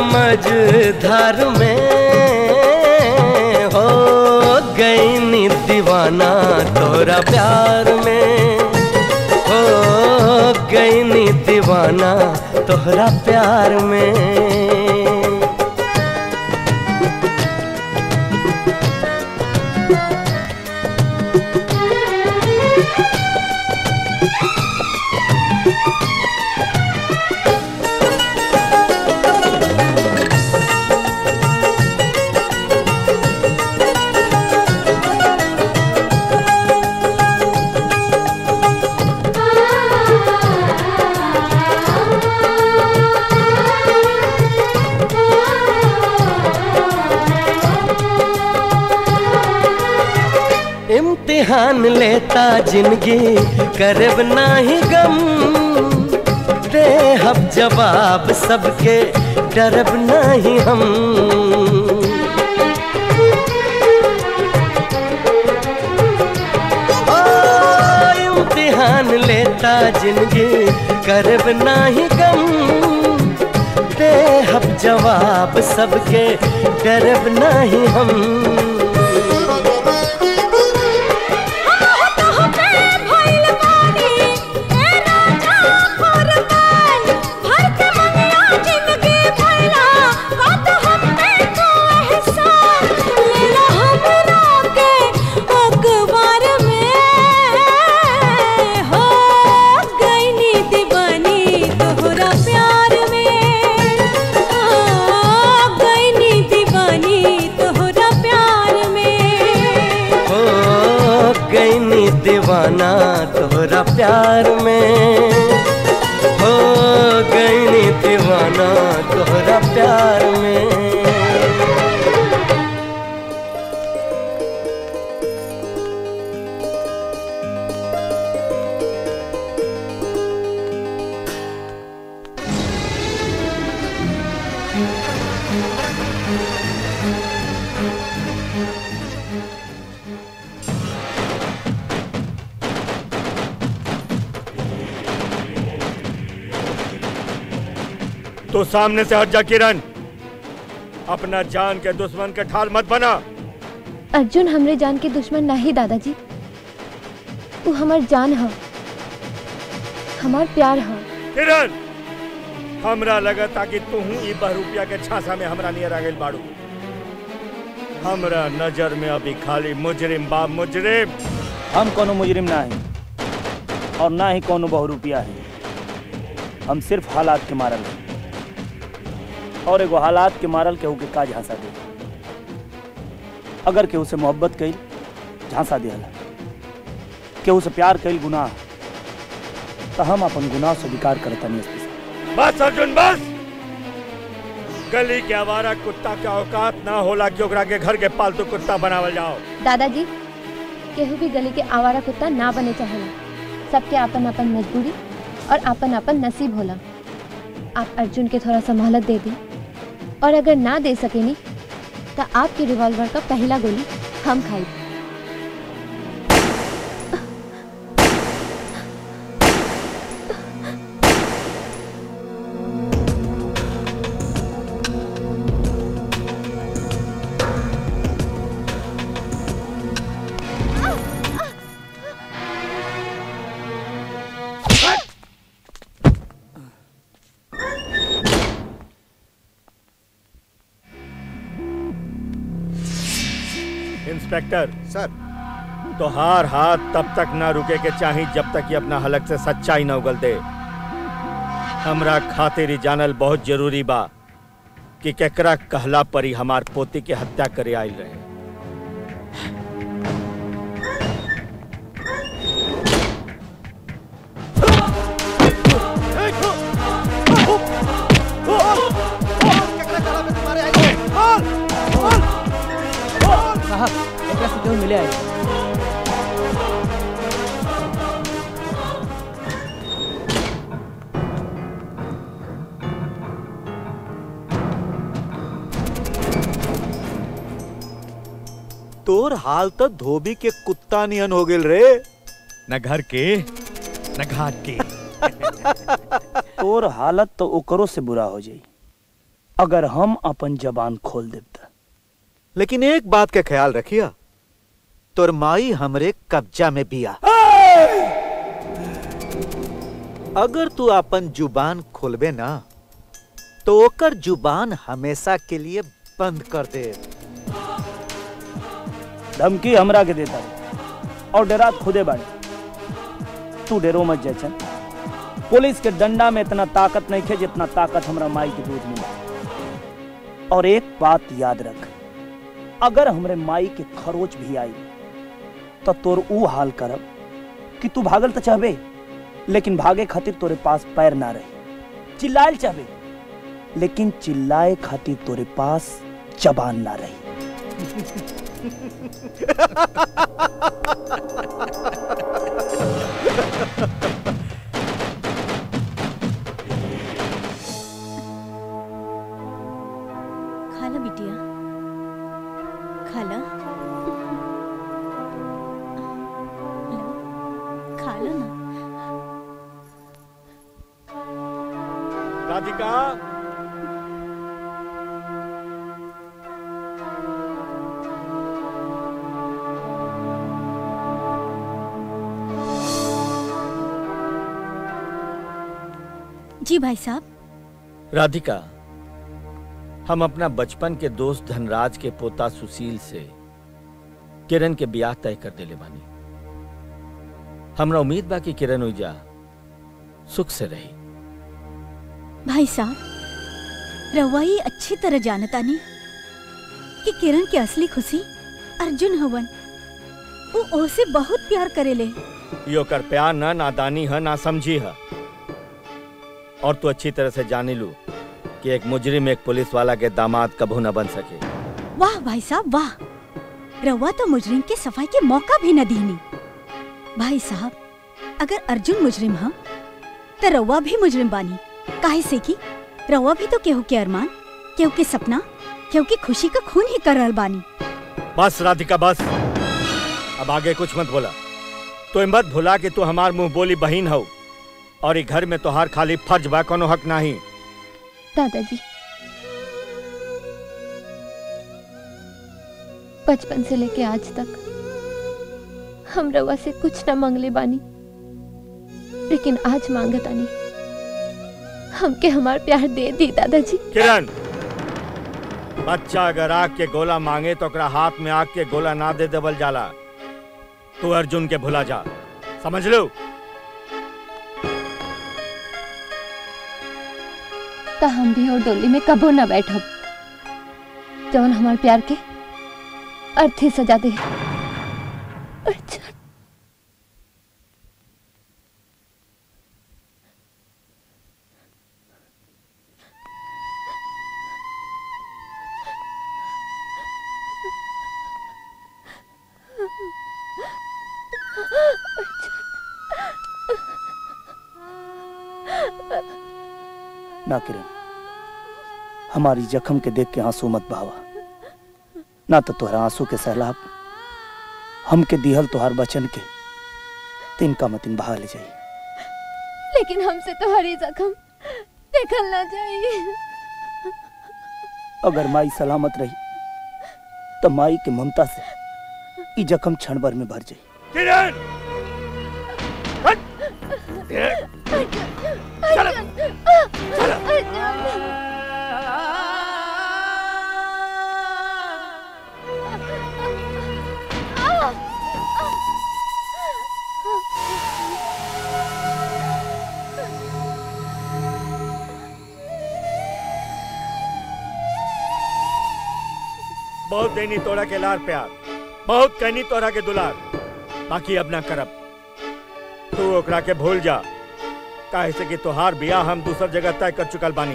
Speaker 17: मझधार में हो गई नी दीवाना तोरा प्यार में हो गई नी दीवाना तोहरा प्यार में इम्तिहान लेता जिंदगी करब नाही गम देहब जवाब सबके डरब नाही हम ओ, इम्तिहान लेता जिंदगी करब नाही गम देहब जवाब सबके डरब नाही हम हो गई नी दीवाना तोहरा प्यार में हो गई नी दीवाना तोहरा प्यार में
Speaker 5: तो सामने से हट जा किरण अपना जान के दुश्मन के ठाल मत बना
Speaker 11: अर्जुन हमरे जान के दुश्मन नहीं दादाजी वो हमार जान है हमार प्यार है
Speaker 5: किरण हमरा लगा ताकि तू ई बहरूपिया के छासा में हमरा नियर आ गइल बाड़ू हमरा नजर में अभी खाली मुजरिम बा मुजरिम
Speaker 9: हम कोनो मुजरिम ना है और ना ही कोनो बहुरूपिया है हम सिर्फ हालात के मारल हैं और एगो हालात के मारल केहू के का झांसा दे अगर केहू से मोहब्बत कईल झांसा दिहला केहू से प्यार कईल गुनाह तो हम अपन गुनाह स्वीकार करतनी एसपी साहब
Speaker 5: बस अर्जुन बस गली के आवारा कुत्ता के औकात ना होला कि ओकरा के घर के पालतू कुत्ता बनावल जाओ
Speaker 11: दादाजी केहू भी गली के आवारा कुत्ता ना बने चाहेला सबके आपन आपन मजबूरी और आपन आपन नसीब होला आप अर्जुन के थोड़ा सा मोहलत दे दी और अगर ना दे सकेनी तो आपके रिवॉल्वर का पहला गोली हम खाई
Speaker 5: इंस्पेक्टर सर तो हार हाथ तब तक ना रुके के चाही जब तक ये अपना हलक से सच्चाई न उगल दे हमरा खातिर ही जानल बहुत जरूरी बा कि केकरा कहला पर ही हमार पोती के हत्या करे आयल रहे
Speaker 1: साहब एकरा से केहू मिले आई
Speaker 6: तोर हाल तो धोबी के कुत्ता नियन हो गेल रे
Speaker 14: न घर के न घाट के
Speaker 9: तोर हालत तो ओकरो से बुरा हो जाई अगर हम अपन जबान खोल देब त
Speaker 6: लेकिन एक बात के ख्याल रखिया तोर माई हमरे कब्जा में बिया अगर तू अपन जुबान खोलबे ना तो ओकर जुबान हमेशा के लिए बंद कर दे
Speaker 9: धमकी हमरा के देता और डरात खुदे बाड़े तू डरो मत जयचंद पुलिस के डंडा में इतना ताकत नहीं खे जितना ताकत हमरा माई के दूध में बा। और एक बात याद रख अगर हमरे माई के खरोच भी आई तो तोर ऊ हाल करब कि तू भागल तो चाहबे लेकिन भागे खातिर तोरे पास पैर ना रही चिल्लायल चाहबे लेकिन चिल्लाए खातिर तोरे पास जबान ना रही
Speaker 19: खा लो बिटिया खा लो लो, खा लो ना
Speaker 14: राधिका
Speaker 19: जी भाई साहब
Speaker 5: राधिका हम अपना बचपन के दोस्त धनराज के पोता सुशील से किरण के ब्याह तय कर देले बानी हमरा उम्मीद बा कि किरण उइजा सुख से रही
Speaker 19: भाई साहब रउआ ये अच्छी तरह जानता नहीं कि किरण की असली खुशी अर्जुन हवन वो ओसे बहुत प्यार करेले
Speaker 5: यो कर प्यार न नादानी है ना समझी है और तू अच्छी तरह से जानी लू कि एक मुजरिम एक पुलिस वाला के दामाद कबू न बन सके
Speaker 19: वाह भाई साहब वाह रउआ तो मुजरिम के सफाई के मौका भी न दीनी भाई साहब अगर अर्जुन मुजरिम हम तो रउआ भी मुजरिम बानी काहे से कि रउआ भी तो केहू के अरमान केहू के सपना केहू की खुशी का खून ही कर रहल बानी
Speaker 5: बस राधिका बस अब आगे कुछ मत बोला तो मत भुला कि तू हमार मुंह बोली बहन हो और ये घर में तोहार खाली फर्ज बा कोनो हक नहीं
Speaker 2: दादाजी बचपन से लेके आज तक हम रवा से कुछ न मांगले बानी लेकिन आज मांगतानी हमके हमार प्यार दे दी दादाजी
Speaker 5: किरण बच्चा अगर आग के गोला मांगे तो ओकरा हाथ में आग के गोला ना दे देवल जाला तू अर्जुन के भुला जा समझ लो
Speaker 2: तो हम भी और डोली में कबो न बैठब जवन हमार प्यार के अर्थ ही सजा दे अच्छा
Speaker 9: ना किरण हमारी जख्म के देख के आंसू मत बहावा ना तो तोहरा आंसू के सैलाब हमके दिहल तोहार बचन के तिनका मतिन बहा ले जाई
Speaker 2: लेकिन हमसे तो हरी जख्म देखल ना चाहिए
Speaker 9: अगर माई सलामत रही तो माई के ममता से ई जख्म क्षण भर में भर जाई
Speaker 14: किरण
Speaker 5: बहुत देनी तोरा के लार प्यार बहुत कहनी तोरा के दुलार बाकी अब ना करब तू ओकरा के भूल जा काहे से कि तोहार बियाह हम दूसर जगह तय कर चुकल बानी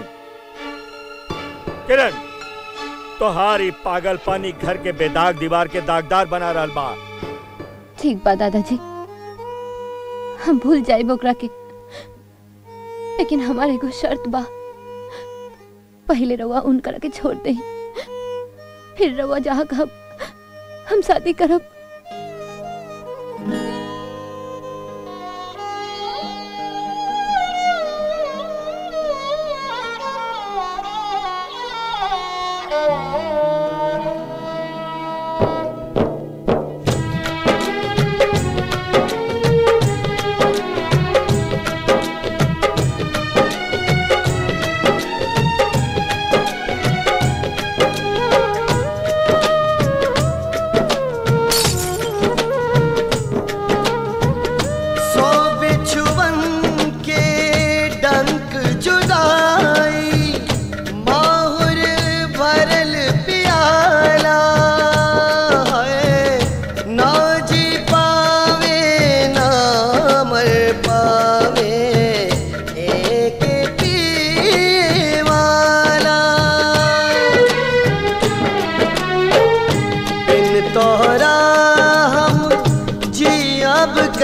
Speaker 5: किरण तोहार ई पागल पानी घर के बेदाग दीवार के दागदार बना रहल बा
Speaker 2: ठीक बा दादाजी हम भूल जाए ओकरा के लेकिन हमारे एगो शर्त बा पहले रवा उनकरा के छोड़ दे फिर रवा जहाँ कहब हम शादी करब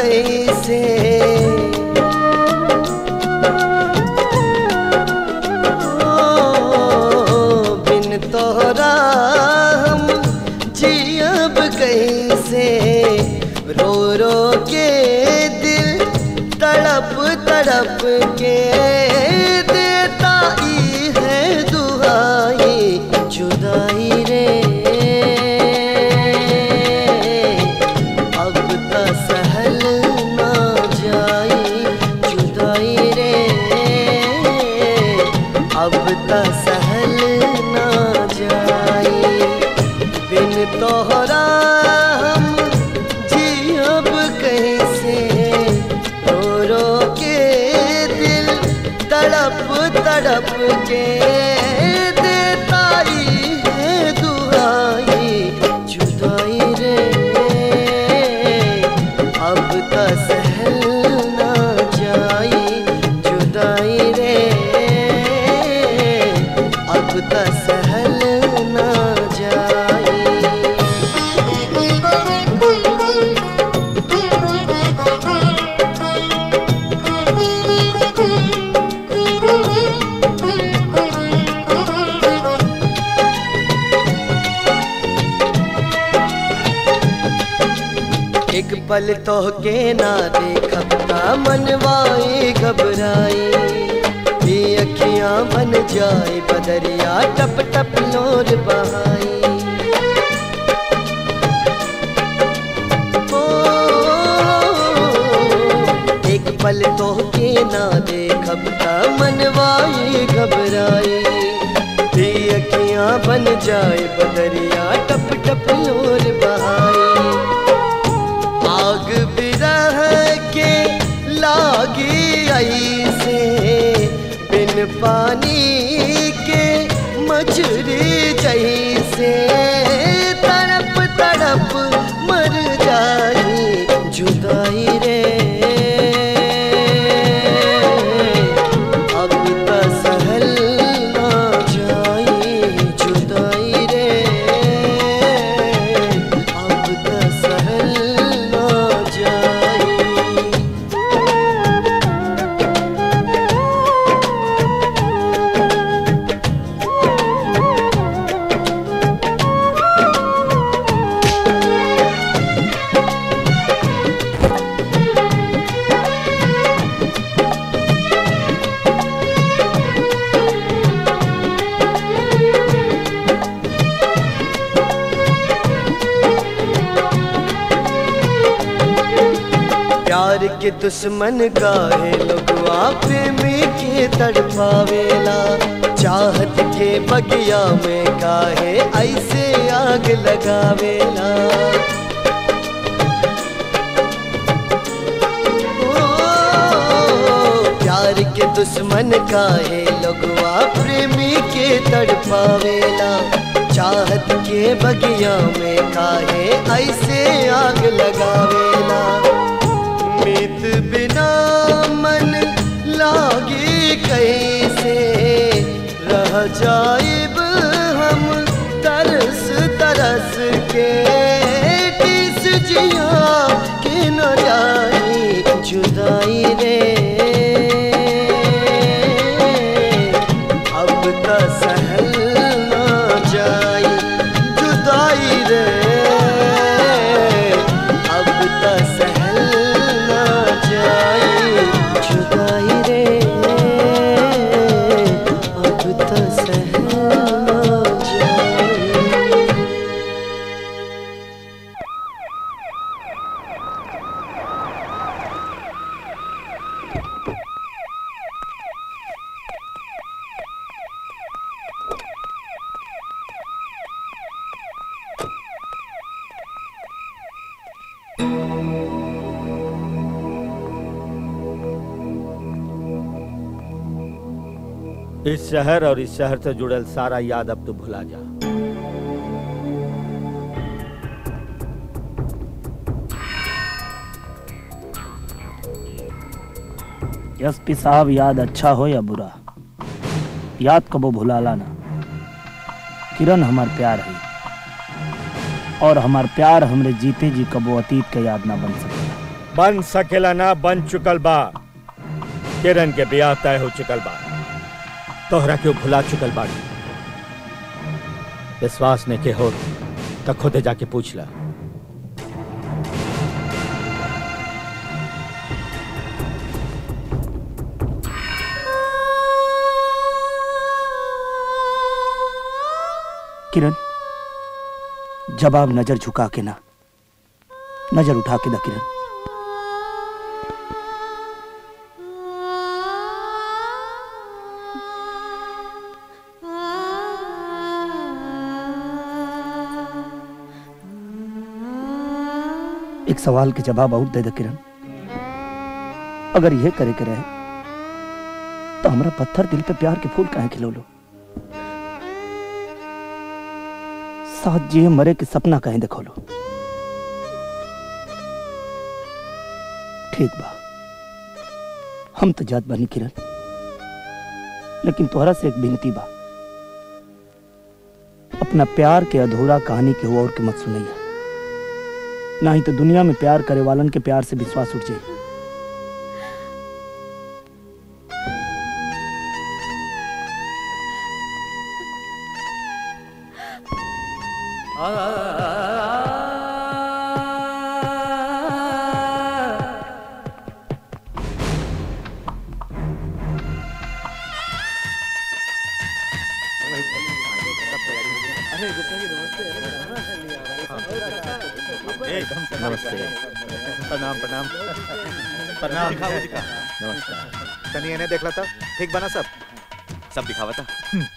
Speaker 17: कैसे ओ, बिन तोहरा हम जियब कैसे रो रो के दिल तड़प तड़प के देता ई है दुआई जुदाई रे अब त सहल ना जाई जुदाई रे अब त सहल ना जाई बिन तोहरा हम जियब कैसे रो रो के दिल तड़प तड़प के देता ई है दुआई जुदाई रे अब त सहल ना जाई जुदाई रे अब त सहल ना जाई एक पल तो के ना देखब ता मनवाए घबराए ये अखियां बन जाए बदरिया टप टप लोर बहाए ओ, एक पल तो के ना देखब ता मनवाए घबराए ये अखियां बन जाए बदरिया टप टप लोर बहाए आग बिरह के लागी ऐसे बिन पानी के मछली जैसे तड़प तड़प मर जाई जुदाई रे अब त सहल ना जाई जुदाई रे अब त सहल ना जाई प्यार के दुश्मन काहे लोगवा प्रेमी के तड़पावेला चाहत के बगिया में काहे ऐसे आग लगावेला ओ, प्यार के दुश्मन काहे लोगवा प्रेमी के तड़पावेला चाहत के बगिया में काहे ऐसे आग लगावेला मीत बिना मन लागी कैसे रह जाइब हम तरस तरस के टीस जिया के न जाई जुदाई रे अब त सहल ना जाई जुदाई रे अब त सहल ना जाई जुदाई रे अब त सहल ना जाई
Speaker 5: इस शहर और इस शहर से जुड़ल सारा याद अब तो भुला जा
Speaker 9: एसपी साहब याद अच्छा हो या बुरा याद कबो भुलाला ना किरण हमार प्यार है और हमार प्यार हमरे जीते जी कबो अतीत के याद ना बन सके
Speaker 5: बन सकेला ना बन चुकल बा किरण के ब्याह तय हो चुकल बा तोहरा क्यों भुला चुकल बाड़ी विश्वास ने के हो तो खुदे जाके पूछ ला
Speaker 9: किरण जवाब नजर झुका के ना नजर उठा के दा किरण एक सवाल के जवाब और दे दे किरण अगर यह करे के रहे तो हमरा पत्थर दिल पे प्यार के फूल काहे खिलो लो साथ जिए मरे के सपना कहीं देखो लो ठीक बा हम तो जात बानी किरण लेकिन तोहरा से एक विनती बा अपना प्यार के अधूरा कहानी के हो और के मत सुनैया ना ही तो दुनिया में प्यार करे वालन के प्यार से विश्वास उठ जाए
Speaker 6: नमस्ते प्रणाम प्रणाम प्रणाम
Speaker 14: दिखाओ, दिखा।
Speaker 6: नमस्कार तनी इन्हें देख था ठीक बना सब
Speaker 14: सब दिखावा था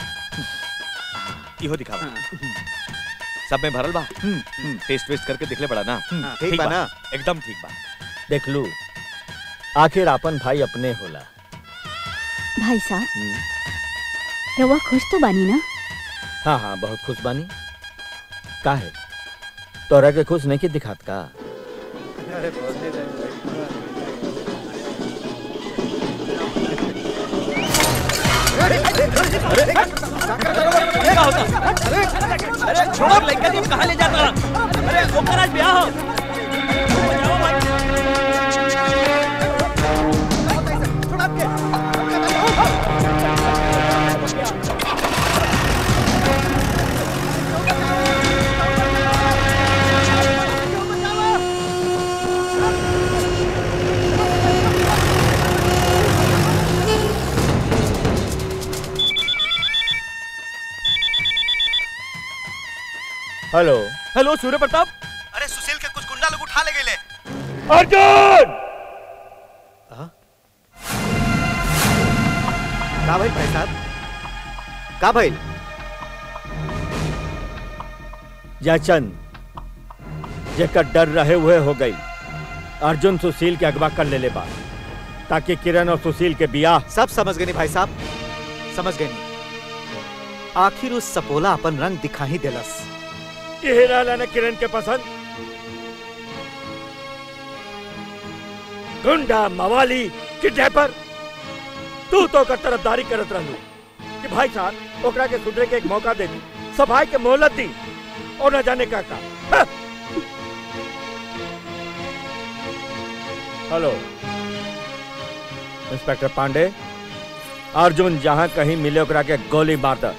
Speaker 14: इहो दिखावा सब में भरल बा टेस्ट वेस्ट करके दिखले बड़ा ना
Speaker 6: ठीक बा ना?
Speaker 14: एकदम ठीक बा
Speaker 5: देख लू आखिर अपन भाई अपने होला
Speaker 19: भाई साहब रवा खुश तो बानी ना
Speaker 5: हाँ हाँ बहुत खुश बानी का है तोरा के खुश नहीं के दिखात का
Speaker 6: अरे
Speaker 1: अरे छोड़ लड़का तुम कहाँ ले जाता अरे ओकर आज ब्याह हो
Speaker 5: हेलो
Speaker 14: हेलो सूर्य प्रताप
Speaker 21: अरे सुशील के कुछ गुंडा लोग उठा ले गए
Speaker 5: अर्जुन
Speaker 6: का भाई भाई साहब का भाई
Speaker 5: जयचंद जेकर डर रहे हुए हो गई अर्जुन सुशील के अगवा कर ले ले बा ताकि किरण और सुशील के बियाह
Speaker 6: सब समझ गए नी भाई साहब समझ गए नी आखिर उस सपोला अपन रंग दिखा ही दिलस
Speaker 5: ये रहला ना किरण के पसंद गुंडा मवाली किडनैपर तू तो ओकर तरफदारी करत रहलू कि भाई साहब ओकरा के सुधरे के एक मौका दे दी सफाई के मोहलत दी और न जाने का का हाँ। हेलो इंस्पेक्टर पांडे अर्जुन जहां कहीं मिले ओकरा के गोली मार द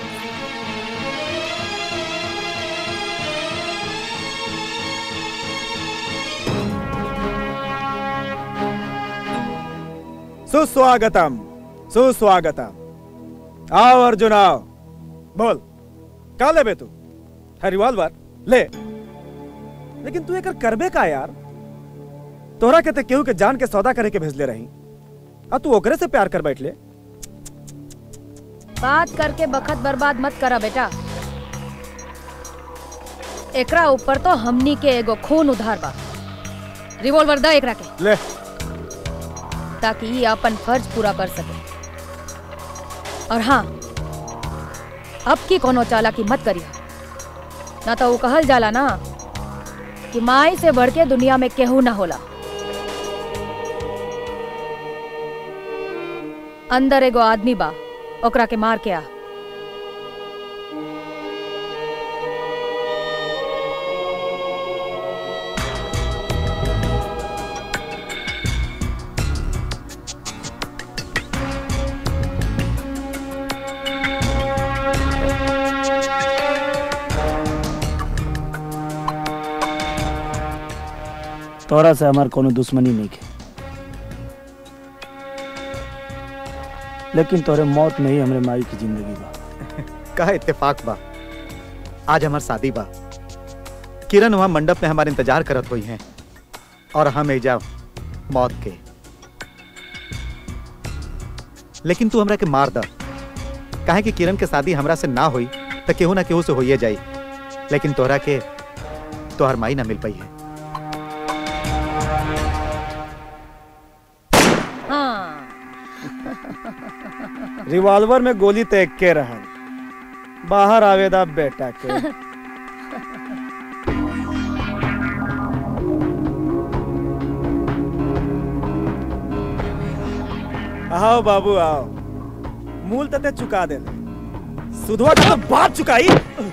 Speaker 4: सुस्वागतम सुस्वागतम आओ अर्जुन आओ बोल का लेबे तू है रिवॉल्वर ले लेकिन तू एकर करबे का यार तोरा के ते केहू के जान के सौदा करे के भेजले रही आ तू ओकरे से प्यार कर बैठ ले
Speaker 10: बात करके बखत बर्बाद मत करा बेटा एकरा ऊपर तो हमनी के एगो खून उधार बा रिवॉल्वर द एकरा के
Speaker 4: ले
Speaker 10: ताकि ये अपन फर्ज पूरा कर सके और हाँ अब की कोनो चालाकी मत करिए ना तो वो कहल जाला ना कि माई से बढ़ के दुनिया में केहू ना होला अंदर एगो आदमी बा ओकरा के मार के आ
Speaker 9: तोरा से हमार कोनो दुश्मनी नहीं है लेकिन तोरे मौत में ही हमरे माई की जिंदगी बा
Speaker 6: कहा इत्तेफाक बा आज हमार शादी बा किरण वहां मंडप में हमारे इंतजार करत हुई हैं और हम एजा मौत के लेकिन तू हमरा के मार द काहे कि किरण के शादी हमरा से ना हुई तो केहू ना केहू से होइए जाई लेकिन तोहरा के तोहर माई ना मिल पाई है
Speaker 4: रिवॉल्वर में गोली तेग के रहल बाहर आवेदा बेटा के आओ बाबू आओ मूल तते चुका दे सुधवा का तो बात चुकाई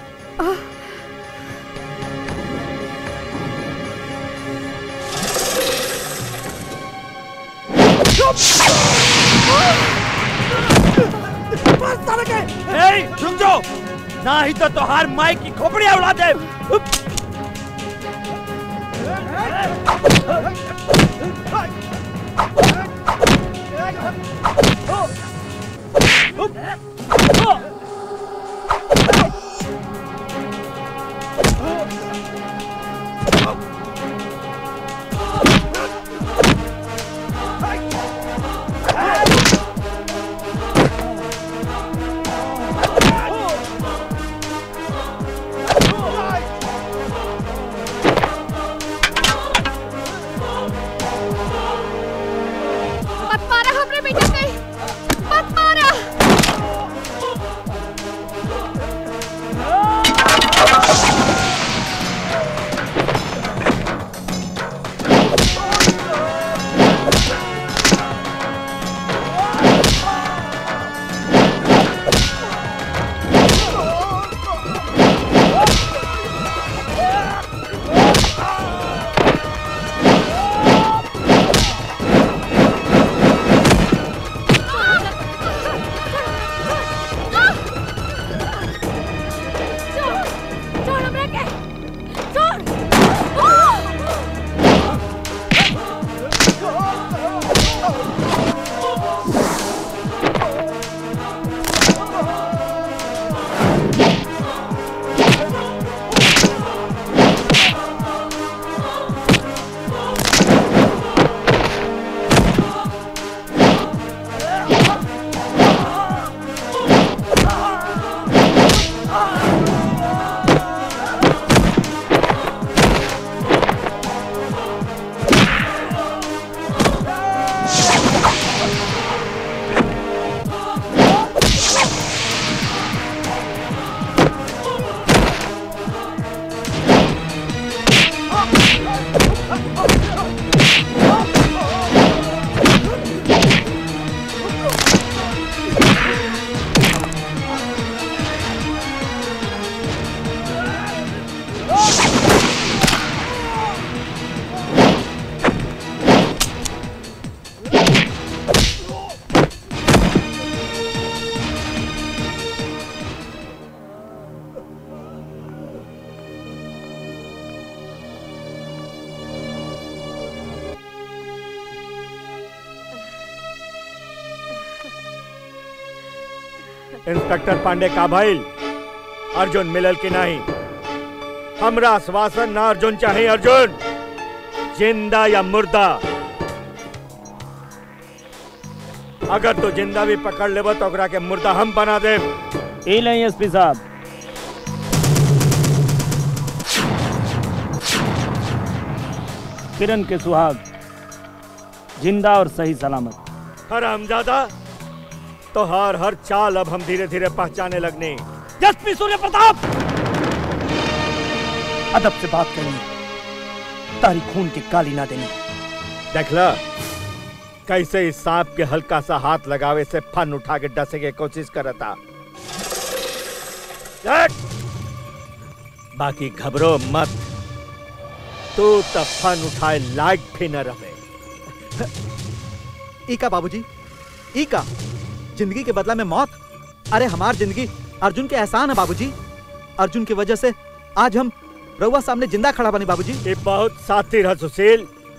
Speaker 20: ए, रुक जाओ ना ही तो तोहार माई की खोपड़िया उड़ा दे
Speaker 15: मत मारा हमरे बेटा के मत मारा छोड़ हमरा के छोड़
Speaker 20: इंस्पेक्टर पांडे का भाई अर्जुन मिलल की नहीं हमरा आश्वासन ना अर्जुन चाहिए अर्जुन जिंदा या मुर्दा अगर तू जिंदा भी पकड़ लेबो तो ओकरा के मुर्दा हम बना दे
Speaker 9: ए नहीं एसपी साहब किरण के सुहाग जिंदा और सही सलामत
Speaker 20: हरामजादा तो हर हर चाल अब हम धीरे धीरे पहचाने लगने एसपी सूर्य प्रताप
Speaker 9: अदब से बात करनी तारी खून की काली ना देनी
Speaker 20: देखला कैसे इस सांप के हल्का सा हाथ लगावे से फन उठा के डसे के कोशिश करता देख, बाकी घबरो मत तू तो फन उठाए लायक भी न रहे
Speaker 6: ई का बाबूजी ई का जिंदगी के बदला में मौत अरे हमार जिंदगी अर्जुन के एहसान है बाबूजी अर्जुन की वजह से आज हम रउआ सामने जिंदा खड़ा बनी बाबूजी
Speaker 20: ये बहुत साथी रह सुशील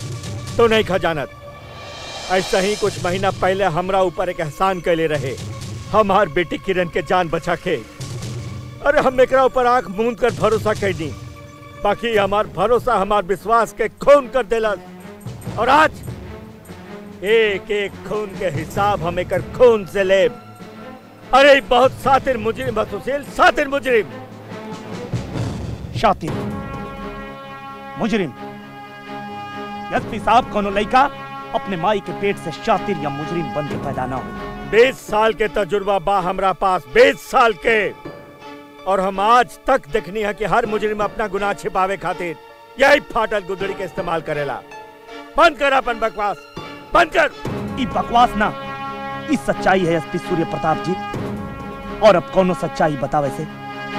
Speaker 5: तो नहीं खजानत ऐसा ही कुछ महीना पहले हमरा ऊपर एक एहसान कैले रहे हमार बेटी किरण के जान बचा के अरे हम एकरा ऊपर आंख मूंद कर भरोसा कैनी बाकी हमार भरोसा हमार विश्वास के खून कर देला और आज एक एक खून के हिसाब हम एकर खून से ले अरे ई बहुत सातिर मुजरिम बा सुशील सातिर मुजरिम
Speaker 9: शातिर मुजरिम एसपी साहब कोनो लड़का अपने माई के पेट से शातिर या मुजरिम बन के पैदा ना हो
Speaker 5: बीस साल के तजुर्बा बा हमरा पास बीस साल के और हम आज तक देखनी है कि हर मुजरिम अपना गुनाह छिपावे खातिर यही फाटल गुदड़ी के इस्तेमाल करेला बंद कर अपन बकवास बंद कर
Speaker 9: ई बकवास ना ई सच्चाई है एसपी सूर्य प्रताप जी और अब कोनो सच्चाई बतावे से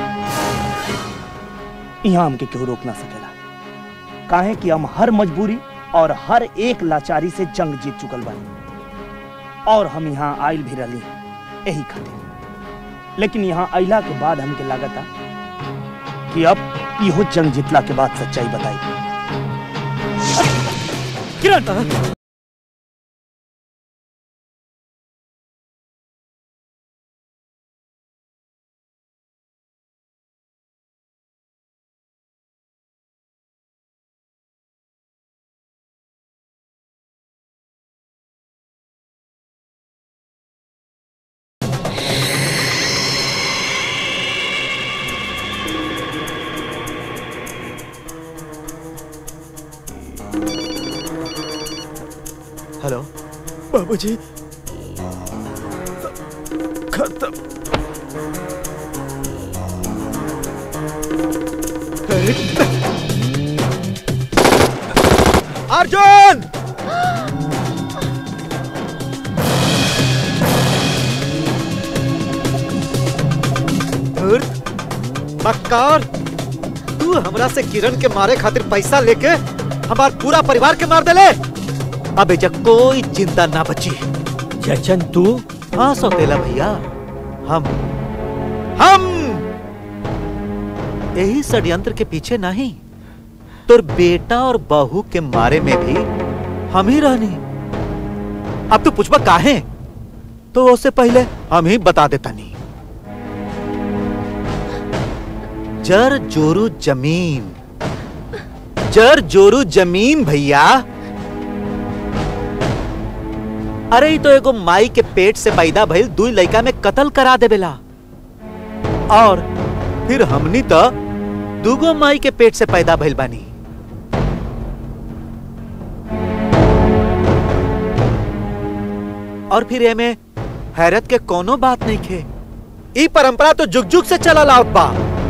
Speaker 9: यहाँ हमके केहू रोक ना सकेला काहे कि हम हर मजबूरी और हर एक लाचारी से जंग जीत चुकल बानी और हम यहाँ आयल भी रही यही खातिर लेकिन यहाँ अइला के बाद हमके लागता कि अब इहो जंग जीतला के बाद सच्चाई बताई किरण
Speaker 6: हेलो
Speaker 4: बाबूजी खत्म
Speaker 6: अर्जुन धूर्त, मक्कार तू हमरा से किरण के मारे खातिर पैसा लेके हमार पूरा परिवार के मार देले अब एजा कोई चिंता ना बची
Speaker 5: जचन तू
Speaker 6: हाँ सौतेला भैया हम हम यही षड्यंत्र के पीछे नहीं तोर बेटा और बहू के मारे में भी हम ही रहनी अब तू पूछबा काहे तो उससे पहले हम ही बता देता नहीं जर जोरू जमीन जर जोरू जमीन भैया अरे ई तो एगो माई के पेट से पैदा भइल दुई लड़का में कत्ल करा देवेला और फिर हमनी तो दूगो माई के पेट से पैदा भइल बानी और फिर एमे हैरत के कोनो बात नहीं खे ई परंपरा तो जुग जुग से चला लाउत बा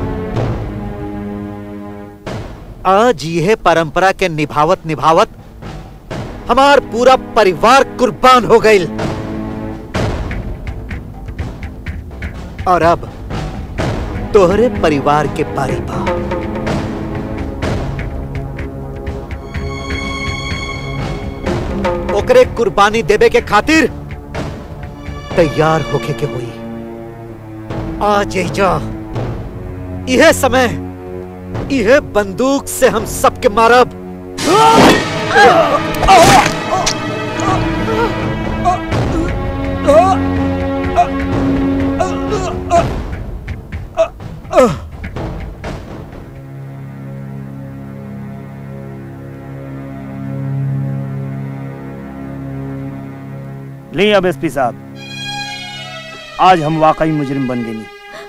Speaker 6: आज यह परंपरा के निभावत निभावत हमार पूरा परिवार कुर्बान हो गई और अब तोहरे परिवार के बारी बा ओकरे कुर्बानी देवे के खातिर तैयार होके के हुई आज जा यह समय यह बंदूक से हम सबके मारब
Speaker 9: ले अब एसपी साहब आज हम वाकई मुजरिम बन गए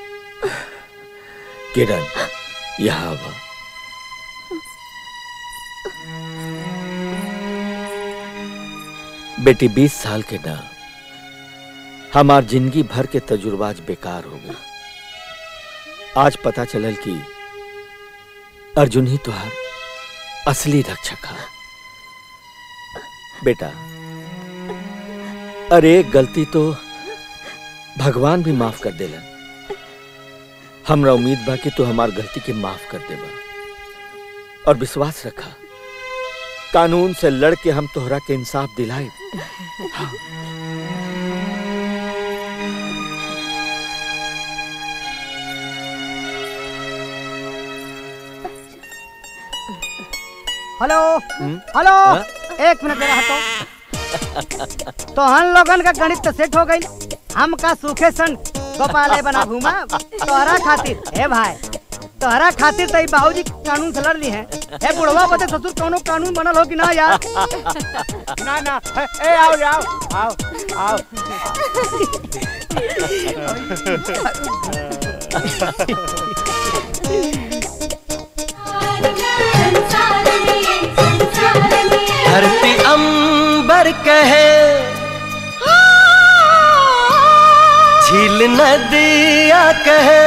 Speaker 5: किरण यहाँ आवा बेटी बीस साल के ना हमार जिंदगी भर के तजुर्बा आज बेकार हो गई आज पता चलल कि अर्जुन ही तुहार असली रक्षक है बेटा अरे एक गलती तो भगवान भी माफ कर देलन हमरा उम्मीद बा कि तू हमार गलती के माफ कर देबा और विश्वास रखा कानून से लड़ के हम तोहरा के इंसाफ दिलाए
Speaker 16: हेलो
Speaker 5: हम्म?
Speaker 16: हेलो
Speaker 5: हाँ?
Speaker 16: एक मिनट जरा हटो तो हम लोगन का गणित तो सेट हो गई हम का सूखे सन गोपाले बना घूमा तोहरा खातिर हे भाई तोहरा खातिर तो ई बाबूजी कानून से लड़ ली है हे बुढ़वा बते ससुर कोनो कानून बनल हो कि ना यार
Speaker 9: ना ना ए आओ ले आओ आओ आओ
Speaker 17: धरती अंबर कहे झील नदिया कहे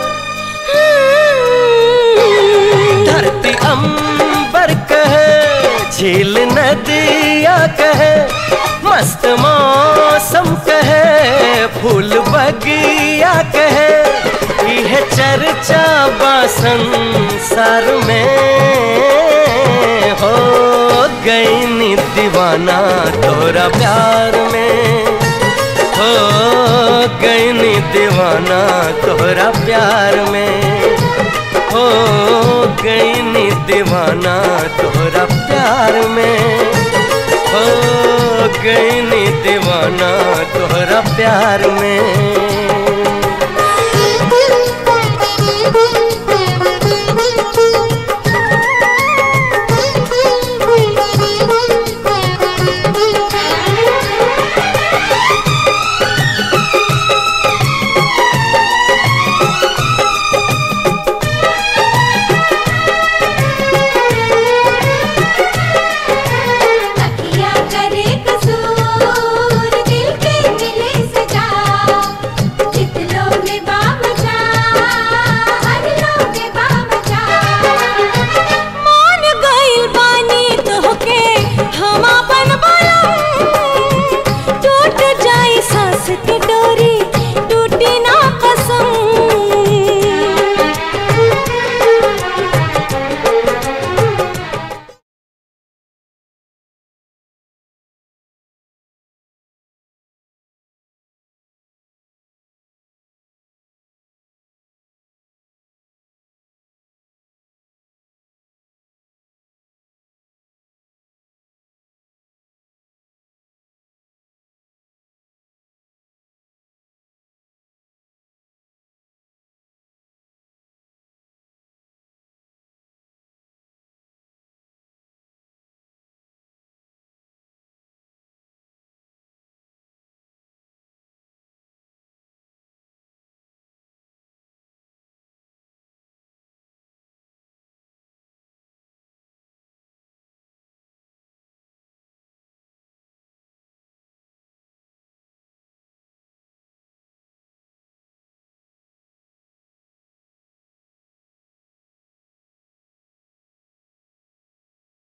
Speaker 17: धरती अंबर कहे झील नदिया कहे मस्त मौसम कहे फूल बगिया कहे यह चर्चा बा संसार में हो गई नी दीवाना तोरा प्यार में हो गई नी दीवाना तोरा प्यार में हो गई नी दीवाना तोरा प्यार में हो गई नी दीवाना तोरा प्यार में